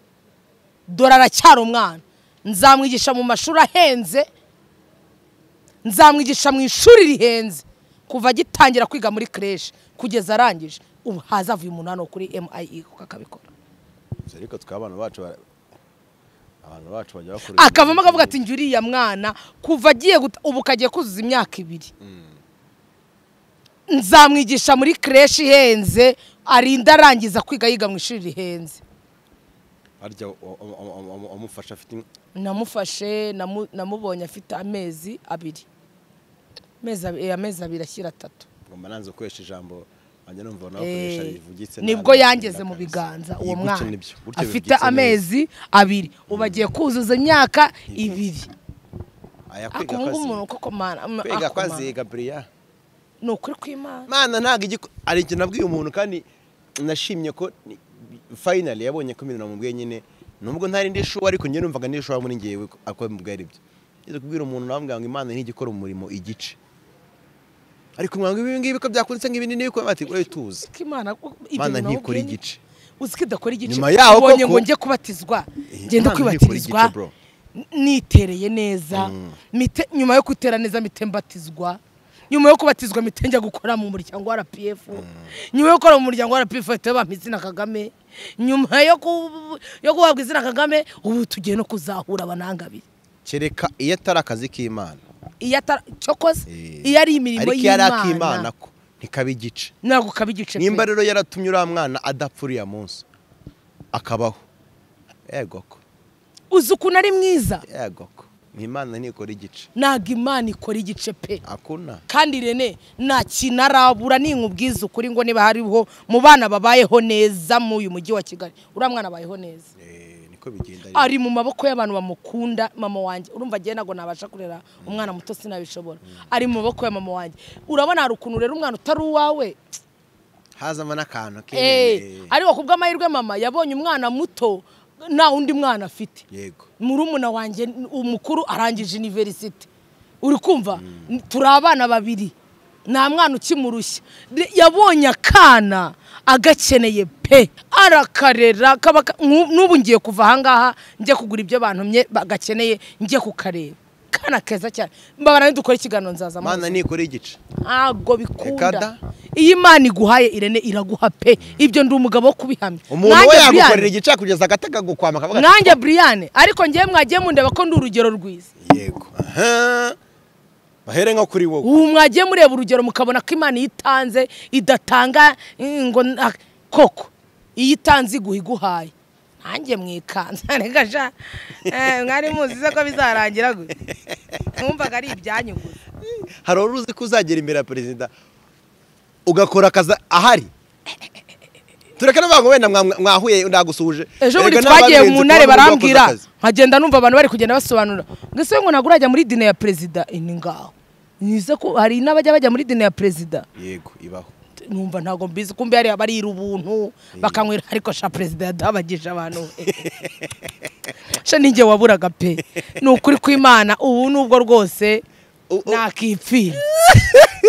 C: dore aracyari umwana nzamwigisha mu mashuri ahenze nzamwigisha mu ishuri rihenze kuva agitangira kwiga muri creche kugeza arangije ubu hazavuye umuntu hano kuri MIE kuko akabikora
A: Gusa ariko twe abana bacu bara- abantu bacu bajya bakora
C: akavamo akavuga ati njye uriya mwana kuva agiye guta- ubu kagiye kuzuza imyaka ibiri nzamwigisha muri creche ihenze arinda arangiza kwiga yiga mu ishuri rihenze
A: harya wa- wa- wa- wa- wa- wamufasha afite in-
C: namufashe namu- namubonye afite amezi abiri amezi abi- eh, amezi abiri ashyira atatu
A: ngomba nanze gukoresha ijambo wanjye numva
C: Eh,
A: nabakoresha rivugitse
C: nibwo
A: nabi,
C: yangeze mu
A: nakabisa.
C: biganza
A: Iyi,
C: uwo
A: gutya
C: mwana
A: nibyo, gutya
C: afite
A: bibwitse neza.
C: amezi abiri ubu agiye kuzuza imyaka ibiri
A: Aya, kwiga
C: akubunga
A: kwaziga.
C: umuntu koko mana
A: kwiga
C: ako mana.
A: kwaziga buriya
C: ni ukuri kw'imana
A: mana ntabwo igiko- hari ikintu nabwiye umuntu kandi nashimye ko ni- finally yabonye ko ibintu namubwiye nyine nubwo ntari ndi shuwa ariko njye numvaga ndi shuwa muri ngewe ko- ako mubwiye ari byo ngeze kubwira umuntu namubwira ngo imana ntigikora umurimo igice ariko mwanga ibi ngibi ko byakunditse nk'ibindi n'ibiko bati we tuzi
C: ko imana ko ibyo
A: Imana
C: bintu
A: ntikora
C: nawubwiye ni-
A: igice.
C: uzi ko idakora igice
A: Nyuma yaho
C: ubonye
A: koko-
C: ngo njye kubatizwa
A: Eh,
C: ngenda
A: Imana
C: kwibatirizwa
A: ntikora igice, bro.
C: n- nitereye neza mite- nyuma yo kutera neza mite mbatizwa nyuma yo kubatizwa mite njya gukora mu muryango wa rpf nyuma yo gukora mu muryango wa rpf bahita bampa izina kagame nyuma yo ku- yo guhabwa izina kagame ubu tugiye no kuzahura abanangabiri
A: kereka iyo atari akazi k'imana
C: iyo atari cyokoze
A: Eh.
C: iyo ari imirimo
A: ariko iyo ari ak'imana
C: y'imana
A: ko ntikaba igice
C: ntabwo kaba igice pe.
A: nimba rero yaratumye uriya mwana adapfa uriya munsi akabaho yego ko
C: uzi ukuntu ari mwiza
A: yego ko imana ntikora igice
C: ntabwo imana ikora igice pe
A: akuna
C: kandi rene nta kintu arabura ninkubwiza ukuri ngo niba hariho mu bana babayeho neza mu uyu mujyi wa kigali uriya mwana abayeho neza
A: Eh, niko bigenda rero.
C: ari mu maboko y'abantu bamukunda mama wanjye urumva agiye ntabwo nabasha kurera umwana muto sinabishobora ari mu maboko ya mama wanjye urabona hari ukuntu rero umwana utari uwawe
A: hazamo n'akantu ke
C: Eh, ariko ku bw'amahirwe mama yabonye umwana muto nta wundi mwana afite
A: yego
C: murumuna wanjye umukuru arangije iniverisite uri kumva turi abana babiri nta mwana ukimurushya De- yabonye akana agakeneye pe arakarera kaba ka- nku- n'ubu ngiye kuva ahangaha njye kugura ibyo bantumye bagakeneye njye kukareba akana keza cyane mbabara nidukora ikiganiro nzaza
A: mana nikora igice Ekada.
C: ntabwo bikunda iyo imana iguhaye irene iraguha pe ibyo ndi umugabo wo kubihamya
A: umuntu
C: Nanjye
A: we
C: Brian-
A: yagukorera igice kugeza agataga gukwama akavuga ati,
C: nanjye buriyane ariko ngewe mwagiye mundeba ko ndi urugero rwiza
A: yego aha bahere nko kuri wowe
C: ubu mwagiye mureba urugero mukabona ko imana iyo itanze idatanga mm, ngo na- koko iyo itanze iguha iguhaye nanjye mwikanze reka sha Eh, mwari muzi se ko bizarangira gutya mwumvaga ari ibyanyu gusa
A: hari wari uzi ko uzagera imbere ya perezida ugakora akazi ahari tureke n'abantu wenda mwa- mwahuye ndagusuhuje
C: ejo bundi
A: Erega n'aba
C: twagiye
A: benzi
C: mu
A: kuba
C: ntare
A: muri bwakoze
C: barambwira
A: akazi.
C: nkagenda numva abantu bari kugenda basobanura ngo ese ngo ntabwo urajya muri dine ya perezida Eh, ni ngaho nize ko hari n'abajya bajya muri dine ya perezida
A: yego ibaho
C: numva ntabwo mbizi kumbe hari abarira ubuntu bakanywera ariko sha perezida yadabagije abantu sha ninjye waburaga pe ni ukuri kw'imana ubu nubwo rwose
A: U- u-
C: nakipfira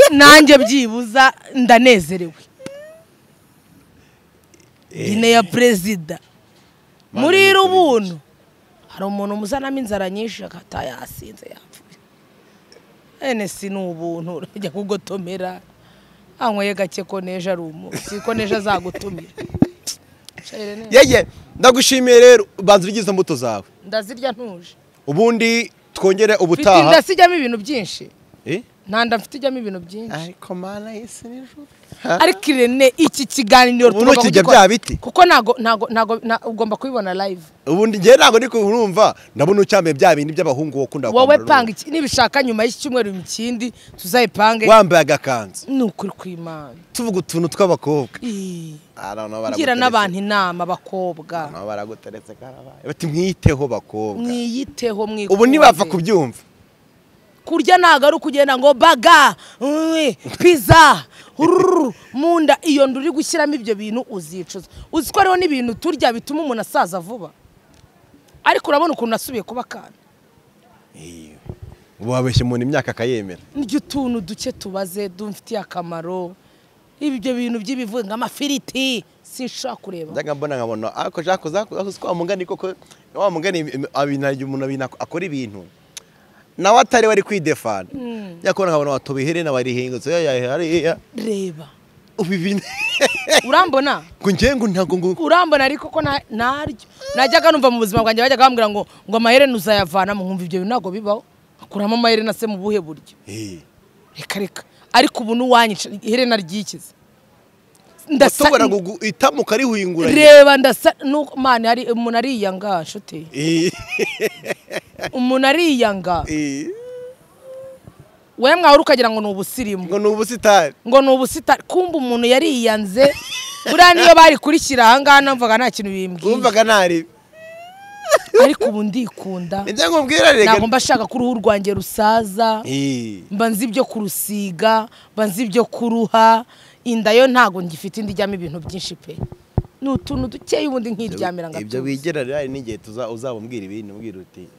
C: nanjye byibuza ndanezerewe dine ya perezida muri rubuntu hari umuntu muzanamo inzara nyinshi akata yasinze yapfuye ene si ni ubuntu urajya kugotomera anyweye gake ko neje ari umunsi ko neje azagutumira
A: yeye ndagushimiye rero banza urye izo mbuto zawe
C: ndazirya ntuje
A: ubundi twongere
C: mfite
A: ubutaha
C: inda sijyamo ibintu byinshi
A: Eh?
C: ntanda mfite ijyamo ibintu byinshi
A: ariko mana yesi nijoro
C: ariko irene iki kiganiro
A: Ubu
C: tugomba
A: ntukirya
C: kugikora.
A: bya biti.
C: kuko ntago ntago ntago na- ugomba kubibona live
A: ubundi njyewe ntabwo ndi kurumva ndabona ucyambaye bya bindi by'abahungu wakunda
C: wowe
A: kwambara
C: panga iki nibishaka nyuma y'iki cyumweru mu kindi tuzayipange
A: wambaye agakanzu
C: ni ukuri kw'imana
A: tuvuga utuntu tw'abakobwa
C: Ih,
A: I don't know,
C: ngira
A: baraguteretse.
C: n'abantu inama bakobwa
A: Nabo baraguteretse karabaye bati mwiteho bakobwa
C: mwiyiteho mwikunde
A: ubu ntibapfa kubyumva
C: kurya ntabwo ari ukugenda ngo baga mm, pizza ururu mu nda iyo nda uri gushyiramo ibyo bintu uzicuza uzi ko hariho n'ibintu turya bituma umuntu asaza vuba ariko urabona ukuntu nasubiye kuba akana
A: ubu wabeshya umuntu imyaka akayemera
C: niryo utuntu duke tubaze dumfitiye akamaro ibyo bintu by'ibivuye nk'amafiriti sinshobora kureba
A: njyaga mbona nkabona ariko jacques uzakuzi ko wamugani koko wa mugani abinarya umuntu abina akora ibintu nawe atari wari kwidefana nyakubahwa nkabona watubiherena barihingutse hariya
C: reba
A: ubibine
C: urambona
A: ngo njyewe ngo ntabwo ngo
C: urambona ariko ko na- naryo najyaga numva mu buzima bwanjye bajyaga bambwira ngo ngo amaherena uzayavanamo nkumva ibyo bintu ntabwo bibaho akuramo amaherena se mu buhe buryo
A: Eh,
C: reka reka ariko ubu n'uwanyica iherena ryikize Ndasa-
A: watobora guhitamo ukarihunguranya
C: reba ndasa nuko mani hari umuntu ariyanga shuti
A: Eh,
C: umuntu ariyanga
A: eh,
C: we mwahora ukagira ngo ni ubusirimu
A: ngo ni ubusitani
C: ngo ni ubusitani kumva umuntu yariyanze buriya niyo barikurikira ahangaha numvaga nta kintu bimbwiye
A: wumvaga ntari
C: ariko ubu ndikunda
A: njya nkubwira
C: ntabwo
A: rega
C: mba shaka ko uruhu rwanjye rusaza
A: Eh,
C: mba nzi ibyo kurusiga mba nzi ibyo kuruha inda yo ntabwo ngifite indi ijyamo ibintu byinshi pe ni utuntu dukeye ubundi nkiryamira ngo
A: ibyo bigera rero hari n'igihe tuza- uzababwira ibintu ubwira uti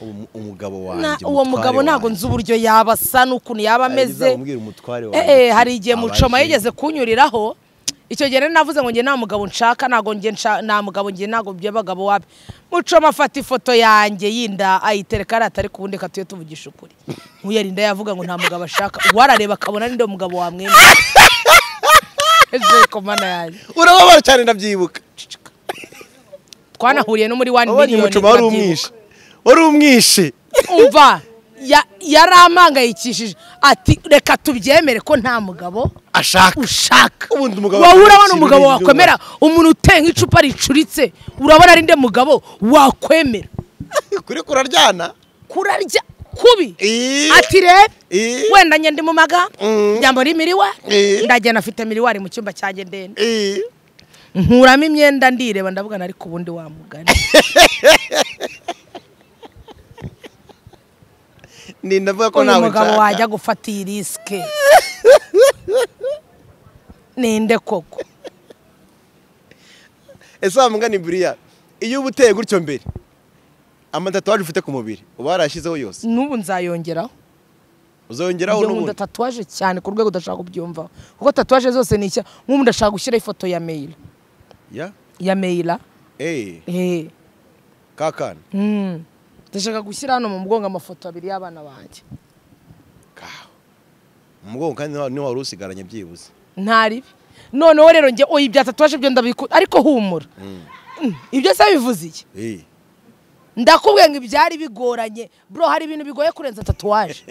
A: "Umu- umugabo wanjye
C: uwo mugabo ntabwo nzi uburyo yaba asa n'ukuntu yaba ameze
A: umubwira umutware
C: Eh, eh, hari igihe
A: Abaje.
C: mucoma yigeze kunyuriraho icyo gihe rero navuze ngo njye nta mugabo nshaka ntabwo njye nsha- nta mugabo njye ntabwo by'abagabo wabi mucoma afata ifoto yanjye y'inda ayitereka ari atari ku wundi reka tujye tuvugisha ukuri nkuyarinda yavuga ngo nta mugabo ashaka warareba akabona ninde mugabo wamwemera ejo ku mana yanjye
A: urababara cyane ndabyibuka
C: twanahuriye no muri wani
A: wabonye
C: miliyoni
A: umucuma wari umwishe wari umwishe
C: umva ya- yari ampangayikishije ati reka tubyemere ko nta mugabo
A: ashaka
C: ushaka
A: ubundi umugabo
C: wowe urabona
A: akubwira
C: umugabo
A: ibintu
C: wakwemera umuntu uteye nk'icupa ricuritse urabona ari nde mugabo wakwemera
A: kuri kuraryana
C: kurarya kubi
A: Eh.
C: ati rebe
A: Eh.
C: wenda njye ndi mu maga
A: Mm.
C: njyamo ni miriwari
A: Eh.
C: ndagenda afite miriwari mu cyumba cyanjye ndende
A: Eh,
C: nkuramo imyenda ndireba ndavuga na ariko ubundi wamugani
A: ni ndavuga ko
C: uyu
A: nawe
C: mugabo
A: nshaka.
C: wajya gufata iyi risike ninde koko
A: ese wamugani buriya iyo uba uteye gutyo mbere amatatuwaje ufite ku mubiri uba warayashyizeho yose
C: n'ubu nzayongeraho
A: uzongeraho
C: iyo nkunda
A: n'ubundi
C: tatuwaje cyane ku rwego udashaka kubyumvaho kuko tatuwaje zose ni icya nk'ubu ndashaka gushyiraho ifoto ya meyira
A: ya
C: ya meyira
A: eh
C: Eh,
A: kakana
C: mm. ndashaka gushyira hano mu mugongo amafoto abiri y'abana banjye
A: mu mugongo kandi niho niho wari usigaranye byibuze
C: ntaribi noneho rero njye oya ibya tatuwaje byo ndabikunda ariko humura Mm, ibyo se bivuze iki
A: Eh,
C: ndakubwiye ngo ibyari bigoranye bro hari ibintu bigoye kurenza tatuwaje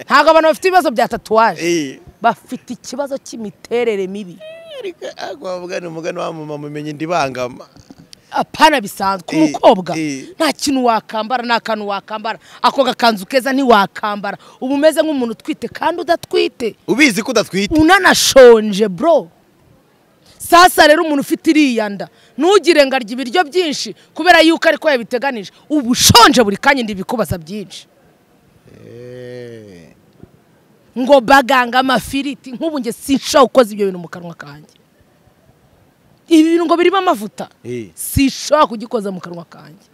C: ntabwo abantu bafite ibibazo bya tatuwaje
A: eh.
C: bafite ikibazo cy'imiterere mibi
A: ariko wavuga ni umugani wamama umenye ndibangama
C: apana bisanzwe ku
A: Eh,
C: mukobwa
A: eh.
C: nta kintu wakambara nta kantu wakambara ako gakanzu keza ntiwakambara uba umeze nk'umuntu utwite kandi udatwite
A: ubizi ko udatwite
C: unanashonje bro sasa rero umuntu ufite iriya nda ntugire ngo arya ibiryo byinshi kubera yuko ariko yabiteganije uba ushonje buri kanya ndibikubaza byinshi
A: Eh,
C: ngo baganga amafiriti nk'ubu njye sinshaka ukoze ibyo bintu mu kanwa kanjye ibi bintu ngo birimo amavuta
A: Eh.
C: sinshaka kugikoza mu kanwa kanjye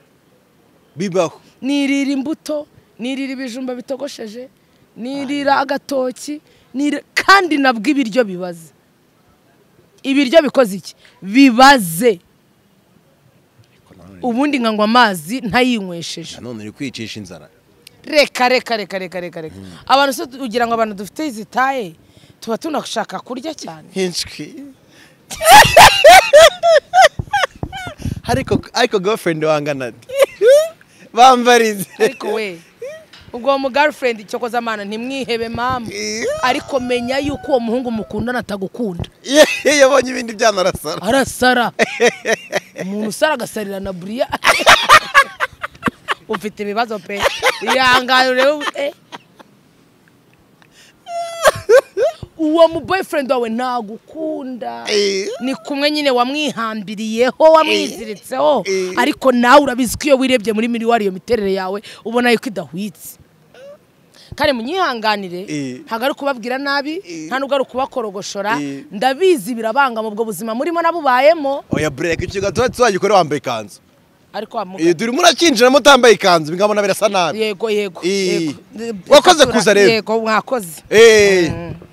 A: bibaho
C: nirira imbuto nirira ibijumba bitogosheje nirira agatoki nirira- kandi nabwo ibiryo bibaze ibiryo bikoze iki bibaze ubundi nkanywa amazi ntayinywesheje
A: nanone uri kwicisha inzara
C: reka reka reka reka reka reka abantu se ugira ngo abantu dufite izitaye tuba tunashaka kurya cyane
A: hinshwi ariko ariko girlfriend wangana ati bambarize
C: ariko we ubwo uwo mugirlfriend cyokoza amana ntimwihebe mama ariko menya yuko uwo muhungu mukundana atagukunda
A: iyo yabonye ibindi byana arasara
C: arasara umuntu usara agasarira na buriya ufite ibibazo pe ihangane urebe eh. uwo mu boyfriend wawe ntagukunda
A: Eh.
C: ni kumwe nyine wamwihambiriyeho wamwiziritseho
A: Eh.
C: ariko nawe urabizi ko iyo wirebye muri miriwari iyo miterere yawe ubona yuko idahwitse kandi munyihanganire
A: Eh.
C: ntabwo ari ukubabwira nabi
A: Eh.
C: nta nubwo ari ukubakorogoshora
A: Eh.
C: ndabizi birabanga mu bwo buzima murimo nabubayemo
A: oya bureka icyo gato tuzagikore wambaye ikanzu
C: ariko wa mugabo-
A: Eh, duri murakinjiramo utambaye ikanzu bingabona birasa nabi
C: yego yego
A: Eh.
C: yego.
A: Wakoze kuza rero.
C: yego mwakoze
A: Eh,